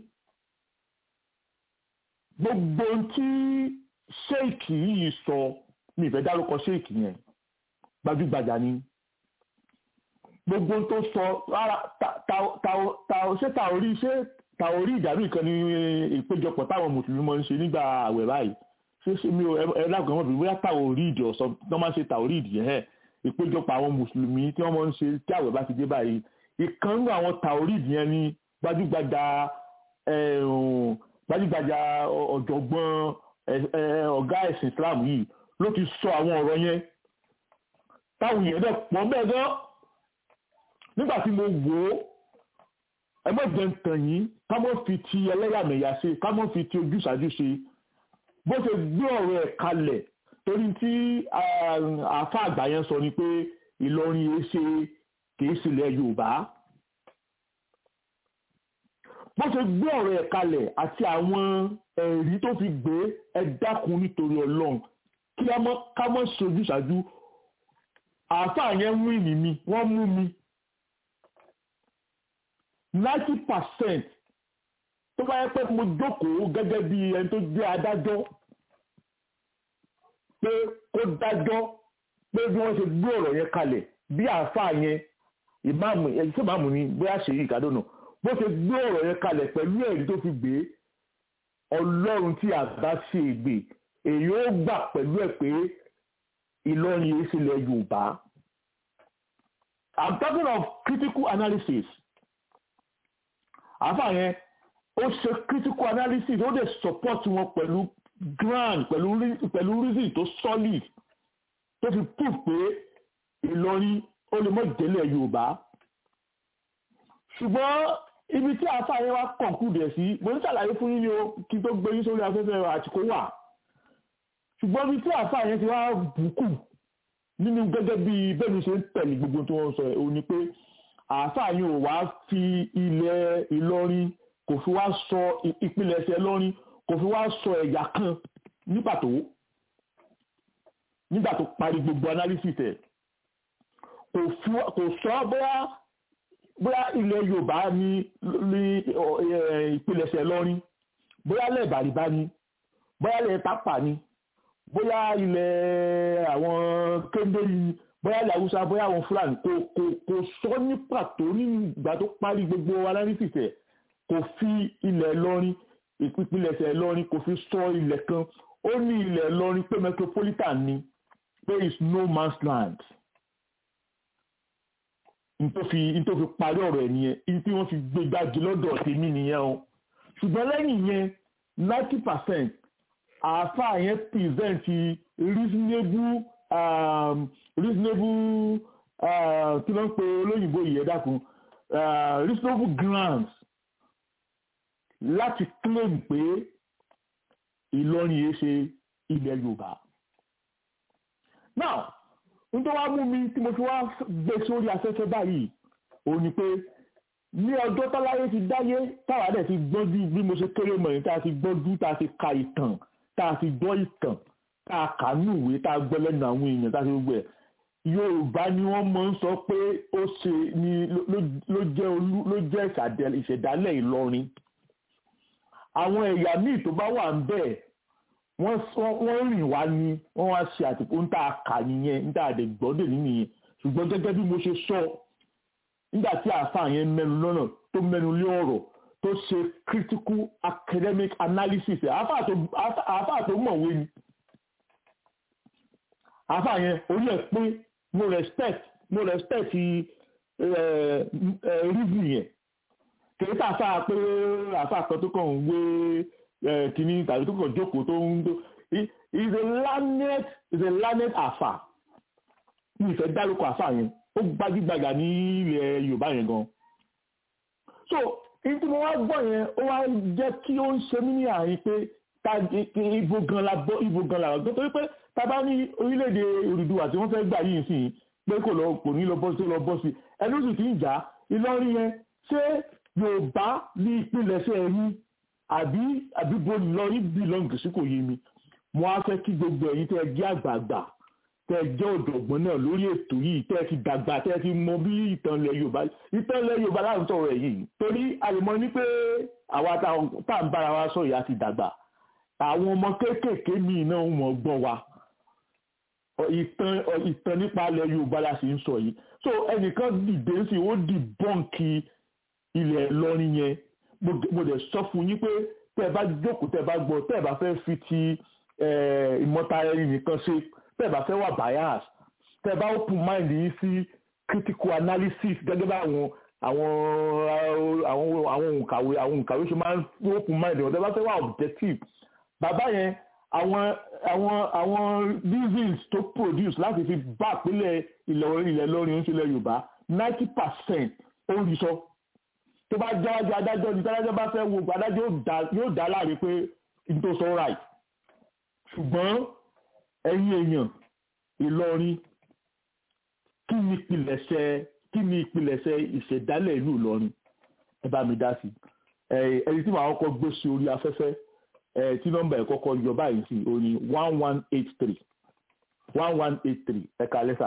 gbogbo tí ṣéèkì yìí sọ mi ìfẹ́ dárúkọ ṣéèkì yẹn gbajúgbajà ni gbogbo tó sọ rárá ṣé tàórí ṣé tàórí ìdàrú ìkan ní ìpéjọpọ̀ táwọn mùsùlùmí máa ń ṣe nígbà àwẹ̀ báyìí ṣé ṣé mi ò ẹ lágàn wọn bí bóyá tàórí ìdì ọ̀sán tí wọ́n máa ń ṣe tàórí ìdì yẹn ìpéjọpọ̀ àwọn mùsùlùmí tí wọ́n máa ń ṣe tí àwẹ̀ bá ti dé báyìí ìkan nínú àwọn tàórí ìdì yẹn ni gbajúgbajà gbajúgbajà ọ̀jọ̀gbọ́n ọ̀gá ẹ̀sìn Islam yìí ló ti sọ àwọn ọ̀rọ̀ yẹn táwọn èèyàn dẹ̀ pọ̀ bẹ́ẹ̀ gan nígbà tí mo wò ó ẹ má jẹ́ ń tàn yín ká mọ́ fi ti ẹlẹ́yàmẹ̀yà ṣe ká mọ́ fi ti ojúṣàjú ṣe bó ṣe gbé ọ̀rọ̀ ẹ̀ kalẹ̀ torí tí àáfà àgbà yẹn sọ ni pé Ìlọrin yìí ṣe kìí sílẹ̀ Yorùbá bó ṣe gbé ọ̀rọ̀ ẹ̀ kalẹ̀ àti àwọn ẹ̀rí tó fi gbé ẹ dákun nítorí Ọlọ́run kí ká mọ́ ṣe ojúṣàjú àáfà yẹn mú ìní mi wọ́n mú mi ninety percent tó bá yẹ pé mo jókòó gẹ́gẹ́ bí ẹni tó jẹ́ adájọ́ pé kó dájọ́ pé bí wọ́n ṣe gbé ọ̀rọ̀ yẹn kalẹ̀ bí àáfàá yẹn ìmáàmù ẹ̀yìn tó máàmù ni bóyá ṣe yí ìkádọ́nà bó ṣe gbé ọ̀rọ̀ yẹn kalẹ̀ pẹ̀lú ẹ̀rí tó fi gbé ọlọ́run tí àgbà ṣe ègbè èyí ó gbà pẹ̀lú ẹ̀ pé Ìlọrin yìí sílẹ̀ Yorùbá I'm talking of critical analysis àáfà yẹn ó ṣe critical analysis ó dẹ̀ support wọn pẹ̀lú grand pẹ̀lú pẹ̀lú reason tó solid tó fi prove pé Ìlọrin ó lè mọ̀ jẹ́lẹ̀ Yorùbá ṣùgbọ́n ibi tí àáfà yẹn wá conclude sí mo ní ṣàlàyé fún yín ni o kí tó gbé yín sórí afẹ́fẹ́ àtìkó wà ṣùgbọ́n ibi tí àáfà yẹn ti wá bùkù nínú gẹ́gẹ́ bí bẹ́ẹ̀ ni ṣe ń tẹ̀lé gbogbo tí wọ́n sọ ẹ̀ o ní pé àáfàá yìí ò wá fi ilẹ̀ Ìlọrin kò fi wá sọ ìpilẹ̀ṣẹ̀ Ìlọrin kò fi wá sọ ẹ̀yà kan ní pàtó nígbà tó parí gbogbo analysis ẹ̀ kò sọ bóyá bóyá ilẹ̀ Yorùbá ní ìpilẹ̀ṣẹ̀ Ìlọrin bóyá ilẹ̀ Bàrìbá ni bóyá ilẹ̀ Tápà ni bóyá ilẹ̀ àwọn kéńdéri ni bóyá ilẹ̀ haúsá bóyá àwọn fúlàní kò kò kò sọ ní pàtó nígbà tó parí gbogbo analysis ẹ̀ kò fi ilẹ̀ Ìlọrin ìpínlẹ̀ṣẹ̀ Ìlọrin kò fi sọ ilẹ̀ kan ó ní ilẹ̀ Ìlọrin pé metropolitan ni pé is no man's land nítòfi parí ọ̀rọ̀ ẹ̀ nìyẹn ibi tí wọ́n fi gbé gbági lọ́dọ̀ tèmi nìyẹn o ṣùgbọ́n lẹ́yìn yẹn ninety percent àáfàá yẹn present reasonable um, reasonable kí ló ń pe olóyìnbó yìí ẹ dákun reasonable grounds láti claim pé Ìlọrin yìí ṣe ilẹ̀ Yorùbá. now nítorí wàá mú mi tí mo fi wá gbé sórí afẹ́fẹ́ báyìí òun ni pé ní ọjọ́ táláyé ti dáyé táwa dẹ̀ ti gbọ́njú bí mo ṣe kéré mọ̀ ní tá a ti gbọ́njú tá a ti ka ìtàn tá a ti gbọ́ ìtàn tá a kà ní ìwé tá a gbọ́ lẹ́nu àwọn èèyàn tá a ti gbogbo ẹ̀ yorùbá ni wọ́n máa ń sọ pé ó ṣe ni ló jẹ́ olú ló jẹ́ ìṣẹ̀dálẹ̀ ìlọrin àwọn ẹ̀yà míì tó bá wà ń bẹ̀ wọ́n rìn wá ni wọ́n wá ṣe àtìkú ń tà kà nìyẹn ń tà àdè gbọ́dọ̀ nìyẹn ṣùgbọ́n gẹ́gẹ́ bí mo ṣe sọ nígbà tí àáfàá yẹn mẹ́nu lọ́nà tó mẹ́nu lé ọ̀rọ̀ tó ṣe critical academic analysis àáfàá tó mọ̀wé ni àáfàá yẹn orí ẹ̀ pé mo respect mo respect reason yẹn kìí tàfà pé àfà kan tó kàn ń wé kìíní tàbí tó kàn jókòó tó ń tó is a learned is a learned àfà ní ìfẹ́ dárúkọ àfà yẹn ó gbajúgbajà ní ilẹ̀ Yorùbá yẹn gan so èyí tí mo wá gbọ́ yẹn ó wá jẹ́ kí ó ń ṣe mí ní àárín pé ta ibo gan la bọ́ ibo gan la wà gbọ́ torí pé ta bá ní orílẹ̀-èdè Odùduwà tí wọ́n fẹ́ gbà yìí sí pé kò lọ kò ní lọ bọ́ sí lọ bọ́ sí ẹni oṣù tí ń jà Ìlọrin yẹn ṣé Yorùbá ní ìpilẹ̀ṣẹ̀ ẹ̀yìn àbí àbí bo Ìlọrin bílọ̀ǹgì sí kò yé mi mo á fẹ́ kí gbogbo ẹ̀yin tẹ́ ẹ jẹ́ àgbààgbà tẹ́ ẹ jẹ́ ọ̀dọ̀gbọ́n náà lórí ètò yìí tẹ́ ẹ ti dàgbà tẹ́ ẹ ti mọ bí ìtàn ilẹ̀ Yorùbá ìtàn ilẹ̀ Yorùbá láti sọ̀rọ̀ ẹ̀ yìí torí àlùmọ́ ní pé àwa tá à ń bára wa sọ ìyá ti dàgbà àwọn ọmọ kéékèèké míì náà wọ́n gbọ́ wa ìtàn ìtàn nípa ilẹ̀ Yorùbá la sì ń sọ yìí so ẹnìkan dìde sí ó dì bọ́ǹkì ilẹ̀ Ìlọrin yẹn mo dẹ̀ sọ fún yín pé tẹ́ ẹ bá jókòó tẹ́ ẹ bá gbọ́ tẹ́ ẹ bá fẹ́ fi ti ìmọ̀tara ẹni nìkan ṣe tẹ́ ẹ bá fẹ́ wà bias tẹ́ ẹ bá open mind yín sí critical analysis gẹ́gẹ́ bá àwọn àwọn àwọn àwọn òǹkàwé àwọn òǹkàwé ṣe máa ń open mind wọn tẹ́ ẹ bá fẹ́ wà objective bàbá yẹn àwọn àwọn àwọn reasons tó produce láti fi bá àpilẹ̀ ilẹ̀ ilẹ̀ lọ́rin oúnjẹ ilẹ̀ Yorùbá ninety percent ó rí sọ tó bá jáwájú adájọ́ ní tádájọ́ bá fẹ́ wo adájọ́ yóò dá láre pé n tó sọ right ṣùgbọ́n ẹ̀yin èèyàn Ìlọrin kí ni ìpìlẹ̀ṣẹ̀ kí ni ìpìlẹ̀ṣẹ̀ ìṣẹ̀dálẹ̀ ìlú Ìlọrin ẹ bá mi dá sí ẹni tí màá kọ́kọ́ gbé sí orí afẹ́fẹ́ tí nọ́mbà ẹ̀ kọ́kọ́ yọ báyìí sí o ní one one eight three one one eight three ẹ̀ka lẹ́sà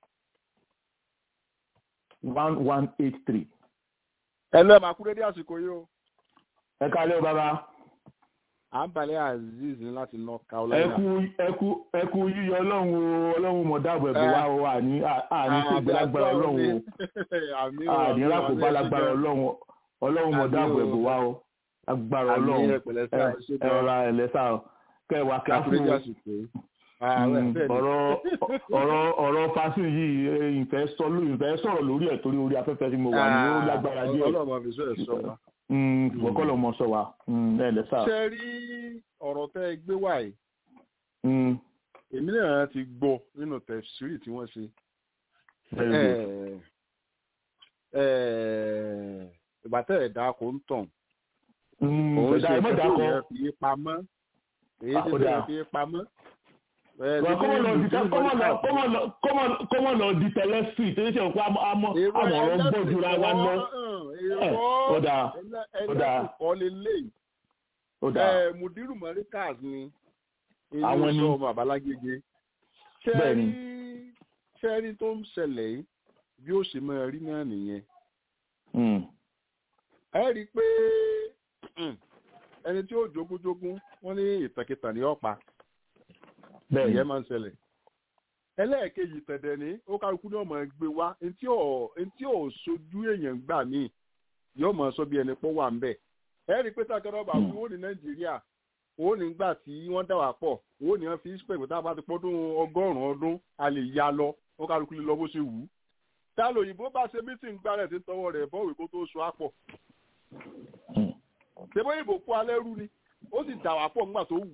one one eight three. ẹ lọ́ọ́ máa kú dédé àsìkò yìí o. ẹ̀ka lẹ́ o bàbá à ń balẹ̀ azeez ní láti north carolina. ẹkú ẹkú ẹkú yíyọ ọlọ́run o ọlọ́run mọ̀ dáàbò ẹ̀bùn wa o àní àní ṣègbè lágbára ọlọ́run o àní rákòbá lágbára ọlọ́run ọlọ́run mọ̀ dáàbò ẹ̀bùn wa o lágbára ọlọ́run ẹ̀rọ ẹ̀lẹ́sà kẹwàá kíáfù ọ̀rọ̀ ọ̀rọ̀ ọ̀rọ̀ fásitì yìí ìfẹ́ sọ̀rọ̀ lórí ẹ̀ torí orí afẹ́fẹ́ tí mo wà ní ó lágbára díẹ̀ ọlọ́mọ fi sọ ẹ̀ sọ wa wọ́kọ́lọ́ mọ sọ wa ẹ lẹ sá. ṣe rí ọ̀rọ̀ tẹ́ ẹ gbé wá yìí èmi náà ti gbọ́ nínú tẹ̀sírì tí wọ́n ṣe ìgbà tẹ́ ẹ̀ dá kó ń tàn òun ṣe ìfẹ́ yẹn fi pamọ́ èyí ti bẹ̀rẹ̀ fi pamọ́. kọ́mọ lọ di tẹlẹsì tó ṣe òkú àmọ́ ọ̀rọ̀ ń bọ̀ jura wa lọ. ó dáa ó dáa ẹlẹ́kùnkọ́ lélẹ̀ ó dáa mudiru morikas ni Àwọn inú ni. sọ ọmọ àbálágége Bẹ́ẹ̀ni. ṣẹ́rí tó ń ṣẹlẹ̀ yìí bí ó ṣe máa rí náà nìyẹn Mm. ẹ rí i pé mm, ẹni tí ó jogúnjogún wọ́n ní ìtàkìtàn ní ọ̀pá bẹ́ẹ̀ni ìyẹn máa ń ṣẹlẹ̀ ẹlẹ́ẹ̀kejì tẹ̀dẹ̀ ní ó kálukú ní ọmọ gbé wá ntí ò ntí ò sojú èèyàn gbà míì yóò mọ̀ sọ bí ẹni pọ́ wà ń bẹ̀ ẹ rí i pé tákàrọ̀ bá wọ́n ní nàìjíríà wọ́n ní gbà tí wọ́n dà wá pọ̀ wọ́n ní wọ́n fi spẹ̀ tá a bá ti pọ́dún ọgọ́rùn-ún ọdún a lè ya lọ wọ́n kálukú lè lọ bó ṣe wù ú tá lóyìnbó bá ṣe mítìn gbà rẹ̀ tí ń tọwọ́ rẹ̀ bọ́wé kó tó so àpọ̀ Mm. ṣé bóyá ìbò kó alẹ́ rú ni ó sì dà wá pọ̀ nígbà tó wù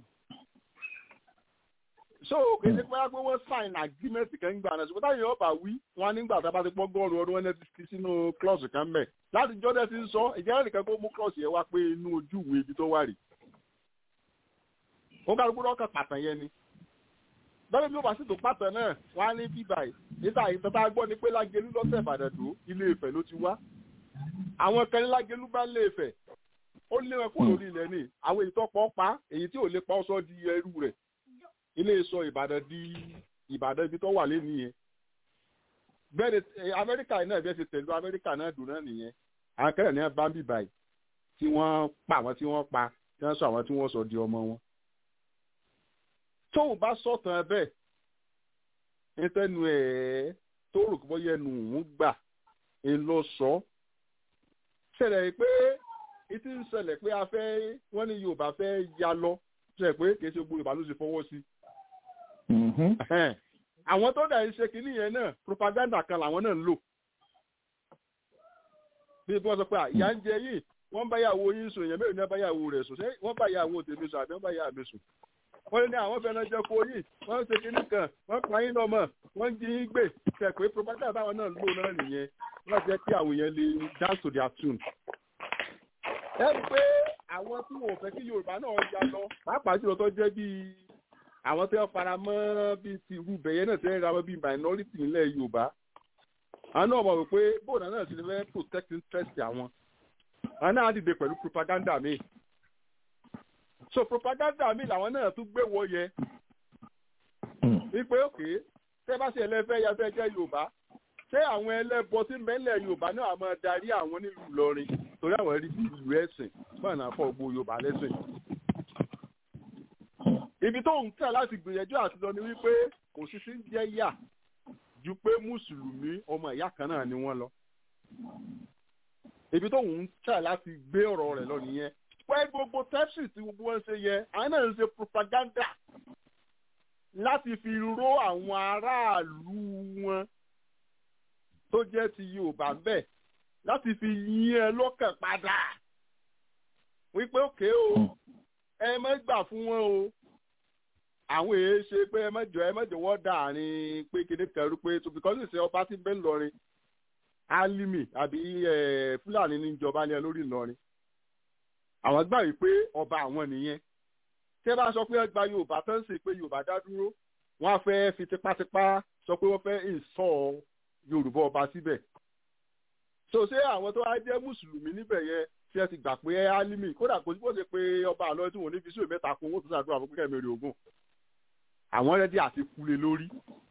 so kéde pé wọ́n pé wọ́n sign agreement kan ń gbà náà ṣùgbọ́n táyà ọba wí wọn á nígbà tá a bá ti pọ́ gọ́ọ̀rù ọdún wọn ti fi sínú klọ́ọ̀sì kan mẹ́ láti jọ́dẹ̀ ti ń sọ ìjẹ́ nìkan kó mú klọ́ọ̀sì yẹn wá pé inú ojú ìwé ibi tó wà rí ó kálukú lọ́kàn pàtàn yẹn ni bẹ́ẹ̀ bí ó bá sì tó pàtàn náà wọ́n á ní bíbà yìí níta ìtàn tá a gbọ́ ni pé lágẹ̀lú lọ́sẹ̀ ìbàdàn tó ilé Ifẹ̀ ló ti wá àwọn kan ní lágẹ̀lú bá lé Ifẹ̀ ó lé wọn kúrò lórí ilẹ̀ ní àwọn èyí tó pọ̀ pa èyí tí ò lè pa ọ́ sọ di ẹrú rẹ̀ ilé sọ ìbàdàn di ìbàdàn ibi tó wà lé nìyẹn bẹ́ẹ̀ ni eh, amẹ́ríkà náà bẹ́ẹ̀ ti tẹ̀lé amẹ́ríkà náà dùn náà nìyẹn àwọn kẹrẹ̀ ní bá ń bì báyìí tí wọ́n pa àwọn tí wọ́n pa tí wọ́n sọ àwọn tí wọ́n sọ di ọmọ wọn. tóun bá sọ̀tàn ẹ bẹ́ẹ̀ nítẹnu ẹ̀ tó rò kí wọ́n yẹ nu òun gbà ń lọ sọ ṣẹlẹ̀ pé ìtí ń ṣẹlẹ̀ pé a fẹ́ wọ́n ní Yorùbá fẹ́ ya lọ ṣẹlẹ̀ pé kì í ṣe gbogbo Yorùbá ló ṣe fọwọ́ sí Mhm. Ẹhẹ́n. àwọn tó dà ń ṣe kínní yẹn náà propaganda kan làwọn náà ń lò bí wọ́n sọ pé à, ìyà ń jẹ yìí wọ́n bá yàwó yín sùn èèyàn mẹ́rin ní wọ́n bá yàwó rẹ̀ sùn ṣé wọ́n bá yàwó tèmi sùn àbí wọ́n bá yà mí sùn wọ́n ní àwọn fẹ́ràn jẹ́ kó yìí wọ́n ń ṣe kínní kan wọ́n pa yín lọ́mọ wọ́n ń jí yín gbé ṣe pé propaganda táwọn náà ń lò náà nìyẹn láti jẹ́ kí àwọn èèyàn lè dance to their tune. ẹ rí i pé àwọn tí wọn ò fẹ́ kí yorùbá náà ya lọ pàápàá jùlọ tó jẹ́ bíi àwọn tí wọ́n fara mọ́ bíi ti irú bẹ̀yẹ náà tí wọ́n ra wọn bíi minority nílẹ̀ yorùbá àwọn náà mọ̀ wípé bóun náà sì fẹ́ protect interest àwọn àwọn náà dìde pẹ̀lú propaganda mi so propaganda mi làwọn náà tún gbé wọ yẹ wípé òkè tẹ́ bá ṣe ẹlẹ́fẹ́ ya fẹ́ jẹ́ yorùbá ṣé àwọn ẹlẹ́bọ tí mẹ́lẹ̀ yorùbá náà máa darí àwọn nílùú ìlọrin torí àwọn rí bí ìlú ẹ̀sìn bọ́ọ̀nà fọ́ gbogbo yorùbá lẹ́sìn. ibi tó ń tẹ̀ láti gbìyànjú àti lọ ni wípé kò sí sí jẹ́ yà ju pé mùsùlùmí ọmọ ìyá kan náà ni wọ́n lọ. ibi tó ń tẹ̀ láti gbé ọ̀rọ̀ rẹ̀ lọ nìyẹn pé gbogbo tẹ́sì tí gbogbo wọn ṣe yẹ àwọn náà ń ṣe propaganda láti fi ró àwọn aráàlú wọn tó jẹ́ ti yorùbá ń bẹ̀ láti fi yín ẹ lọ́kàn padà wípé òkè o ẹ má gbà fún wọn o àwọn èèyàn ṣe pé ẹ má jọ ẹ má jọ wọ́n dàrin pé kéde kẹrù pé tó because ìṣe ọba tí bẹ́ẹ̀ lọrin alimi àbí fúlàní níjọba ní ẹ lórí ìlọrin àwọn gbà wípé ọba àwọn nìyẹn tẹ́ bá sọ pé ẹ gba yorùbá tó ń sè pé yorùbá dá dúró wọ́n á fẹ́ fi tipátipá sọ pé wọ́n fẹ́ ìsọ̀ yorùbá ọba síbẹ̀ so ṣé àwọn tó wá jẹ́ mùsùlùmí níbẹ̀ yẹn tí ẹ ti gbà pé ẹ álímì kódà kò sí bó ṣe pé ọba àlọ́ tí wọ́n ní fi sí ìmẹ́ta kún owó tó ṣàdúrà fún kíkẹ́ mẹ́rin ogun àwọn rẹ́dí àti kulè lórí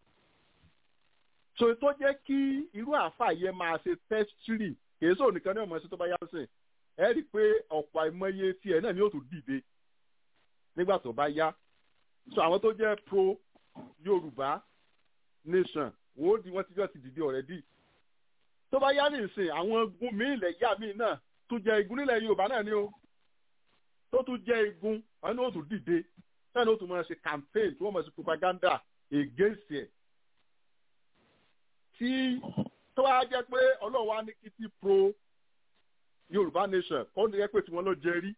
so tó jẹ́ kí irú àáfà yẹn máa ṣe tẹ́sítírì kì í sọ nìkan ní ọmọ ẹsẹ tó bá yá sìn ẹ rí i pé ọ̀pọ̀ àìmọye tiẹ̀ náà ni ó tún dìde nígbà tó bá yá so àwọn tó jẹ́ pro yorùbá nation wọ́n di wọ́n ti jọ ti dìde already tó bá yá ní ìsìn àwọn igun míì ilẹ̀ yá míì náà tún jẹ igun nílẹ̀ yorùbá náà ni ó tó tún jẹ igun àwọn náà ó tún dìde náà ni ó tún máa ṣe campaign tí wọ́n máa ṣe propaganda against ẹ̀ tí tó wá jẹ́ pé ọlọ́run wá ní kí tí pro yorùbá nation kọ́ ní ẹ pé tí wọ́n lọ jẹ rí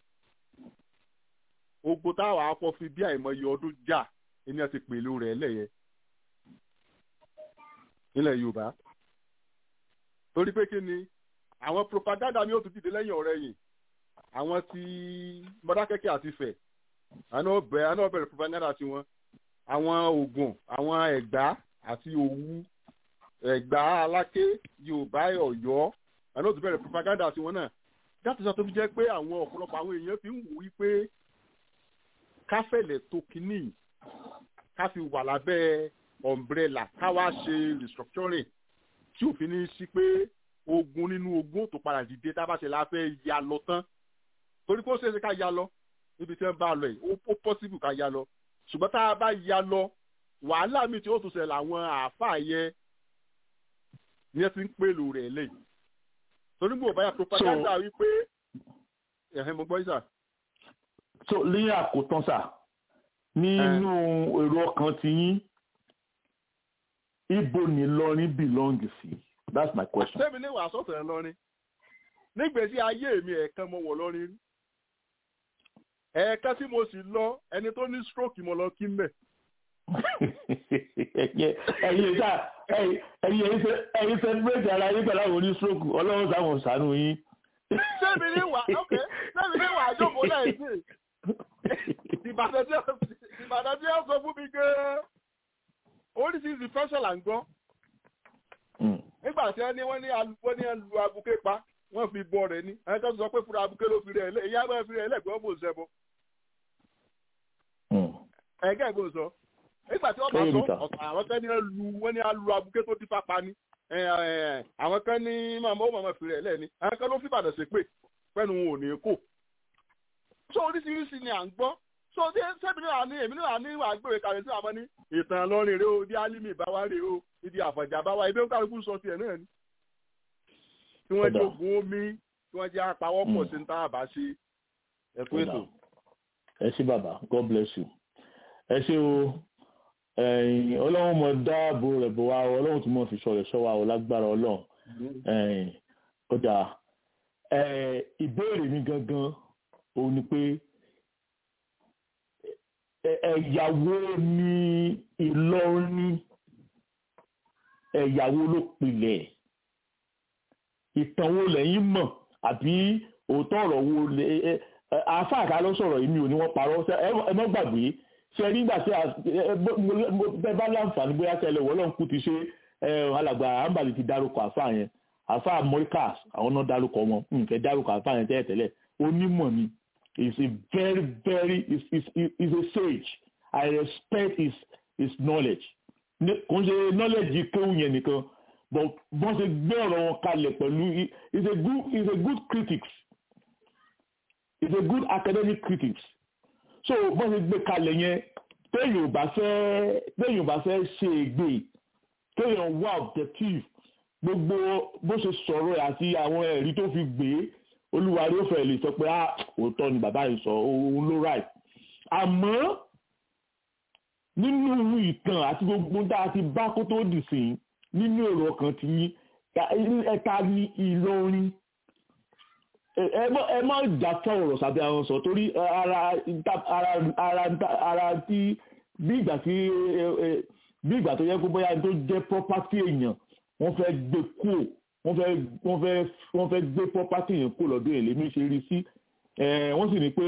ogbó táwọn akọ fi bí àìmọye ọdún jà ẹni àti pèlú rẹ̀ lẹ́yẹ nílẹ̀ yorùbá torí pé kí ni àwọn propaganda mi ò tún dìde lẹ́yìn ọ̀rẹ́ yìí àwọn ti mọ́dákẹ́kẹ́ àti fẹ̀ àná ọbẹ̀ àná ọbẹ̀rẹ̀ propaganda tiwọn àwọn ògùn àwọn ẹ̀gbá àti òwú ẹ̀gbá aláké yorùbá ọ̀yọ́ àná òtún bẹ̀rẹ̀ propaganda tiwọn náà láti sọ tó fi jẹ́ pé àwọn ọ̀pọ̀lọpọ̀ àwọn èèyàn fi ń wò wípé káfẹ̀lẹ̀ tó kínní ká fi wà lábẹ́ umbrella ká wá ṣe restructuring tí òfin ní sí pé ogun nínú ogun tó padà dìde tá a bá ṣe la fẹ́ ya lọ tán torí kó ṣeé ṣe ká ya lọ níbi tí wọ́n bá lọ yìí ó possible ká ya lọ ṣùgbọ́n tá a bá ya lọ wàhálà mi tí ó tún ṣẹlẹ̀ àwọn àáfàá yẹ ni ẹ ti ń pèlò rẹ̀ lẹ́yìn torí mo báyà propaganda wípé ẹ̀hìn mo gbọ́ yìí sà. so ní àkótán sà nínú èrò ọkàn ti yín ibo ni lọrin belong sí that's my question. sẹ́mi ní wàásù ọ̀sẹ̀ lọ́rin nígbèsí ayé mi ẹ̀ẹ̀kan mo wọ̀ lọ́rin rí ẹ̀ẹ̀kan tí mo sì lọ ẹni tó ní stroke mo lọ kí mbẹ̀. ẹ̀yin sá ẹ̀yin celebrate ara yín pẹ̀lú àwọn oní stroke ọlọ́run sáwọn ṣàánú yín. sẹ́mi ní wà ok sẹ́mi ní wà jókòó lẹ́yìn sí ìbàdàn tí ó sọ fún mi gan-an oríṣiríṣi fẹsẹ̀ là ń gbọ́. nígbà tí wọ́n ní wọ́n ní wọ́n ní lu abuké pa wọ́n fi bọ́ rẹ̀ ní ẹni tó sọ pé fúra abuké ló fi rẹ̀ lẹ̀ ìyá bá fi rẹ̀ lẹ̀ gbọ́n mò ń sẹ́bọ̀. ẹ̀gẹ́ ìbò sọ nígbà tí wọ́n bá sọ ọ̀tọ̀ àwọn kan ní lu wọ́n ní lu abuké tó ti fapá ni àwọn kan ní màmá ó màmá fi rẹ̀ lẹ̀ ni àwọn kan ló fi bàdàn sí pé pẹ́nu wọn ò ní kó. so oríṣiríṣi ni à ń gbọ́ so ṣé sẹ́mi náà ní èmi náà ní ìwà gbèrè kàwé sí àmọ́ ní ìtàn lọ́rin rèé o ibi álímì bá wá rèé o ibi àfọ̀jà bá wá ibi ó kálukú sọ tiẹ̀ náà ni. tí wọ́n jẹ́ ogun omi tí wọ́n jẹ́ apawọ́pọ̀ sí ní táàbà ṣe ẹ̀kú ètò. ẹ ṣé bàbá god bless you ẹ ṣé o ọlọ́run mọ̀ dáàbò rẹ̀ bò wá ọlọ́run tí mo fi sọ rẹ̀ sọ wa ọ lágbára ọlọ́run ọjà ìbéèrè mi gangan òun ni pé ẹ̀yàwó ni Ìlọrin ẹ̀yàwó ló pilẹ̀ ìtàn wo lẹ́yìn mọ̀ àbí òótọ́ ọ̀rọ̀ wo àáfàá ká ló sọ̀rọ̀ yìí mi ò ní wọ́n parọ́ ẹ mọ́ gbàgbé ṣe nígbà tí ẹ bá láǹfààní bóyá tẹ́lẹ̀ wọ́n lọ́n kú ti ṣe alàgbà àǹbàlì ti dárúkọ àáfàá yẹn àáfàá morikas àwọn náà dárúkọ wọn nǹkan dárúkọ àáfàá yẹn tẹ́lẹ̀ tẹ́lẹ̀ onímọ̀ ni is a very very is is is a sage I respect his his knowledge kò ń ṣe knowledge kéwù yẹn nìkan but bọ́n ṣe gbé ọ̀rọ̀ wọn kalẹ̀ pẹ̀lú is a good is a good critics is a good academic critics so bọ́n ṣe gbé kalẹ̀ yẹn téèyàn ò bá fẹ́ téèyàn ò bá fẹ́ ṣe ègbè téèyàn wà objective gbogbo bó ṣe sọ̀rọ̀ àti àwọn ẹ̀rí tó fi gbé olúwarí ó fẹ́ lè sọ pé ah òótọ́ ni bàbá yìí sọ òun ló right àmọ́ nínú ìtàn àti gbogbo tá a ti bá kó tó dì sí nínú èrò ọkàn ti yín ẹ̀ka ní Ìlọrin ẹ má jàtọ̀ ọ̀rọ̀ sábẹ́ àwọn sọ torí ara ara ara tí bí ìgbà tí bí ìgbà tó yẹ kó bóyá tó jẹ́ property èèyàn wọ́n fẹ́ gbé kúò wọ́n fẹ́ wọ́n fẹ́ wọ́n fẹ́ gbé property yẹn kúò lọ́dún èlé mi ṣe rí sí wọ́n sì ní pé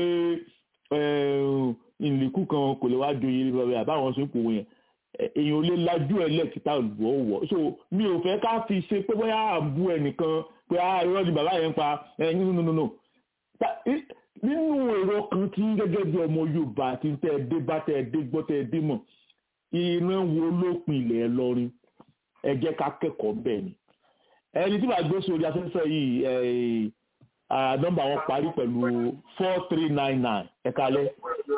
ìlẹ̀kùn kan kò lè wá joyè ní bàbá àbáwọn ṣe ń pòwò yẹn èèyàn ò lè lajú ẹ lẹ́kìtà wọ̀ so mi ò fẹ́ ká fi ṣe pé bóyá à ń bú ẹnìkan pé ah irọ́ ni bàbá yẹn pa ẹ̀yìn nínú nínú nínú èrò kan tí gẹ́gẹ́ bí ọmọ Yorùbá ti tẹ́ ẹ dé bá tẹ́ ẹ dé gbọ́ tẹ́ ẹ dé mọ̀ ìran wo ló pinlẹ̀ ẹ lọ́rin ẹ jẹ́ ká kẹ́kọ̀ọ́ bẹ́ẹ̀ ni ẹni tí màá gbé sórí afẹ́fẹ́ yìí nọ́mbà wọn parí pẹ̀lú four three nine nine ẹ kalẹ́.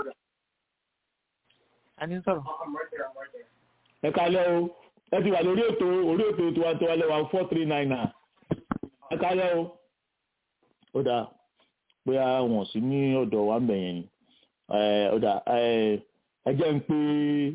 ẹni sọ̀rọ̀. ẹ kalẹ́ o ẹ ti wà lórí ètò orí ètò tiwantiwa lẹ́wà four three nine nine ẹ kalẹ́ o ó dáa bóyá wọn sí ní ọ̀dọ̀ wa ń bẹ̀ yẹn ni ó dáa ẹ jẹ́ ń pé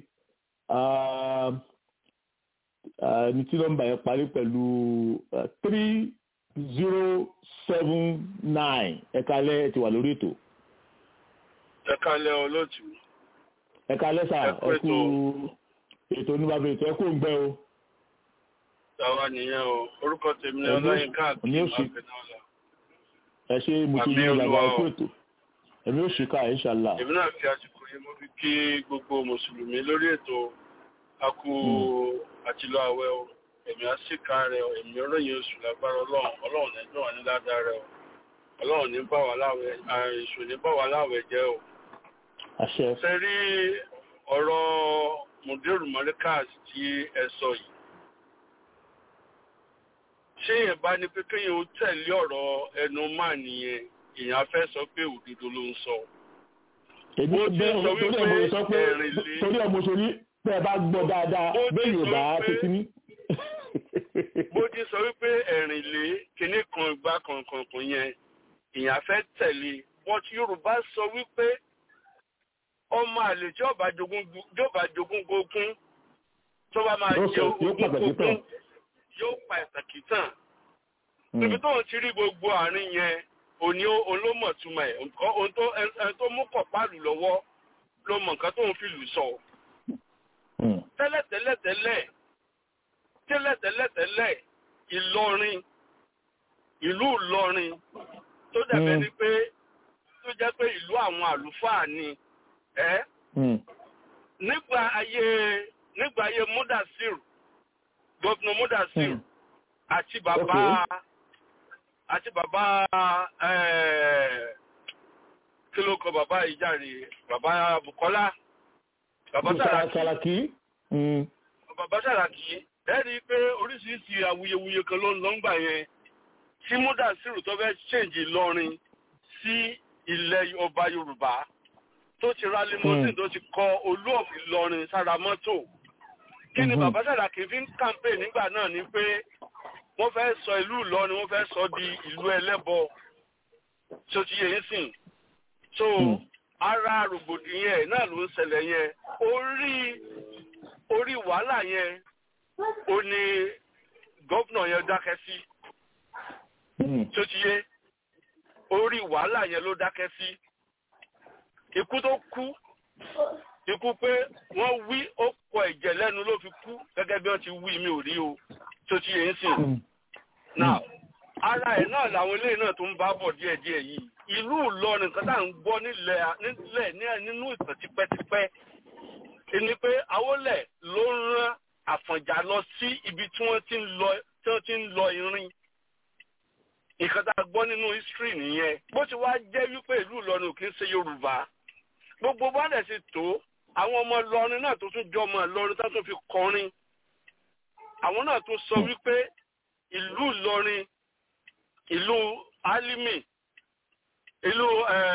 ní tí nọ́mbà yẹn parí pẹ̀lú three zero seven nine ẹ kalẹ́ ẹ ti wà lórí ètò. ẹ kalẹ́ olóòtú. ẹ kalẹ́ sà ẹ kú ètò oníbàbẹ̀ ètò ẹ kú ń gbẹ́ o. Tàwa nìyẹn o, orúkọ tèmi ni Ọláyínká àti Màgbẹ́nọ́lá. Ẹ ṣe mo ti yí ìlànà ẹkú ètò. Èmi ò ṣìkà ìṣàlá. Èmi náà fi àsìkò yìí mo fi kí gbogbo Mùsùlùmí lórí ètò akú àtìlọ àwẹ̀ o. Èmi á sì ká rẹ̀ o, èmi ròyìn oṣù lágbára Ọlọ́run, Ọlọ́run ní dùn wá ní ládàá rẹ̀ o. Ọlọ́run ní bá wa láwẹ̀, èṣù ní bá wa láwẹ̀ jẹ́ o. Àṣẹ. Ṣé rí ọ̀rọ̀ Mùdírù Mọ́ríkàs tí ẹ sọ yìí? ṣé yẹn bá ní pé kéèyàn ó tẹ̀lé ọ̀rọ̀ ẹnu máa nìyẹn èèyàn fẹ́ sọ pé òdodo ló ń sọ. èmi ò bẹ́ẹ̀ torí ẹ̀ mo sọ pé torí ẹ̀ mo sọ ní pé ẹ bá gbọ́ dáadáa bẹ́ẹ̀ yóò bá tètè ní. bó ti sọ wípé ẹ̀rìn lé kinní kan ìgbà kankan yẹn èèyàn fẹ́ tẹ̀lé wọn tí Yorùbá sọ wípé ọmọ àlè tí ọba jogún gógún tó bá máa jẹ ogún gógún yóò pa ìtàkì tàn. Níbi tó ń ti rí gbogbo àárín yẹn, òní olómọ̀túmọ̀ ẹ̀, ohun tó ẹni tó mú kọ̀páàlù lọ́wọ́ ló mọ̀ nǹkan tó ń fi lù sọ. Tẹ́lẹ̀tẹ́lẹ̀tẹ́lẹ̀ tẹ́lẹ̀tẹ́lẹ̀tẹ́lẹ̀ Ìlọrin ìlú Ìlọrin tó dàbẹ́ ni pé tó jẹ́ pé ìlú àwọn àlùfáà ni ẹ́ nígbà ayé nígbà ayé Múdàsírù gọ́vnà Mudasir àti bàbá àti bàbá kí ló kọ bàbá ìjàre bàbá Bukola bàbá Sàràkí bàbá Sàràkí ẹ̀rí pé oríṣiríṣi awuyewuye kan ló ń lọ ń gbà yẹn tí Mudasir tó fẹ́ ṣèǹjì lọ́rin sí ilẹ̀ ọba Yorùbá tó ti ra limousine tó ti kọ Olúọ̀f Ìlọrin sára mọ́tò kí ni bàbá Sàràkí fi ń campaign nígbà náà ni pé wọ́n fẹ́ sọ ìlú Ìlọrin wọ́n fẹ́ sọ di ìlú ẹlẹ́bọ tó ti yẹ sìn so ara rògbòdìyàn ẹ̀ náà ló ń ṣẹlẹ̀ yẹn orí orí wàhálà yẹn ó ní gọ́vnà yẹn dákẹ́ sí tó ti yẹ orí wàhálà yẹn ló dákẹ́ sí ikú tó kú ikú pé wọ́n wí ó kọ ẹ̀jẹ̀ lẹ́nu ló fi kú gẹ́gẹ́ bí wọ́n ti wí mi ò rí o tó ti yẹn sìn. now ara ẹ̀ náà làwọn eléyìí náà tó ń bá bọ̀ díẹ̀díẹ̀ yìí ìlú Ìlọrin kan tá à ń gbọ́ nílẹ̀ nílẹ̀ ní- nínú ìtàn tipẹ́tipẹ́ ni pé Awólẹ̀ ló ń rán Àfọ̀njá lọ sí ibi tí wọ́n ti ń lọ tí wọ́n ti ń lọ irin nǹkan tá a gbọ́ nínú history nìyẹn bó ti wá jẹ́ wípé ìlú Ìlọrin ò kí ń ṣe Yorùbá gbogbo bá dẹ̀ ṣe tó àwọn ọmọ Ìlọrin náà tó tún jọ ọmọ Ìlọrin tó tún fi kọrin àwọn náà tó sọ wípé ìlú Ìlọrin ìlú Álímì ìlú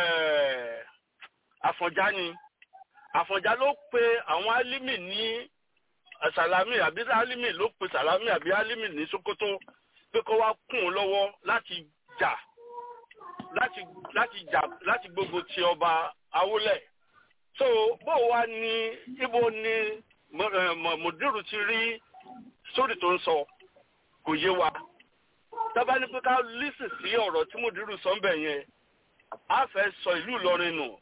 eh, Àfọ̀njá ni Àfọ̀njá ló pe àwọn Álímì ní Sàlámì àbí Álímì ló pe Sàlámì àbí Álímì ní Sókótó pé kó wá kún un lọ́wọ́ láti jà láti láti jà láti gbogbo ti ọba Awólẹ̀ so bó wá ní ibo ni Mo- eh, Mo- Mùdírù ti rí sórí tó ń sọ kò yé wa tábà ní pé ká lísì sí ọ̀rọ̀ tí Mùdírù sọ ń bẹ̀ yẹn á fẹ́ sọ ìlú Ìlọrin nù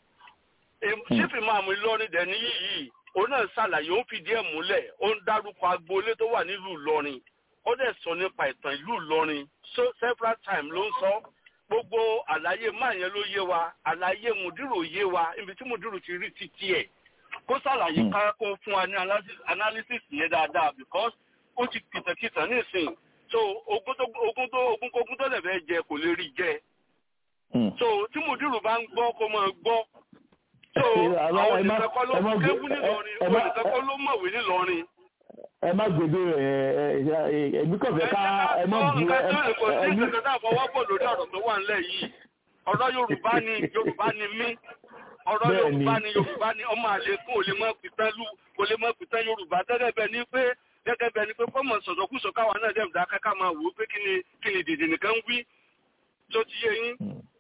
sífì máa mú Ìlọrin dẹ̀ ní yìí òun náà ṣàlàyé ó ń fìdí ẹ̀ múlẹ̀ ó ń dárúkọ agboolé tó wà nílùú Ìlọrin ó dẹ̀ sọ nípa ìtàn ìlú Ìlọrin so several times ló ń sọ gbogbo àlàyé máa yẹn ló yé wa àlàyé Mùdírù yé wa ibi tí Mùdírù ti rí títí ẹ̀ kó ṣàlàyé ká kó fún wa ní analysis- analysis yẹn dáadáa because ó ti kìtàkìtà nísìnyí so ogún tó ogún tó ogún kógún tó lè fẹ́ jẹ kò lè rí jẹ so tí Mùdírù bá ń gbọ́ kó máa gbọ́ so Àmọ́ àwọn ẹ má- olùkọ́ ló ẹ má gbé- kéwú nílọrin ẹ- ẹ má- olùkọ́ ló mọ̀wé nílọrin. ẹ má gbèdé ẹ ẹ ẹbí kàn fẹ́ ká ẹ má bu ẹ nǹkan tó kò sí ẹbí nǹkan tá a fọwọ́ pọ̀ lórí ọ̀rọ̀ tó wà nílẹ̀ yìí ọ̀rọ̀ Yorùbá ni Yorùbá ni mí ọ̀rọ̀ Bẹ́ẹ̀ ni. Yorùbá ni Yorùbá ni ọmọ àlékún ò lè mọ pìtán lù kò lè mọ pìtán Yorùbá gẹ́gẹ́ bẹ́ẹ̀ ni pé gẹ́gẹ́ bẹ́ẹ̀ ni pé fọ́mọ̀ sọ̀sọ̀kúsọ káwa náà dẹ̀ dá káká máa wò ó pé kí ni kí ni dèdè nìkan ń wí tó ti yé yín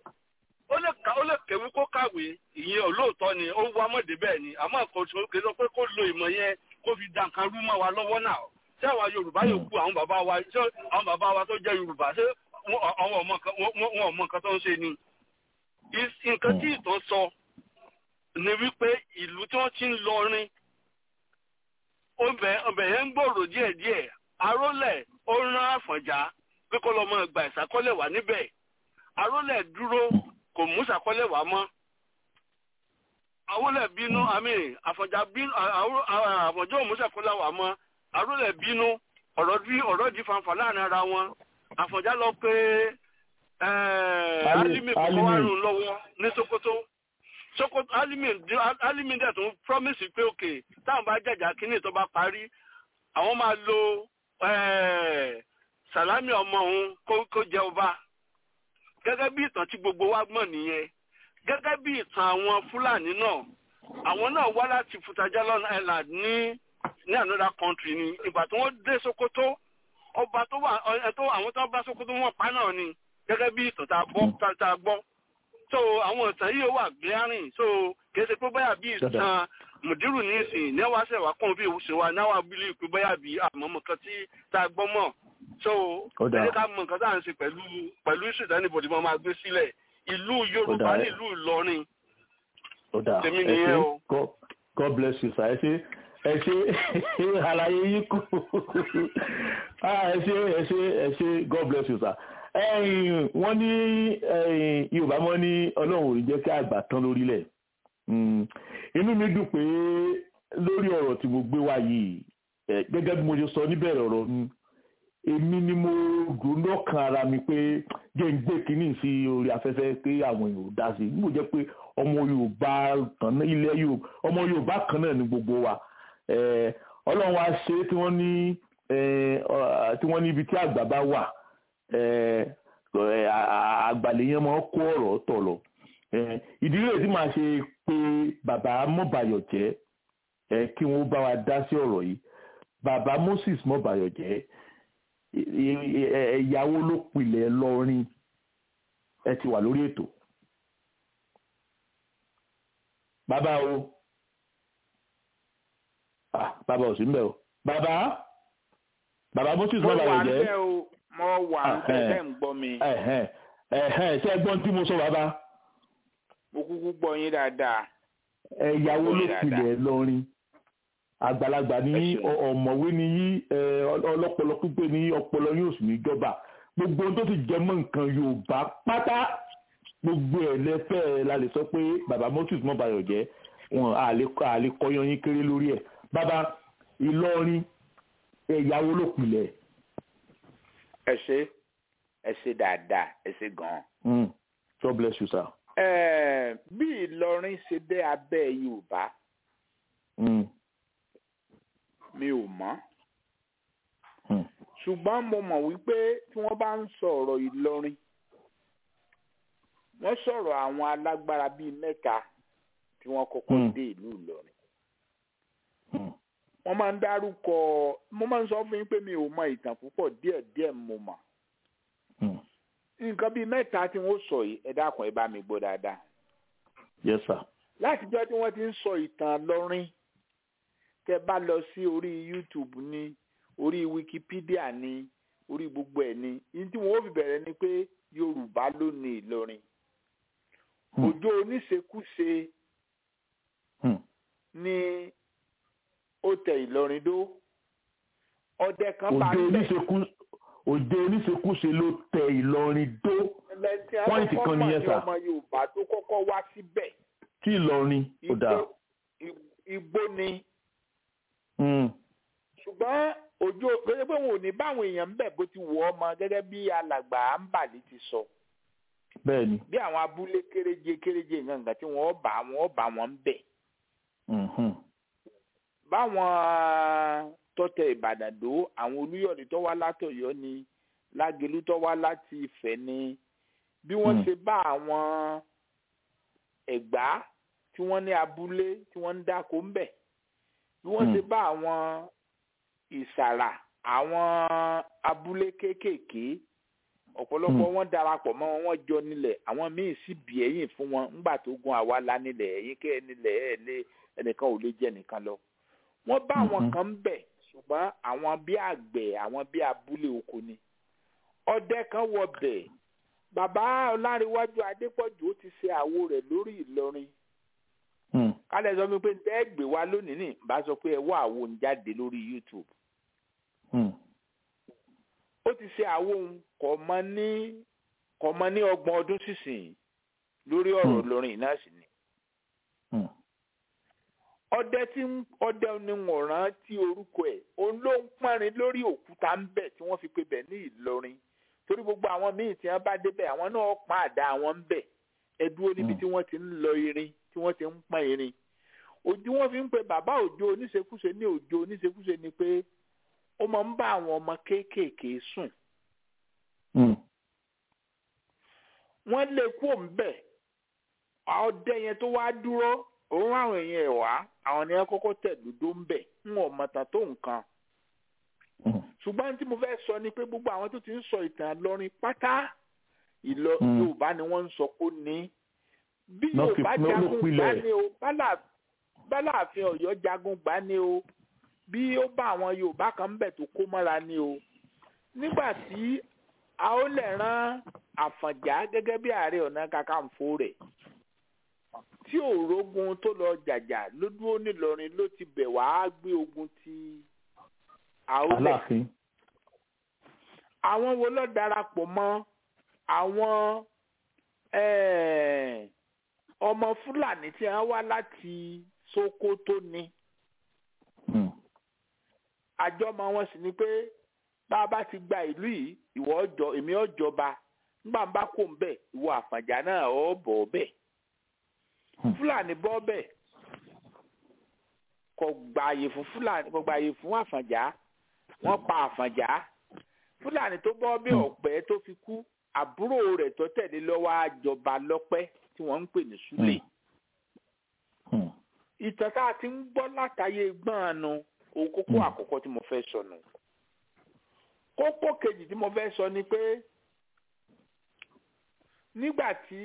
ó lè ka ó lè kéwú kó kàwé ìyẹn olóòótọ́ ni ó wá mọ̀dé bẹ́ẹ̀ ni àmọ́ kò sọ kò sọ pé kó lo ìmọ̀ yẹn kó fi dà nǹkan rú mọ́ wa lọ́wọ́ náà ṣé àwa Yorùbá yòókù àwọn bàbá wa ṣé àwọn bàbá wa tó jẹ́ Yorùbá ṣé wọ́n àwọn ọmọ nǹkan wọ́n wọ́n ọmọ nǹkan tó ń ṣe ni. Is- nǹkan tí ìtàn sọ ni wípé ìlú tí wọ́n ti ń lọ rin ọbẹ̀ ọbẹ̀ yẹn ń gbòòrò díẹ̀díẹ̀ arólẹ̀ ó rán Àfọ̀njá pé kó lọ mọ ìgbà ìsàkọ́lẹ̀ wà níbẹ̀ arólẹ̀ dúró kò mú ìsàkọ́lẹ̀ wá mọ́ Awólẹ̀ bínú àmì Àfọ̀njá bínú Àwó- Àfọ̀njá ò mú ìsàkọ́lẹ̀ wá mọ́ arólẹ̀ bínú ọ̀rọ̀ di ọ̀rọ̀ di fanfà láàrin ara wọn Àfọ̀njá lọ pé Ali- Álímì kọ́kọ́ wà Álímì. rùn lọ́wọ́ ní Sókótó Sókótó Álímì Álímì dẹ̀ tún promise pé òkè táwọn bá jàjà kínní tó bá parí àwọn máa lo eh, Sàlámì ọmọ òun kó kó jẹ ọba gẹ́gẹ́ bí ìtàn tí gbogbo wa gbọ́n nìyẹn gẹ́gẹ́ bí ìtàn àwọn Fúlàní náà àwọn náà wá láti Futajalon Island ní ní another country ni ìgbà tí wọ́n dé Sokoto ọba tó wà ẹ tó àwọn tó bá Sokoto wọ́n pa náà ni gẹ́gẹ́ bí ìtàn tá a gbọ́ tá tá a gbọ́ so àwọn ìtàn yìí wà glaring so kì í ṣe pé báyà bí ìtàn Mùdírù ní ìsìn níwá ṣẹ̀wá kàn bí ìwúṣe wa náwà bílí pé báyà bí àmọ́mọ́ kan tí tá a gbọ́ mọ̀ so Ó dáa. ẹ jẹ́ ká mọ nǹkan tá à ń ṣe pẹ̀lú pẹ̀lú ìṣèdánibòdì máa máa gbé sílẹ̀ ìlú Yorùbá dáa. ní ìlú Ìlọrin ó dà Tèmi ẹ nìyẹn ṣé o. God- God bless you sir ẹ ṣé ẹ ṣé àlàyé yín kù Ah, ẹ ṣé ẹ ṣé ẹ ṣé God bless you sir ẹ̀yin wọ́n ní ẹ̀yin Yorùbá mọ́ ní Ọlọ́run ò ní jẹ́ kí àgbà tán lórílẹ̀ Mm, inú mi dùn pé lórí ọ̀rọ̀ tí mo gbé wá yìí ẹ, gẹ́gẹ́ bí mo ṣe sọ níbẹ̀rẹ̀ ọ̀rọ̀ mi èmi ni mo dùn lọ́kàn ara mi pé jẹ́ ń gbé kínní sí orí afẹ́fẹ́ pé àwọn èèyàn ò dá sí i níbo jẹ́ pé ọmọ Yorùbá kan náà ilẹ̀ Yorùbá ọmọ Yorùbá kan náà ni gbogbo wa Eh, Ọlọ́run wa ṣe é tí wọ́n ní eh, ọ- tí wọ́n ní ibi tí àgbà bá wà eh, eh, à- à- àgbàlẹ̀ yẹn máa ń kó ọ̀rọ̀ tọ̀ lọ Eh, ìdílé tí màá ṣe pé bàbá mọ́bàyọ̀ jẹ́ eh, kí wọ́n bá wa dá sí ọ̀rọ̀ yìí bàbá Moses mọ́bàyọ̀ jẹ́ ẹ̀yàwó ló pilẹ̀ lọ́rin ẹ ti wà lórí ètò. bàbá o ah bàbá ò sí mbẹ o bàbá bàbá Moses mo mọ́bàyọ̀ wà ń jẹ́ bẹ̀ o mo wà ń bẹ̀ Ẹhẹ́n. tẹ́ ń gbọ́ mi ẹ̀hẹ́n ẹ̀hẹ́n ṣé ẹ gbọ́n tí mo sọ bàbá mo kúkú gbọ́ yín dáadáa ẹ̀yàwó ló Dáadáa. pilẹ̀ lọ́rin àgbàlagbà ní Ẹ ṣeun. ọ- ọ̀mọ̀wé ní yí ẹ, ọl- ọlọ́pọlọ pípé ní ọpọlọ yóò sì ní jọba gbogbo ohun tó ti jẹ mọ́ nǹkan yorùbá pátá gbogbo ẹ̀ lẹ́fẹ́ la lè sọ pé bàbá moses mọ́bayọ̀ jẹ́ wọn àlè kọyan yín kéré lórí ẹ̀ bàbá ìlọrin ẹ̀yàwó ló pilẹ̀. ẹ ṣe ẹ ṣe dáadáa ẹ ṣe gan-an. God bless you sir. Ẹ̀ẹ́ bí Ìlọrin ṣe dé abẹ́ Yorùbá mi ò mọ̀ ṣùgbọ́n mo mọ̀ wípé tí wọ́n bá ń sọ ọ̀rọ̀ Ìlọrin wọ́n sọ̀rọ̀ àwọn alágbára bíi mẹ́ta tí wọ́n kọ́kọ́ dé ìlú Ìlọrin wọ́n máa ń dárúkọ mo máa ń sọ fún yín pé mi ò mọ ìtàn púpọ̀ díẹ̀díẹ̀ mo mọ̀ nǹkan bíi mẹ́ta tí wọ́n sọ yìí ẹ dákun ẹ bá mi gbọ́ dáadáa. yes sir. látijọ́ tí wọ́n ti ń sọ ìtàn lọ́rin tẹ́ bá lọ sí orí youtube ní orí wikipedia ní orí gbogbo ẹ̀ ní yìí tí wọ́n fi bẹ̀rẹ̀ ni pé yorùbá ló ní ìlọrin òjò oníṣekúṣe ní ó tẹ ìlọrin dó ọdẹ kan bá ń bẹ òde oníṣekúṣe ló tẹ ìlọrin dó pọ́ìntì kan nìyẹn sà. ọmọ yorùbá tó kọ́kọ́ wá síbẹ̀. tí ìlọrin ò dáa. igbó ni. ṣùgbọ́n òjò gẹ́gẹ́ pé wọn ò ní báwọn èèyàn ń bẹ̀ bó ti wọ̀ ọmọ gẹ́gẹ́ bí alàgbà àǹbàlì ti sọ. bẹ́ẹ̀ni. bí àwọn abúlé kéréje kéréje nǹkan tí wọ́n bá wọn bá wọn ń bẹ̀. báwọn tọ́tẹ ìbàdàn dó àwọn olúyọ̀lé tó wá látọ̀yọ́ ni lágẹ̀lú tó wá láti ìfẹ́ ni bí wọ́n ṣe bá àwọn ẹ̀gbá tí wọ́n ní abúlé tí wọ́n ń dáko ń bẹ̀ bí wọ́n ṣe bá àwọn ìsàrà àwọn abúlé kéékèèké ọ̀pọ̀lọpọ̀ wọn darapọ̀ mọ́ wọn wọ́n jọ nílẹ̀ àwọn míì sì bì ẹ̀yìn fún wọn ńgbà tó gun àwa la nílẹ̀ ẹ̀yìn kẹ́ ẹ nílẹ̀ ẹ̀ lé ẹnìkan ò lè jẹ́ nìkan lọ wọ́n bá àwọn kan ń bẹ̀ ṣùgbọ́n àwọn bí àgbẹ̀ àwọn bí abúlé oko ni ọdẹ kan wọ bẹ̀ bàbá ọlárẹ̀wájú adépọ̀jù ó ti ṣe àwo rẹ̀ lórí ìlọrin kálẹ̀ sọ mi pé ẹ gbé wa lónìí ní bá sọ pé ẹ wá àwo ń jáde lórí youtube ó ti ṣe àwo ń kọ̀ mọ́ ní kọ̀ mọ́ ní ọgbọ̀n ọdún sísìn lórí ọ̀rọ̀ ìlọrin náà sì ni ọdẹ tí ọdẹ ni wọn rántí orúkọ ẹ̀ òun ló ń pọnrin lórí òkúta ń bẹ tí wọ́n fi pe bẹ ní Ìlọrin torí gbogbo àwọn míì tí wọ́n bá débẹ̀ àwọn náà pọn àdá àwọn ń bẹ ẹ dúró níbi tí wọ́n ti ń lọ irin tí wọ́n ti ń pọn irin ojú wọ́n fi ń pe bàbá òjò oníṣekúṣe ní òjò oníṣekúṣe ni pé ó máa ń bá àwọn ọmọ kéékèèké sùn wọ́n lè kú òun bẹ ọdẹ yẹn tó wá dúró òun àwọn èèyàn ẹ̀ wá àwọn ni wọ́n kọ́kọ́ tẹ̀ dúdú ń bẹ̀ ń wọ̀n mọ̀tà tó nǹkan. ṣùgbọ́n tí mo fẹ́ sọ ni pé gbogbo àwọn tó ti ń sọ ìtàn lọ́rin pátá ìlọ yorùbá ni wọ́n ń sọ kó ní. bí yorùbá jagun gbá ní o bálààfin ọ̀yọ́ jagun gbá ní o bí ó bá àwọn yorùbá kan bẹ̀ tó kó mọ́ra ní o. nígbà tí a ó lè rán àfọ̀njá gẹ́gẹ́ bí ààrẹ ọ̀nà kakanfò rẹ̀ tí òrógun tó lọ jàjà ló dúró nílọrin ló ti bẹ̀ wá gbé ogun ti àólẹ̀. àwọn wo ló darapọ̀ mọ́ àwọn ọmọ fúlàní tí wọ́n wá láti Sókótó ni. àjọmọ wọn sì ni pé bá a bá ti gba ìlú yìí ìwọ ọjọ́ èmi ọjọba nígbà bá kó ń bẹ ìwọ Àfọ̀njá náà ọ bọ̀ bẹ́ẹ̀ fúlàní bọ́ bẹ́ẹ̀ kò gbààyè fún fúlàní kò gbààyè fún àfànjá wọ́n pa àfànjá fúlàní tó bọ́ bẹ́ẹ̀ ọ̀pẹ́ tó fi kú àbúrò rẹ̀ tó tẹ̀lé lọ́wọ́ àjọba lọ́pẹ́ tí wọ́n ń pè ní súlè. ìtàn tá a ti ń gbọ́ látàyè gbọ́n nu òun kókó àkọ́kọ́ tí mo fẹ́ sọ nù. kókó kejì tí mo fẹ́ sọ ni pé nígbà tí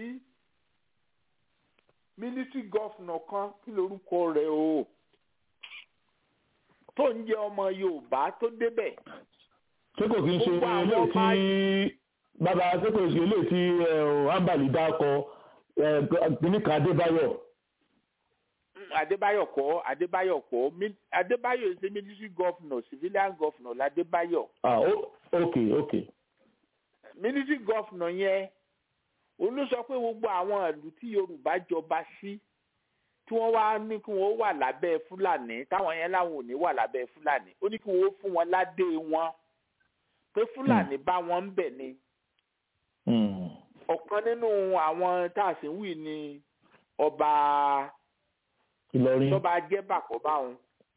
military governor kan kí lorúkọ rẹ̀ o tó ń jẹ́ ọmọ yorùbá tó débẹ̀. ṣé kò kí n ṣe eléyìí tí bàbá ṣé kò ṣe eléyìí tí ambali dákọ níkan adébáyọ̀. adébáyọ̀ kọ́ adébáyọ̀ kọ́ adébáyọ̀ ṣe military governor civilian governor ládébáyọ̀. ah ok ok. military governor yẹn òun ló sọ pé gbogbo àwọn ìlú tí yorùbá jọba sí tí wọ́n wá ní kí wọ́n wà lábẹ́ fúlàní táwọn yẹn láwọn ò ní wà lábẹ́ fúlàní ó ní kí wọ́n fún wọn ládé wọn pé fúlàní bá wọn ń bẹ̀ ni ọ̀kan nínú àwọn tá a sì ń wí ni ọba Ìlọrin tọ́ba jẹ́ bàkọ́ báwọn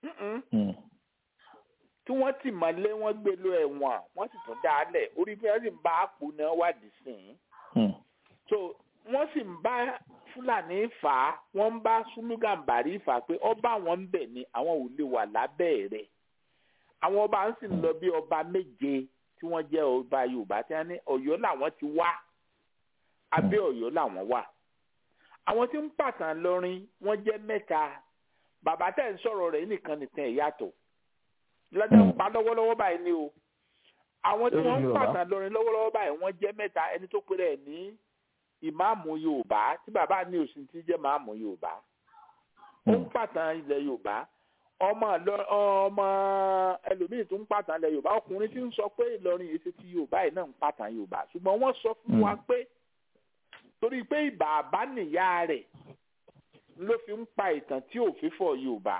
tí wọ́n ti mọ́lé wọ́n gbé lọ ẹ̀wọ̀n wọ́n sì tún dá a lẹ̀ orí bí wọ́n sì ń bá àpò náà wádìí sí i so wọ́n sì ń bá fúlàní fà á wọ́n ń bá súlùgàǹbàrí fà á pé ọba àwọn ń bẹ̀ ni àwọn ò lè wà lábẹ́ rẹ̀ àwọn ọba ń sì lọ bí ọba méje tí wọ́n jẹ́ ọba yorùbá tí wọ́n ní ọ̀yọ́ làwọn ti wá abẹ́ ọ̀yọ́ làwọn wà àwọn tí ń pàtàn lọrin wọ́n jẹ́ mẹ́ta bàbá tẹ̀ ń sọ̀rọ̀ rẹ̀ nìkan nìkan ẹ̀ yàtọ̀ lọ́dọ̀ ń pa lọ́wọ́lọ́wọ́ báyìí ni o àwọn tí wọ́n ń pàtàn lọrin lọ́wọ́lọ́wọ́ báyìí wọ́n jẹ́ mẹ́ta ẹni tó péré ẹ̀ ní ìmáàmù yorùbá tí bàbá ní òsì ti jẹ́ máàmù yorùbá ó ń pàtàn ilẹ̀ yorùbá ọmọ ọmọ ẹlòmíì tó ń pàtàn ilẹ̀ yorùbá ọkùnrin tí ń sọ pé ìlọrin yìí ṣe ti yorùbá yìí náà ń pàtàn yorùbá ṣùgbọ́n wọ́n sọ fún wa pé torí pé ìbàbá nìyá rẹ̀ ló fi ń pa ìtàn tí ò fífọ̀ yorùbá.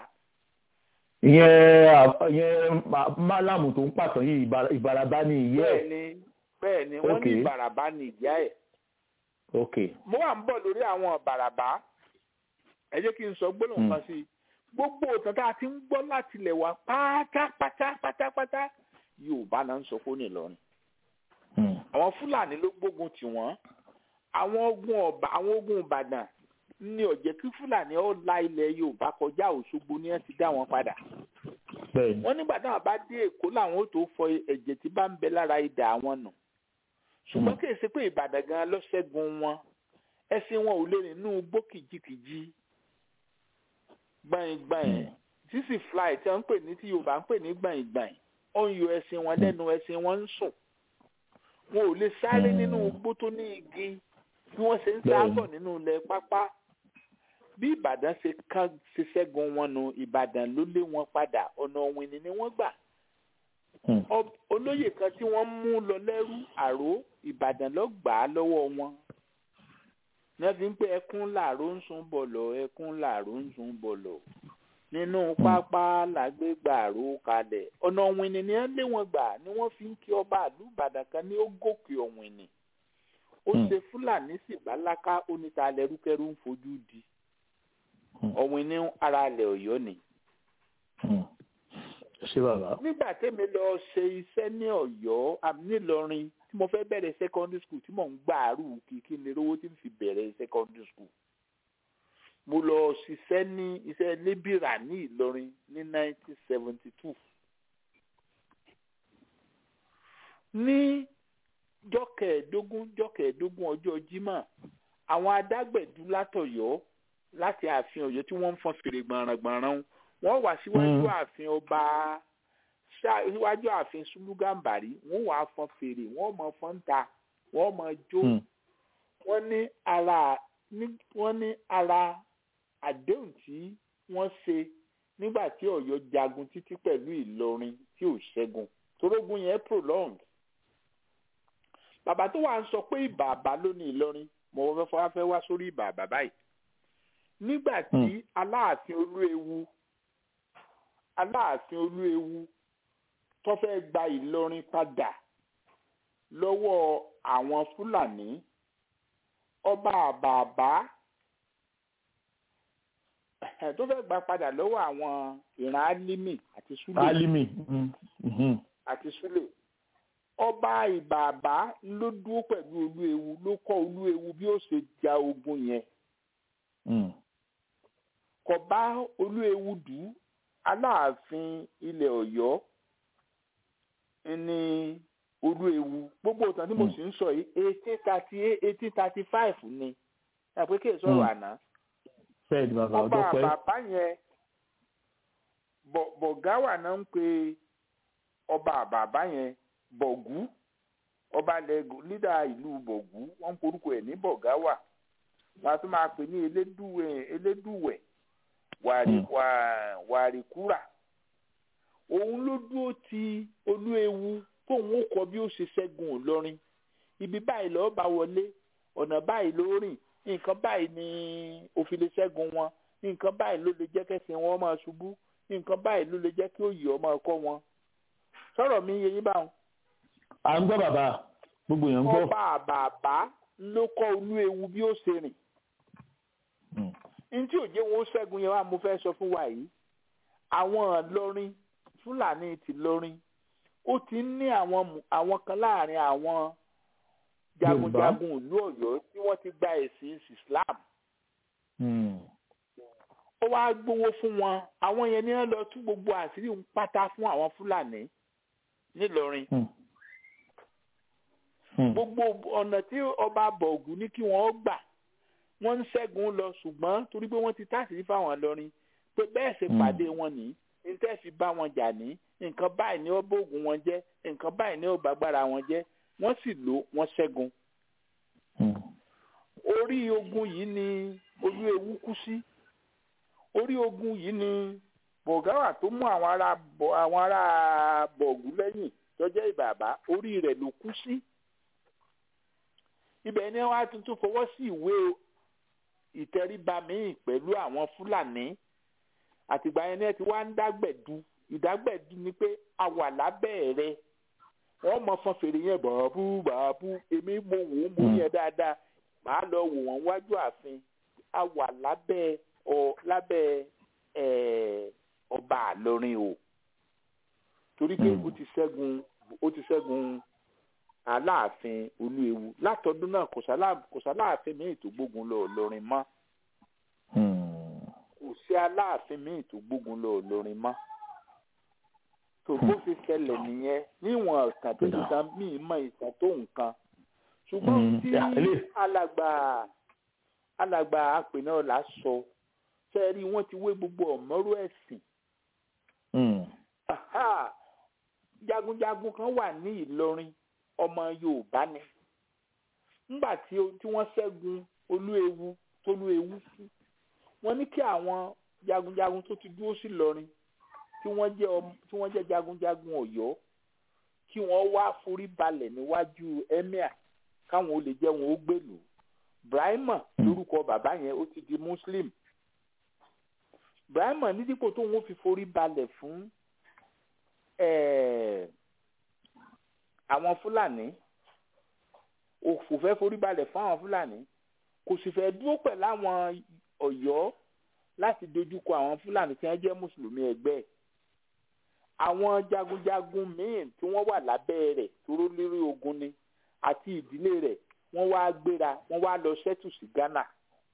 ìyẹn ìyẹn málàmù tó ń pàtàn yìí ìbarabá ní ìyá ẹ̀. bẹ́ẹ̀ni bẹ́ẹ̀ni wọ́n ní ìbarabá ní ìyá ẹ̀. ok. mo wà ń bọ̀ lórí àwọn ìbarabá ẹ jẹ́ kí n sọ gbólóhùn kan sí i gbogbo òtàn tá a ti ń gbọ́ láti ilẹ̀ wa pátápátá pátápátá yorùbá náà ń sọ fún Ìlọrin. àwọn fúlàní ló gbógun tì wọ́n àwọn ogun ọba àwọn ogun ìbàdàn ní ọ̀jẹ̀ kí fúlàní ó la ilẹ̀ yorùbá kọjá òṣogbo ni wọ́n ti dá wọn padà. wọ́n nígbà táwọn bá dé èkó làwọn ó tó fọ ẹ̀jẹ̀ tí bá ń bẹ lára idà àwọn nù. ṣùgbọ́n kì í ṣe pé ìbàdàn gan ló ṣẹ́gun wọn ẹṣin wọn ò lè rìn nínú igbó kìjikìji gbàyìngbàyìn sísì fly tí wọ́n ń pè ní tí yorùbá ń pè ní gbàyìngbàyìn ó ń yọ ẹṣin wọn lẹ́nu ẹṣin wọn ń sùn wọn ò lè sáré nínú igbó tó ní igi bí wọ́n ṣe ń sábọ̀ nínú ilẹ̀ pápá bí ìbàdàn ṣe kán ṣe ṣẹ́gun wọn nu ìbàdàn ló lé wọn padà ọ̀nà òwìnì ni wọ́n gbà olóyè kan tí wọ́n mú lọ lẹ́rú àró ìbàdàn ló gbà á lọ́wọ́ wọn ní wọ́n fi ń pé ẹkún làró ń sun bọ̀lọ̀ ẹkún làró ń sun bọ̀lọ̀ nínú pápá làgbégbà àró kalẹ̀ ọ̀nà òwìnì ni wọ́n lé wọn gbà ni wọ́n fi ń kí ọba àlú ìbàdàn kan ní ó gòkè òwìnì ó ṣe fúlàní sì bálákà oníta lẹrúkẹrú ń fojú di ọ̀wìn ní ara ilẹ̀ ọ̀yọ́ ni. ṣé bàbá. nígbà tẹ́mi lọ ṣe iṣẹ́ ní ọ̀yọ́ àmì nílọrin tí mo fẹ́ bẹ̀rẹ̀ secondary school tí mò ń gbà àrù kìkì ní owó tí n fi bẹ̀rẹ̀ secondary school mo lọ ṣiṣẹ́ ní iṣẹ́ lébìrà ní ìlọrin ní 1972 ní jọ́kẹ̀ẹ́dógún jọ́kẹ̀ẹ́dógún ọjọ́ jímọ̀ àwọn adágbẹ̀dú látọ̀yọ́ láti ààfin ọ̀yọ́ tí wọ́n ń fọn fèrè gbọ̀nràngbọ̀nràn wọ́n wà síwájú ààfin ọba síwájú ààfin sùlùgàǹbàrí wọ́n wà fọn fèrè wọ́n mọ fọn ta wọ́n mọ jó wọ́n ní ara wọ́n ní ara àdéhùn tí wọ́n ṣe nígbà tí ọ̀yọ́ jagun títí pẹ̀lú ìlọrin tí ò ṣẹ́gun torógun yẹn prolong bàbá tó wà ń sọ pé ìbàbá ló ní ìlọrin mo fẹ́ fọwọ́ fẹ́ wá sórí ìbàbá báyìí nígbà tí aláàfin olúewu aláàfin olúewu tó fẹ́ gba ìlọrin padà lọ́wọ́ àwọn fúlàní ọba àbàbà tó fẹ́ gba padà lọ́wọ́ àwọn ìran alimi àti sule alimi àti sule ọba ìbàbà ló dúró pẹ̀lú olúewu ló kọ́ olúewu bí ó ṣe ja ogun yẹn kò bá olúewu dù ú aláàfin ilẹ̀ ọ̀yọ́ ní olúewu gbogbo ìtàn tí mo sì ń sọ yìí eighteen thirty eighteen thirty five ni àpé kí èso ọ̀rọ̀ àná ọba àbàbá yẹn bọ̀gáwà náà ń pe ọba àbàbá yẹn bọ̀gú ọba lídà ìlú bọ̀gú wọ́n ń porúkọ ẹ̀ ní bọ̀gáwà wọ́n á tún máa pè ní elédùwẹ̀ wàríkúrà òun ló dúró ti olúewu tóun ó kọ bí ó ṣe ṣẹ́gun ìlọrin ibi báyìí lọ́ọ́ bá wọlé ọ̀nà báyìí ló rìn nǹkan báyìí ni òfin lè ṣẹ́gun wọn nǹkan báyìí ló lè jẹ́ kẹ́sìn wọn máa ṣubú nǹkan báyìí ló lè jẹ́ kí òye ọmọ ẹ̀kọ́ wọn sọ̀rọ̀ mi yẹ yín báwọn. à ń gbọ́ bàbá gbogbo èèyàn ń gbọ́. ọba àbàbà ló kọ́ olú ewu bí ó ṣe rìn. ní tí òjé wọn ó ṣẹ́gun yẹn wá mo fẹ́ sọ fún wa yìí àwọn ìlọrin fúlàní ti lọrin ó ti ń ní àwọn àwọn kan láàrin àwọn jagunjagun ìlú Ọ̀yọ́ tí wọ́n ti gba ẹ̀sìn Islam ó wáá gbowó fún wọn àwọn yẹn ní wọn lọ tú gbogbo àṣírí ń pátá fún àwọn fúlàní nílọrin gbogbo ọ̀nà tí ọba bọ̀gù ní kí wọ́n gbà wọ́n ń ṣẹ́gun lọ ṣùgbọ́n torí pé wọ́n ti táṣìírí fáwọn lọrin pé bẹ́ẹ̀ ṣe pàdé wọn ní níta fi bá wọn jà ní nǹkan báyìí ni ó bóògùn wọn jẹ́ nǹkan báyìí ni ó bàgbára wọn jẹ́ wọ́n sì lò wọ́n ṣẹ́gun. orí ogun yìí ni olú ewu kú sí orí ogun yìí ni bọ̀gáwà tó mú àwọn ará àwọn ará bọ̀gù lẹ́yìn tọ́jẹ́ ìbàbá orí rẹ̀ ló kú sí. ibẹ̀ ni wọ́n á tuntun fọwọ́ sí ìwé ìtẹríba míì pẹ̀lú àwọn fúlàní àtìgbà yẹn ni ẹ ti wá ń dágbẹ̀dú ìdágbẹ̀dú ni pé a wà lábẹ́ rẹ wọ́n mọ fọn fèrè yẹn bàbú bàbú èmi mo wò ó mo yẹn dáadáa màá lọ wò wọ́n wájú ààfin a wà lábẹ́ ọ lábẹ́ ẹ ọba àlọrin o torí pé ó ti ṣẹ́gun ó ti ṣẹ́gun aláàfin olúewu látọdún náà kò sáláàfin míì tó gbógun lọ lọrin mọ́ kò sí aláàfin míì tó gbógun lọ lọrin mọ́ tó bó fi ṣẹlẹ̀ nìyẹn níwọ̀n ìtàn tó nǹkan míì mọ ìtàn tó nǹkan ṣùgbọ́n tí alàgbà alàgbà àpè náà là sọ sẹ́ẹ̀rí wọ́n ti wé gbogbo ọ̀mọ́rú ẹ̀sìn jagunjagun kan wà ní Ìlọrin ọmọ Yorùbá ni nígbà tí wọ́n ṣẹ́gun Olúewu tólúewu sí wọ́n ní kí àwọn jagunjagun tó ti dúró sí Ìlọrin tí wọ́n jẹ́ tí wọ́n jẹ́ jagunjagun Ọ̀yọ́ kí wọ́n wá forí balẹ̀ níwájú emir káwọn olè jẹ́ wọn ó gbèlú Brahima lórúkọ bàbá yẹn ó ti di Muslim Brahima ní dípò tó wọn fi forí balẹ̀ fún àwọn Fúlàní òfò fẹ́ forí balẹ̀ fún àwọn Fúlàní kò sì fẹ́ dúró pẹ̀lú àwọn Ọ̀yọ́ láti dojúkọ àwọn Fúlàní tí wọ́n jẹ́ mùsùlùmí ẹgbẹ́ ẹ̀ àwọn jagunjagun míín tí wọ́n wà lábẹ́ rẹ̀ tóró lérí ogun ni àti ìdílé rẹ̀ wọ́n wá gbéra wọ́n wá lọ ṣẹ́tù sí Ghana.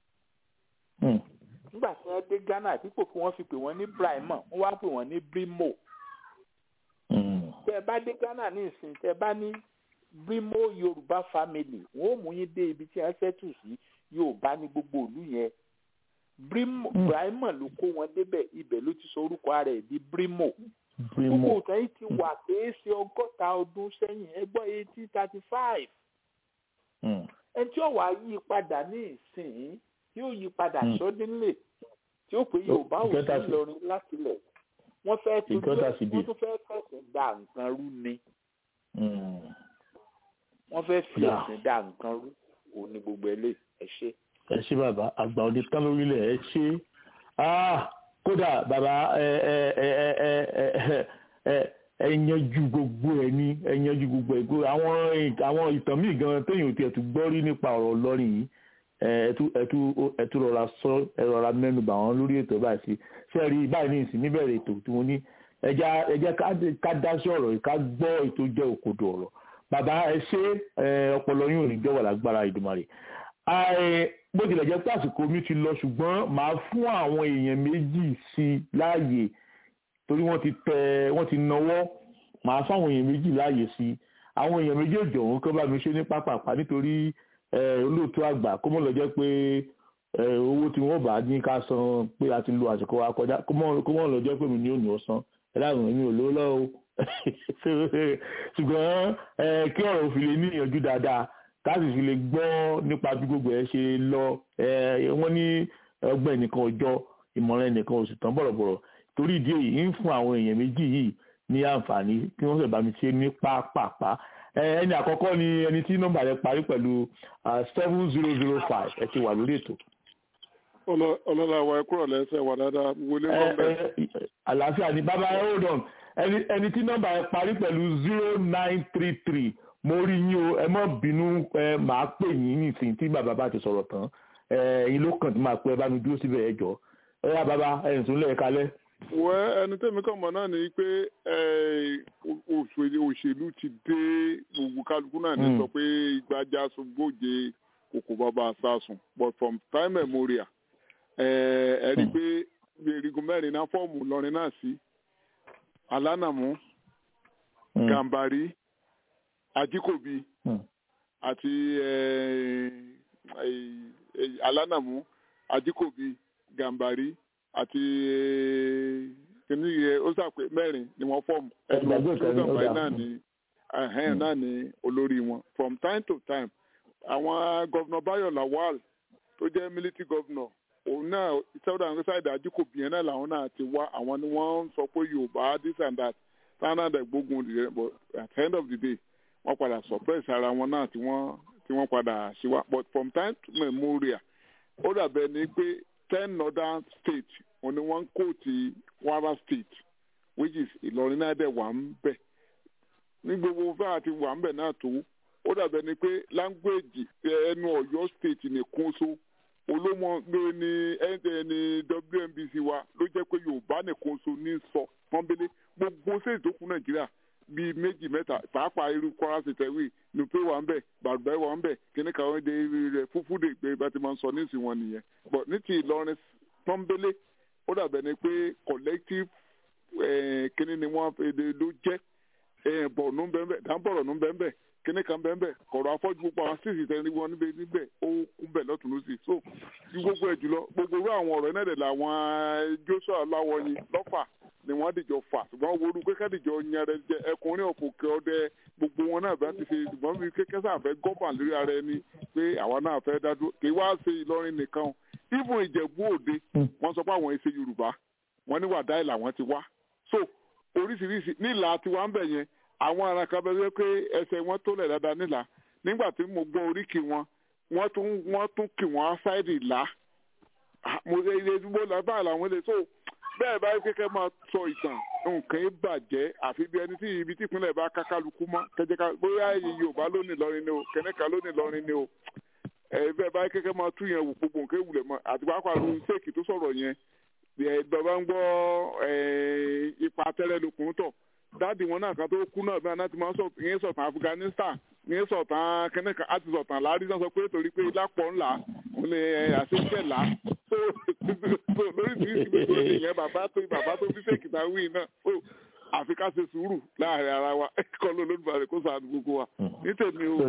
nígbà tí wọ́n dé Ghana dípò kí wọ́n fi pè wọ́n ní Brahima wọ́n wá pè wọ́n ní Brimo. tẹ́ ẹ bá dé Ghana ní ìsìn tẹ́ ẹ bá ní Brimo Yorùbá family wọ́n ò mú yín dé ibi tí wọ́n ṣẹ́tù sí Yorùbá ní gbogbo ìlú yẹn. Brahima ló kó wọn débẹ̀ ibẹ̀ ló ti sọ orúkọ rẹ̀ di Brimo gbogbo ìtàn yìí ti wà kìí ṣe ọgọ́ta ọdún sẹ́yìn ẹgbọ́n eighteen thirty five ẹni tí ó wà yí padà ní ìsìn tí ó yí padà sọ́dínlẹ̀ tí ó pé Yorùbá ò sí lọrin láti lẹ̀ wọ́n fẹ́ tó wọ́n tún fẹ́ fẹ̀sìn da nǹkan rú ni wọ́n fẹ́ fi ẹ̀sìn da nǹkan rú òun ni gbogbo ẹ̀ lè ẹ ṣe. ẹ ṣe bàbá àgbà òde tán lórílẹ̀ ẹ ṣe kódà bàbá ẹ ẹ ẹ ẹ ẹ ẹ ẹ yanjú gbogbo ẹ ní ẹ yanjú gbogbo ẹ gbogbo àwọn àwọn ìtàn míì gan téèyàn ti ẹtù gbọ́ rí nípa ọ̀rọ̀ lọ́rìn yìí ẹtú ẹtú ẹtú rọra sọ ẹ rọra mẹ́nu bà wọ́n lórí ètò báyìí sí ṣe rí báyìí ní ìsìn níbẹ̀rẹ̀ ètò tí mo ní ẹja ẹjẹ ká dá sí ọ̀rọ̀ yìí ká gbọ́ ètò jẹ́ òkodò ọ̀rọ̀ bàbá ẹ ṣe ọpọlọ yín ò ní jẹ́ wà lágbára Ìdùmarè bó tilẹ̀ jẹ́ pé àsìkò mi ti lọ ṣùgbọ́n màá fún àwọn èèyàn méjì sí i láàyè torí wọ́n ti tẹ wọ́n ti nawọ́ màá fún àwọn èèyàn méjì láàyè sí i àwọn èèyàn méjèèjì ọ̀hún kọ́ bá mi ṣe ní pápápá nítorí olóòtú àgbà kó mọ̀ lọ jẹ́ pé owó tí wọ́n bá ní ká san pé a ti lo àsìkò wa kọjá kó mọ̀ lọ jẹ́ pé mi ní òní ọ̀sán ẹ dáhùn èmi ò lówó lọ́wọ́ ṣùgbọ́n kí ọ̀rọ̀ òfin lè níyànjú dáadáa káàsì fi lè gbọ́ nípa bí gbogbo ẹ̀ ṣe lọ wọ́n ní ọgbẹ́ nìkan ọjọ́ ìmọ̀ràn ẹnìkan oṣù tán bọ̀rọ̀bọ̀rọ̀ torí ìdí èyí ń fún àwọn èèyàn méjì yìí ní àǹfààní kí wọ́n sì bá mi ṣe ní pápápá ẹni àkọ́kọ́ ni ẹni tí nọ́mbà rẹ̀ parí pẹ̀lú seven zero zero five ẹ ti wà lórí ètò. ọlọ́lá wa ẹ kúrò lẹ́sẹ̀ wà dáadáa wọlé wọn bẹ́ẹ̀. àlàáfíà ni bàbá ẹ hold on ẹni tí nọ́mbà rẹ̀ parí pẹ̀lú zero nine three three mo rí yín o ẹ má bínú ẹ máa pè yín nísìnyí tí bàbá bá ti sọ̀rọ̀ tán ẹ̀yin ló kàn tí máa pẹ́ bá mi dúró síbẹ̀ ẹ jọ ẹ yá bàbá ẹ̀yìn tó lẹ̀ kalẹ̀. wẹ́ ẹni tẹ́mi kàn mọ́ náà ni pé òṣèlú ti dé gbogbo kálukú náà ní sọ pé ìgbàjà sọgbóje kòkò bàbá sásùn but from time memorial ẹ rí i pé erigun mẹ́rin náà fọ́ọ̀mù lọ́rin náà sí alánàmú gàmbàrí ajíkòbí àti alánàmú ajíkòbí gàmbàrí àti kìnní yẹ ó sàpè mẹ́rin ni wọ́n fọ́ọ̀mù ẹ̀dùn gàmbàrí náà ní ẹ̀hẹ́n náà ní olórí wọn from time to time àwọn gọ́vnà Báyọ̀ Lawal tó jẹ́ military governor òun náà south and side ajíkòbí yẹn náà làwọn náà ti wá àwọn ni wọ́n ń sọ pé Yorùbá this and that standard gbógun rẹ̀ but at the end of the day wọ́n padà suppress ara wọn náà tí wọ́n tí wọ́n padà ṣe wá but from time to memorial ó dàbẹ̀ ni pé ten northern states òun ni wọ́n ń kó ti Kwara state which is Ìlọrin náà dẹ̀ wà ń bẹ̀ ní gbogbo fẹ́ àti wà ń bẹ̀ náà tó ó dàbẹ̀ ni pé language ẹnu Ọ̀yọ́ state nìkan so olómọ ló ní ẹni WNBC wa ló jẹ́ pé Yorùbá nìkan so ní sọ pọ́nbélé gbogbo state tó kù Nàìjíríà bíi méjì mẹ́ta pàápàá irú Kwara state ẹ̀wì nùpé wà ń bẹ̀ bàbá wà ń bẹ̀ kíní kan de rẹ̀ fúfú de gbé bá ti máa ń sọ ní ìsìn wọn nìyẹn but ní ti Ìlọrin pọ́nbélé ó dàbẹ̀ ni pé collective kíní ni wọ́n ló jẹ́ bọ̀ọ̀nù bẹ́ẹ̀ dáńbọ̀rọ̀ nù bẹ́ẹ̀ kíní kan bẹ́ẹ̀ bẹ́ẹ̀ kọ̀rọ̀ afọ́jú gbogbo àwọn sísì tẹ́ni wọn níbẹ̀ níbẹ̀ ó kún bẹ̀ lọ́tún lọ́sì so ju gbogbo ẹ̀ jùlọ gbogbo irú àwọn ọ̀rọ̀ náà dẹ̀ làwọn Joshua Aláwọ̀yin lọ́fà ni wọ́n dìjọ fà ṣùgbọ́n wo orú kékeré dìjọ yanrẹ jẹ ẹkùnrin òkòkè ọdẹ gbogbo wọn náà bá ti ṣe ṣùgbọ́n bí kékeré sáà fẹ́ gọ́bà lórí ara ẹni pé àwa náà fẹ́ dádúró kì í wá ṣe Ìlọrin nìkan o even Ìjẹ̀bú Òde wọ́n sọ pé àwọn ẹ̀ṣẹ̀ Yorùbá wọ́n ní wàdáì làwọn ti wá so oríṣiríṣi nílà tiwa ń bẹ̀ yẹn àwọn ará kan bẹ pé ẹsẹ̀ wọn tó lẹ̀ dáadáa nílà nígbà tí mo gbọ́ oríkì wọn wọ́n tún wọ́n tún kì wọ́n ásáìdì là mo ṣe ilé ìdúgbò lábàá làwọn ilé so bẹ́ẹ̀ báyìí kékeré máa sọ ìtàn nǹkan bàjẹ́ àfi bí ẹni tí ibi tí ìpínlẹ̀ bá kákálukú mọ́ kẹjẹká bóyá Yorùbá lónìí lọrin ni o kẹ́nẹ́ka lónìí lọrin ni o ẹ bẹ́ẹ̀ báyìí kékeré máa tún yẹn wò gbogbo nǹkan ìwúlẹ̀ mọ́ àti pàápàá ló ń ṣèkì tó sọ̀rọ̀ yẹn bàbá ń gbọ́ ipa tẹ́lẹ̀ lókun tọ̀ dáàdi wọn náà kan tó kú náà bí wọn náà ti máa ń sọ ìyẹn sọ̀tàn Afghanistan ìyẹn sọ̀tàn kẹ́nẹ́ka àti sọ̀tàn láàrí náà sọ pé torí pé lápọ̀ ńlá òun lè àṣeṣẹ́ là so lórí ti ìsìn gbogbo ìyẹn bàbá tó bàbá tó fi ṣèkìtà wí náà so àfi ká ṣe sùúrù láàrin ara wa kọ́ ló lódùbàrẹ̀ kó sàánú gbogbo wa ní tèmi o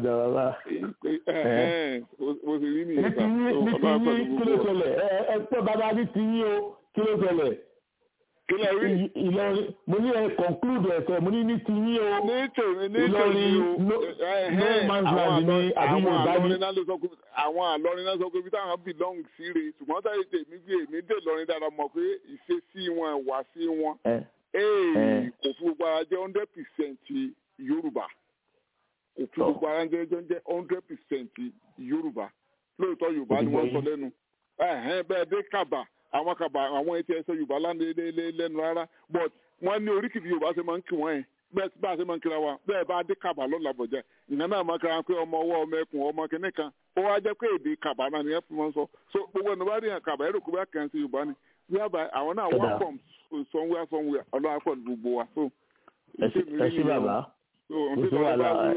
mo sì rí nìyẹn sá ọlọ́run pẹ̀lú gbogbo wa. ẹ pẹ́ bàbá ní ti yín o kí ló ṣẹlẹ̀ kílẹ̀ rí. Ìlọrin mo ní ẹ conclude ẹsẹ̀ mo ní ní ti yín o. ní tèmi ní tèmi o no man's land ni àbí Yorùbá ni. àwọn àlọrin náà sọ pé ibi táwọn belong sí re ṣùgbọ́n táyé tèmi bí èmi dé lọrin dáadáa mọ̀ pé ìṣesí wọn ìwà sí wọn kò fún gbogbo ara jẹ́ hundred percent Yorùbá kò fún gbogbo ara jẹ́ jẹ́ hundred percent Yorùbá lóòótọ́ Yorùbá ni wọ́n sọ lẹ́nu bẹ́ẹ̀ dé Kàbà àwọn kaba àwọn etí ẹsẹ yorùbá lẹ́nu rárá but wọ́n ní oríkìtì yorùbá ṣe máa ń kí wọ́n yẹn bẹ́ẹ̀ bá a ṣe máa ń kíra wa bẹ́ẹ̀ bá a dé kaba lọ́la bọ̀jẹ́ ìyẹn náà máa kíra pé ọmọ ọwọ́ ọmọ ẹkùn ọmọ kìnnì kan ó wá jẹ́ pé èdè kaba náà nìyẹn fún wọn sọ so gbogbo ẹni bá rí yàn kaba ẹ̀rọ kó bá kàn sí yorùbá ni wíwá àwọn náà wọ́n from somewhere somewhere ọlọ́wà pọ̀ ní gbogbo wa so. ẹ ṣé bàbá kò sí wàhálà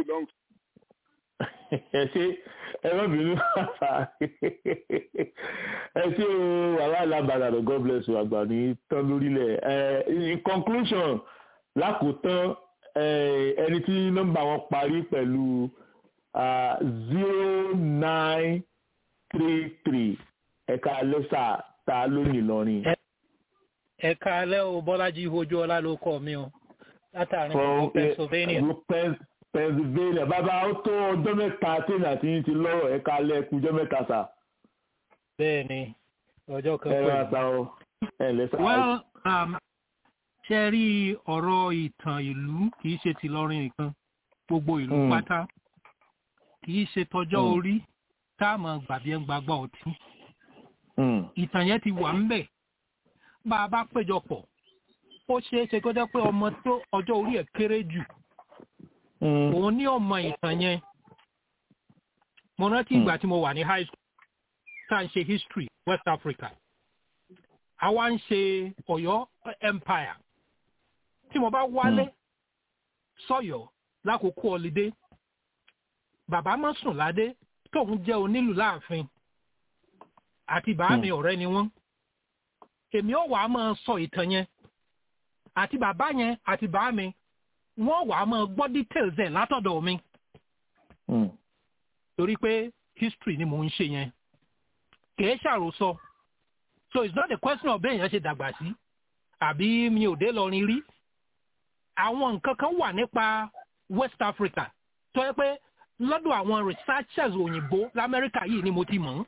ẹ ṣe ẹ má bínú ẹ ṣe o wàhálà alábàárà rẹ god bless you àgbà ní tán lórílẹ̀ ẹ in conclusion lákòótán ẹni tí nọ́mbà wọn parí pẹ̀lú zero nine three three ẹ̀ka lẹ́sà ta lónìí lọ́rin. ẹ̀ka alẹ́ o bọ́lájí ojú ọlá ló kọ́ mi o látàrí ìlú pennsylvania. pennsylvania bàbá ó tó ọjọ́ mẹ́ta tí ìrìn àti yín ti lọ́rọ̀ ẹ̀ka alẹ́ ẹ̀kú ọjọ́ mẹ́ta sà. bẹ́ẹ̀ ni ọjọ́ kan ẹ máa ta ọ ẹ lẹ́sà. well um, ṣe rí ọ̀rọ̀ ìtàn ìlú kì í ṣe ti lọ́rin nìkan gbogbo ìlú pátá kì í ṣe tọjọ́ orí tá a mọ̀ gbàbí ẹ̀ ń gbàgbọ́ ọtí ìtàn yẹn ti wà ń bẹ̀ bá a bá péjọ pọ̀ ó ṣeé ṣe kó jẹ́ pé ọmọ tó ọjọ́ orí ẹ̀ kéré jù òun ní ọmọ ìtàn yẹn mo rántí ìgbà tí mo wà ní high school tá à ń ṣe history west africa àwa ń ṣe ọ̀yọ́ empire tí mo bá wálé sọ̀yọ́ lákòókò ọ̀lídé bàbá mọ́sùn ládé tóun jẹ́ onílù láàfin àti bàámi ọ̀rẹ́ ni wọ́n èmi ò wá máa sọ ìtàn yẹn àti bàbá yẹn àti bàámi wọ́n wá máa gbọ́ details ẹ̀ látọ̀dọ̀ mi torí pé history ni mò ń ṣe yẹn kìí ṣàròsọ so it's not a question of bẹ́ẹ̀ yẹn ṣe dàgbà sí àbí mi ò dé lọrin rí àwọn nǹkan kan wà nípa west africa tó yẹ pé lọ́dọ̀ àwọn researchers òyìnbó lamẹ́ríkà yìí ni mo ti mọ̀ ọ́n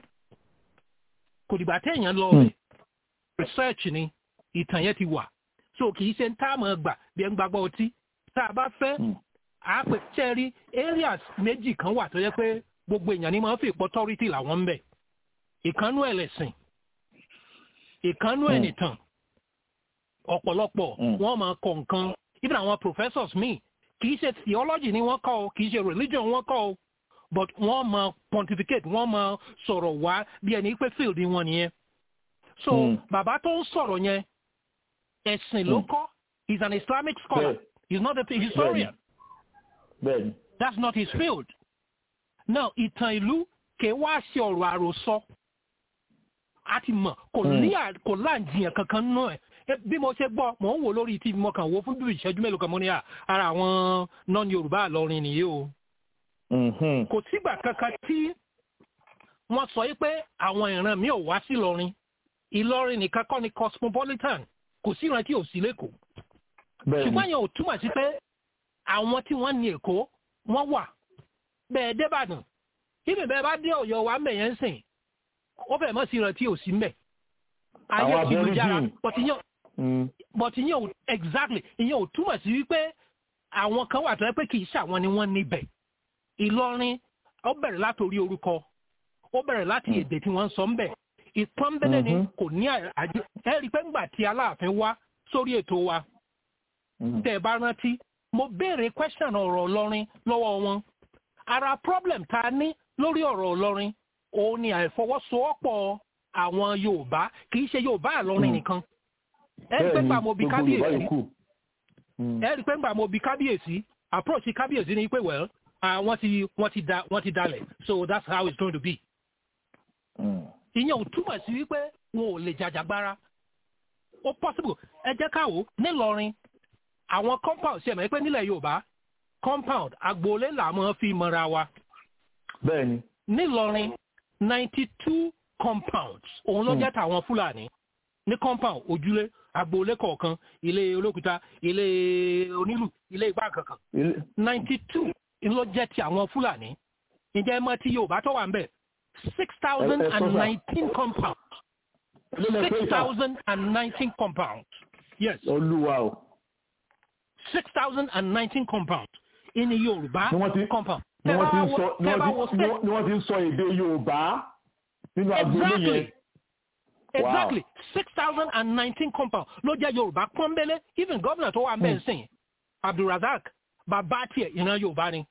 kò dìgbà téèyàn lọ rẹ̀ research ni ìtàn yẹn ti wà so kì í ṣe ń tá àmọ́ gbà bí ẹ ń gbàgbọ́ ọtí tá a bá fẹ́ àápè ṣẹ́rí areas méjì kan wà tó yẹ pé gbogbo èèyàn ni máa ń fi authority làwọn ń bẹ̀ ìkánú ẹlẹ́sìn ìkánú ẹnìtàn ọ̀pọ̀lọpọ̀ wọ́n máa kọ nǹkan even àwọn professors míì kì í ṣe theology ni wọ́n kọ́ ọ kì í ṣe religion wọ́n kọ́ ọ but wọ́n máa pontificate wọ́n máa sọ̀rọ̀ wá bí ẹni pé field wọn nìyẹn so mm. bàbá tó ń sọ̀rọ̀ yẹn ẹ̀sìn ló kọ́ he is an islamic scholar yeah. he is not a historian bẹ́ẹ̀ni. that's not his field now ìtàn ìlú kè wá ṣe ọ̀rọ̀ àròsọ a ti mọ̀ kò ní kò láǹjiyàn kankan nínú ẹ̀ bí mo ṣe gbọ́ mò ń wò lórí tv mo kàn wò fún bí ìṣẹ́jú mélòó kan mo ní ara àwọn non yorùbá àlọrin nìyí o kò sígbà kankan tí wọ́n sọ pé àwọn ìran mi ò wá sí ìlọrin ìlọrin nìkan kọ́ ni cosmopolitan kò sí ìran tí ò sí lẹ́kọ̀ọ́ ṣùgbọ́n yẹn ò túmọ̀ sí pé àwọn tí wọ́n ní èkó wọ́n wà bẹ́ẹ̀ débàdàn ibi bẹ́ẹ̀ bá dé ọ̀yọ́ wa mẹ̀ yẹn ń sìn ó fẹ́ mọ́ sí ìran tí ò sí mbẹ̀ ayé ti lu jára but ìyẹn ò exactly ìyẹn ò túmọ̀ sí wípé àwọn kan wà tó yẹ pé kì í ṣàwọn ni wọ́n níbẹ̀ ìlọrin ó bẹ̀rẹ̀ látòrí orúkọ ó bẹ̀rẹ̀ láti èdè tí wọ́n ń sọ ń bẹ̀ ìpọ́nbẹ́lẹ́ ni kò ní àjẹ ẹ rí i pé ńgbà tí aláàfin wá sórí ètò wa tẹ́ ẹ bá rántí mo béèrè question ọ̀rọ̀ ọlọ́rin lọ́wọ́ wọn ara problem tá a ní lórí ọ̀rọ̀ ọlọ́rin òun ni àìfọwọ́sowọ́pọ̀ àwọn yorùbá kì í ṣe yorùbá àlọ́rin nìkan ẹ rí i pé ńgbà mo bi kábíyèsí ẹ rí i pé ńgbà mo bi kábíyèsí approach kábíyèsí ni pé well wọ́n ti wọ́n ti da wọ́n ti dalẹ̀ so that's how it's going to be. ìyẹn ò túmọ̀ sí wípé wọn ò lè jàjàgbara ó possible ẹ jẹ́ káwọ́ nílọrin àwọn compound ṣe mọ̀ pé nílẹ̀ yorùbá compound agboolé là máa fi mọ́ra wa. bẹ́ẹ̀ni. nílọrin ninety two compounds òun ló jẹ́ tàwọn fúlàní ní compound ojúlé agboolé kọ̀ọ̀kan ilé olókùúta ilé onílù ilé igbá kankan ninety two ló jẹ́ ti àwọn fúlàní ǹjẹ́ ẹ mọ̀ tí yorùbá tó wà ń bẹ̀ six thousand and nineteen compounds six thousand and nineteen compounds yes. olúwa o. six thousand and nineteen compounds ní yorùbá compound. ni wọ́n ti ń sọ ni wọ́n ti ń sọ èdè yorùbá nínú agboolé yẹn. exactly six thousand and nineteen compounds ló jẹ́ yorùbá pọ́nbélé even gómìnà tó wà ń bẹ̀ ń sìn abdulrasaq bàbá tiẹ̀ ìran yorùbá ni.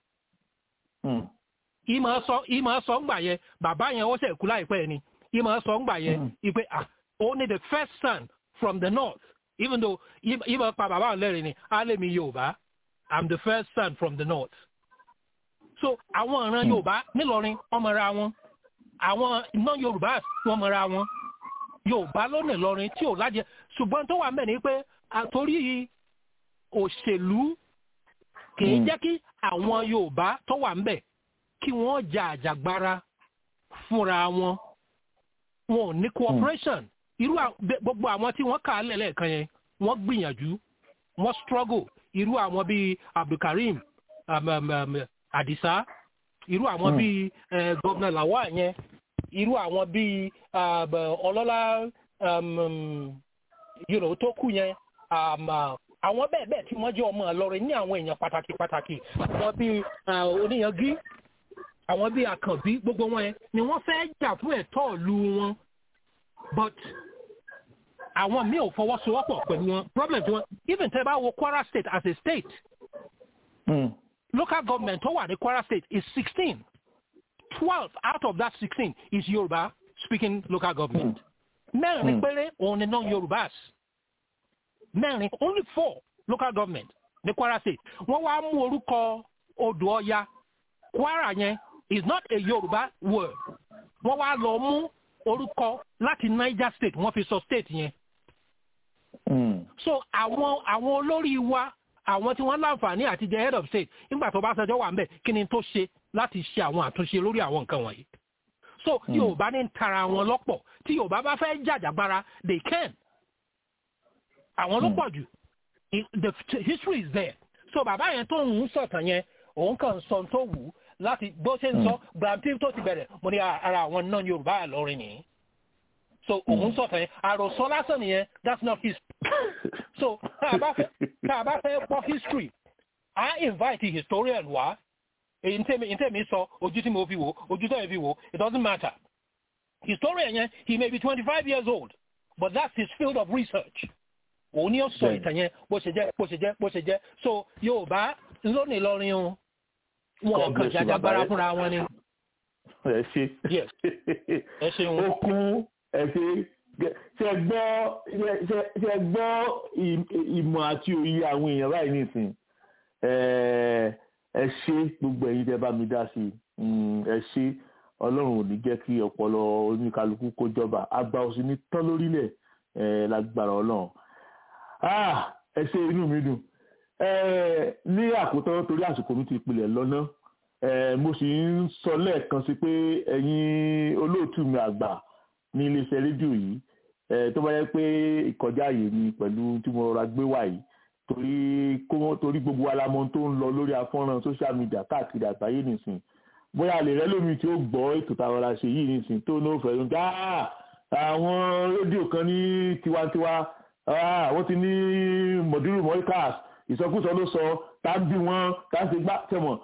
ìmọ̀ sọ ìmọ̀ sọ ńgbà yẹn bàbá yẹn ó ṣe kú láìpẹ́ ni ìmọ̀ sọ ńgbà yẹn ìpè ah only the first son from the north even though ìmọ̀ pa bàbá òun lẹ́rìn ni alẹ́mi yorùbá i'm the first son from the north. so àwọn ìran yorùbá nílọrin ọmọra wọn àwọn non yorùbá wọn mọra wọn yorùbá ló ní lọrin tí ò lájẹ ṣùgbọ́n tó wà mẹ́rin ni pé àtòrí òṣèlú kì í jẹ́ kí àwọn yorùbá tó wà ńbẹ̀ kí wọ́n jà àjàgbara fúnra wọn wọn ò ní cooperation irú gbogbo àwọn tí wọ́n kà á lẹ̀ lẹ́ẹ̀kan yẹn wọ́n gbìyànjú wọ́n struggle irú àwọn bíi abdulkareem um, um, um, adisa irú àwọn bíi uh, governor lawal yẹn irú àwọn bíi ọlọ́lá you know, tó kù yẹn àwọn bẹ́ẹ̀ bẹ́ẹ̀ tí wọ́n jẹ́ ọmọ Ìlọrin ní àwọn èèyàn pàtàkì pàtàkì àwọn bíi oníyangí àwọn bíi àkànbí gbogbo wọn yẹn ni wọ́n fẹ́ jà fún ẹ̀tọ́ ìlú wọn but àwọn míì ò fọwọ́sowọ́pọ̀ pẹ̀lú wọn problem tí wọ́n even tẹ́ bá wo Kwara state as a state Mm. local government tó wà ní Kwara state is sixteen twelve out of that sixteen is Yoruba speaking local government mẹ́rin péré òun ni non-Yorubas mẹ́rin only four local government ní Kwara state wọ́n wá mú orúkọ odò Ọya Kwara yẹn is not a Yoruba word wọ́n wá lọ mú orúkọ láti Niger state wọ́n fi sọ state yẹn Mm. so àwọn àwọn olórí wa àwọn tí wọ́n láǹfààní àti jẹ head of state nígbà tó bá ṣẹjọ́ wà ń bẹ̀ kí ni tó ṣe láti ṣe àwọn àtúnṣe lórí àwọn nǹkan wọ̀nyí so Yorùbá ní ń tara wọn lọ́pọ̀ tí Yorùbá bá fẹ́ jàjàgbara they can àwọn ló pọ̀ jù I- the t- history is there so bàbá yẹn tó ń sọ̀tàn yẹn òun kàn sọ tó wù ú láti bó ṣe ń sọ Brampton tó ti bẹ̀rẹ̀ mo ní ara àwọn náà Yorùbá àlọ́rin nìyí so òun sọ̀tàn yẹn àròsọ lásán nìyẹn that's not history so tá a bá fẹ́ tá a bá fẹ́ gbọ́ history I invite a historian wá èyí ntẹ́mi ntẹ́mi sọ ojú tí mo fi wò ojú tẹ́mi fi wò it doesn't matter historian yẹn he may be twenty five years old but that's his field of research òun ni ó sọ Bẹ́ẹ̀ni. ìtàn yẹn bó ṣe jẹ́ bó ṣe jẹ́ bó ṣe jẹ́ so Yorùbá lónìí lọrin o wọn God kàn bless you, jàjàgbara bàbá rẹ. fúnra wọn ni ẹ ṣe. Yes. ẹ ṣeun. ó kún ẹ ṣe ṣe gbọ́ ṣe- ṣe gbọ́ ìm- ìmọ̀ àti òye àwọn èèyàn báyìí nìsín ẹ ẹ ṣe gbogbo ẹ̀yin tẹ́ bá mi dá sí i Mm, ẹ ṣe ọlọ́run ò ní jẹ́ kí ọpọlọ oníkálukú kó jọba àgbà òsì ní tán lórílẹ̀ ẹ lágbára ọlọ́run Ah, ẹ ṣe inú mi dùn ẹ ní àkótán torí àsìkò mi ti pilẹ̀ lọ́nà ẹ mo sì ń sọ lẹ́ẹ̀kan sí pé ẹ̀yin olóòtú mi àgbà ní iléeṣẹ́ rédíò yìí ẹ tó bá yẹ pé ìkọjá ààyè mi pẹ̀lú tí mo rọra gbé wá yìí torí kó wọ́n torí gbogbo alamọ tó ń lọ lórí afọ́nrán social media káàkiri àgbáyé nìsín bóyá àlè rẹ lómi tí ó gbọ́ ètò táwọn ọ̀rá ṣe yìí nìsín tó ní ó fẹ́ lóun gáà àwọn rédíò kan ní tiwantiwa ah, wọ́n ti ní mọ̀dúrú mọ́ríkàs ìsọkúsọ ló sọ tá ń bí wọn tá ń ṣe gbá tẹ̀mọ̀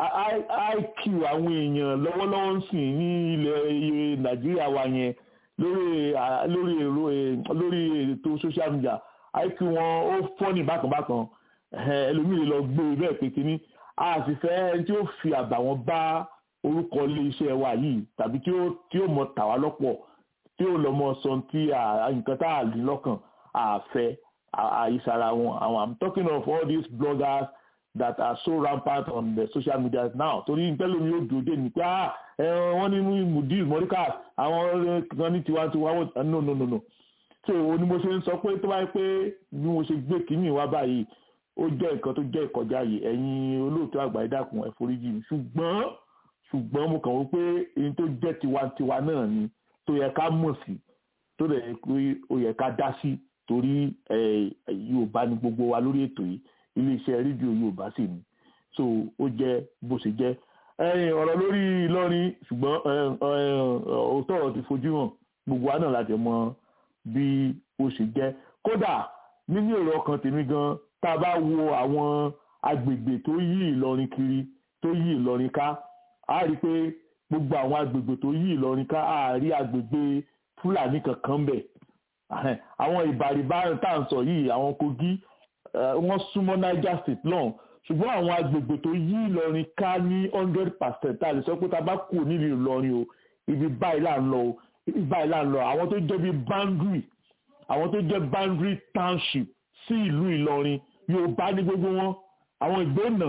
iq àwọn èèyàn lọ́wọ́lọ́wọ́ ń sìn ní ilẹ̀ nàìjíríà wa yẹn lórí ah, lórí èrò eh, lórí ètò social media iq wọn ó fọ́ ní bákanbákan Eh, ẹlòmíì lè lọ gbé e bẹ́ẹ̀ pé kínní a sì fẹ́ ẹni tí ó fi àbàwọ́n bá orúkọ ilé iṣẹ́ wa yìí tàbí tí ó tí ó mọ tàwa lọ́pọ̀ tí ó lọ mọ sọ tí a- nǹkan tá a lè lọ́kàn àfẹ́ àìsàrà wọn àwọn i'm talking of all these bloggers that are so rampant on the social media now torí ntẹ́lómi yóò dúró dé ní pé ah ẹ wọ́n ní mudir mọ́ríkà àwọn kan ní tiwantiwa wọ́n no no no no so òun ni mo ṣe ń sọ pé tó bá yẹ pé bí mo ṣe gbé kínní wá báyìí ó jẹ́ nǹkan tó jẹ́ ìkọjá yìí ẹ̀yin olóòtú àgbà ẹ dákun ẹ foríjì mi ṣùgbọ́n ṣùgbọ́n mo kàn wọ́n pé èyí tó jẹ́ tiwantiwa náà ni tó yẹ ká mọ̀ sí tó dẹ̀ yẹ pé ó yẹ ká dá sí torí ẹ, Yorùbá ni gbogbo wa lórí ètò yìí iléeṣẹ́ rédíò Yorùbá sì ni so ó jẹ́ bó ṣe jẹ́ ẹ̀yin ọ̀rọ̀ lórí Ìlọrin ṣùgbọ́n ẹ, ẹ, òótọ́ ọ̀rọ̀ ti fojú hàn gbogbo wa náà láti mọ bí ó ṣe jẹ́ kódà nínú èrò ọkàn tèmi gan tá a bá wo àwọn agbègbè tó yí Ìlọrin kiri tó yí Ìlọrin ká a rí i pé gbogbo àwọn agbègbè tó yí Ìlọrin ká a rí agbègbè Fúlàní kankan bẹ̀ Ahẹ́n, àwọn ìbàrìbá tá à ń sọ yìí àwọn Kogi eh, wọ́n súnmọ́ Niger State náà ṣùgbọ́n àwọn agbègbè tó yí Ìlọrin ká ní hundred percent tá a lè sọ pé tá a bá kù nílùú Ìlọrin o ibi báyìí là ń lọ o ibi báyìí là ń lọ àwọn tó jẹ́ bí boundary àwọn tó jẹ́ boundary township sí ìlú Ìlọrin Yorùbá ní gbogbo wọn àwọn ìgbónà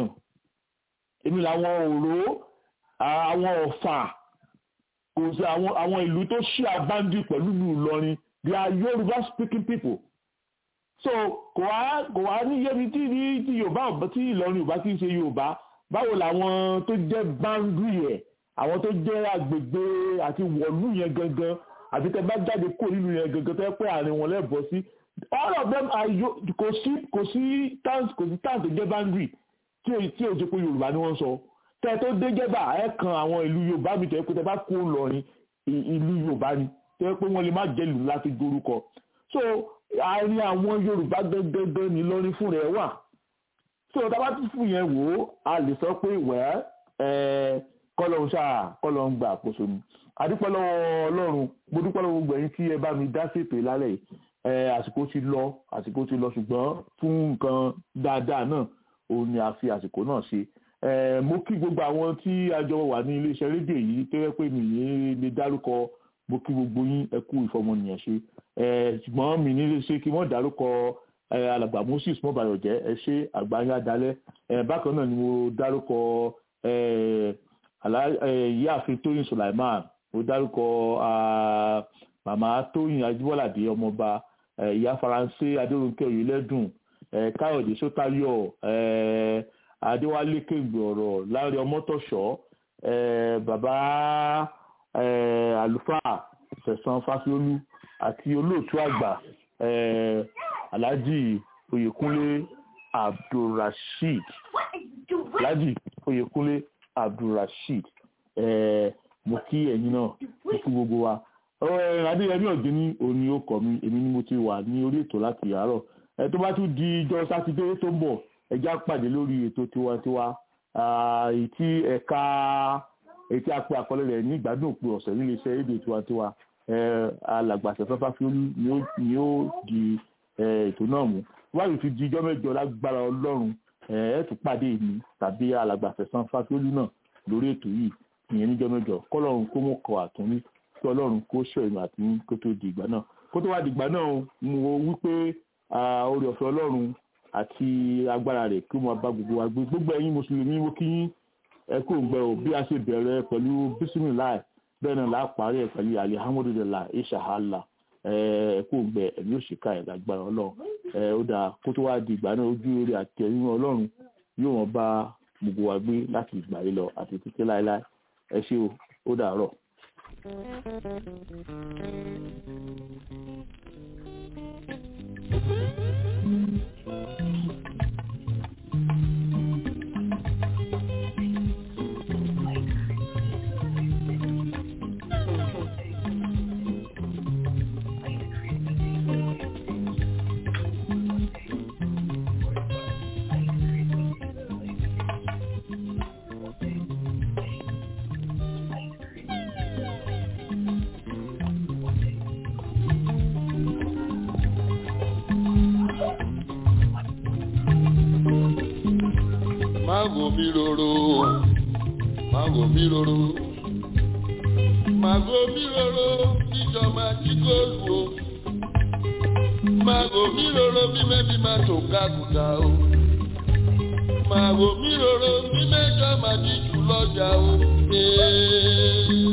èmi làwọn òró àwọn ọ̀fà kò sí àwọn àwọn ìlú tó ṣí àbáńdì pẹ̀lú ìlú Ìlọrin they are Yorùbá speaking people so kò wá kò wá ní yẹbi tí ní tí Yorùbá ọ̀bẹ tí Ìlọrin Yorùbá kì í ṣe Yorùbá báwo làwọn tó jẹ́ boundary ẹ̀ àwọn tó jẹ́ agbègbè àti wọ̀lú yẹn gangan àti tẹ bá jáde kó nínú yẹn gangan tẹ́ pé àárín wọn lẹ́bọ̀ sí all of them are yo kò sí kò sí towns kò sí towns tó jẹ́ boundary tí o tí o ti pé Yorùbá ni wọ́n sọ tẹ tó dé jẹba ẹ kan àwọn ìlú Yorùbá mi tẹ pé tẹ bá kó lọrin ìlú Yorùbá ni tẹ pé wọ́n lè má jẹ́ ìlú láti dorúkọ so àárín àwọn yorùbá gẹ́gẹ́gẹ́ ní lọ́rin fún rẹ̀ wà tí ọ̀tá bá tún fún yẹn wò ó a lè sọ pé wẹ́ ẹ́ kọ́lọ́hún ṣáà kọ́lọ́hún gbà àkóso ni adúpẹ́ lọ́wọ́ ọlọ́run mo dúpẹ́ lọ́wọ́ gbogbo ẹ̀yin tí ẹ bá mi dá ṣètò ìlálẹ̀ yìí ẹ àsìkò ti lọ àsìkò ti lọ ṣùgbọ́n fún nǹkan dáadáa náà òun ni a fi àsìkò náà ṣe ẹ mo kí gbogbo àwọn tí a jọ wà ní iléeṣẹ́ rédíò yìí tó yẹ pé mi ní lè dárúkọ mo kí gbogbo yín ẹ kú ìfọmọnìyàn ṣe ẹ ṣùgbọ́n mi ní lè ṣe kí wọ́n dárúkọ ẹ alàgbà moses mọ́bàyọ̀jẹ́ ẹ ṣe àgbáyé dalẹ̀ ẹ bákan náà ni mo dárúkọ ẹ ìyáàfin tóyìn sulaiman mo dárúkọ màmá tóyìn ajíbọ́ládé ọmọọba ìyá faransé adéròǹkẹ́ òyìnlẹ́dùn káyọ̀dé sọ́tayọ̀ adéwálé kéǹgbè ọ̀rọ̀ láre ọmọtọ̀ṣọ́ bàbá àlùfáà sẹ̀sán fásiolú àti olóòtú àgbà alhaji oyèkúnlé abdulrasheed alhaji oyèkúnlé abdulrasheed mo kí ẹ̀yin náà mo kí gbogbo wa adéyẹmí ọ̀gbẹ́ni òní ó kọ́ mi èmi ni mo ti wà ní orí ètò láti àárọ̀ ẹ tó bá tún di ijọ́ sátidé tó ń bọ̀ ẹjá pàdé lórí ètò tiwantiwa ètí ẹ̀ka ètí apẹ àkọlé rẹ̀ ní ìgbádùn òpin ọ̀sẹ̀ nílé iṣẹ́ èdè tiwantiwa alàgbàṣẹ fẹ́fà fi olú ni ó di ètò náà mú wáyé fi di ijọ́ mẹ́jọ lágbára ọlọ́run ẹ tún pàdé mi tàbí alàgbàṣẹ sanfà fi olú náà lórí ètò yìí ìyẹn níjọ́ mẹ́jọ kọ́lọ́run kó mọ̀ kọ́ àtúnrí kí ọlọ́run kó ṣọ́ ìmọ̀ àti kó tó di ìgbà náà kó tó wá di ìgbà náà mo wí pé oore ọ̀fẹ́ ọlọ́run àti agbára rẹ̀ kí wọ́n bá gbogbo wa gbé gbogbo ẹ̀yin mùsùlùmí mo kí yín ẹ kó ń gbẹ o bí a ṣe bẹ̀rẹ̀ pẹ̀lú bísímìláì bẹ́ẹ̀ náà láà parí ẹ̀ pẹ̀lú alihamudulilayi ìṣàhálà ẹ kó ń gbẹ ẹ̀mí òṣìkà ẹ̀ lágbára ọlọ́run ẹ ó dáa kó tó wá di ìgbà náà ojú orí àti ẹ̀yìn ọlọ́run yóò wọ́n bá gbogbo wa gbé láti ìgbà yìí lọ àti títí láéláé ẹ ṣé o ó dàárọ̀. Mago mi roro, mago mi roro, mago mi roro, ìjọba tí kò lù o. Mago mi roro bí mẹ́bí máa tó kákùtà o. Mago mi roro bí mẹ́jọ máa di jù lọ́jà o. Ee.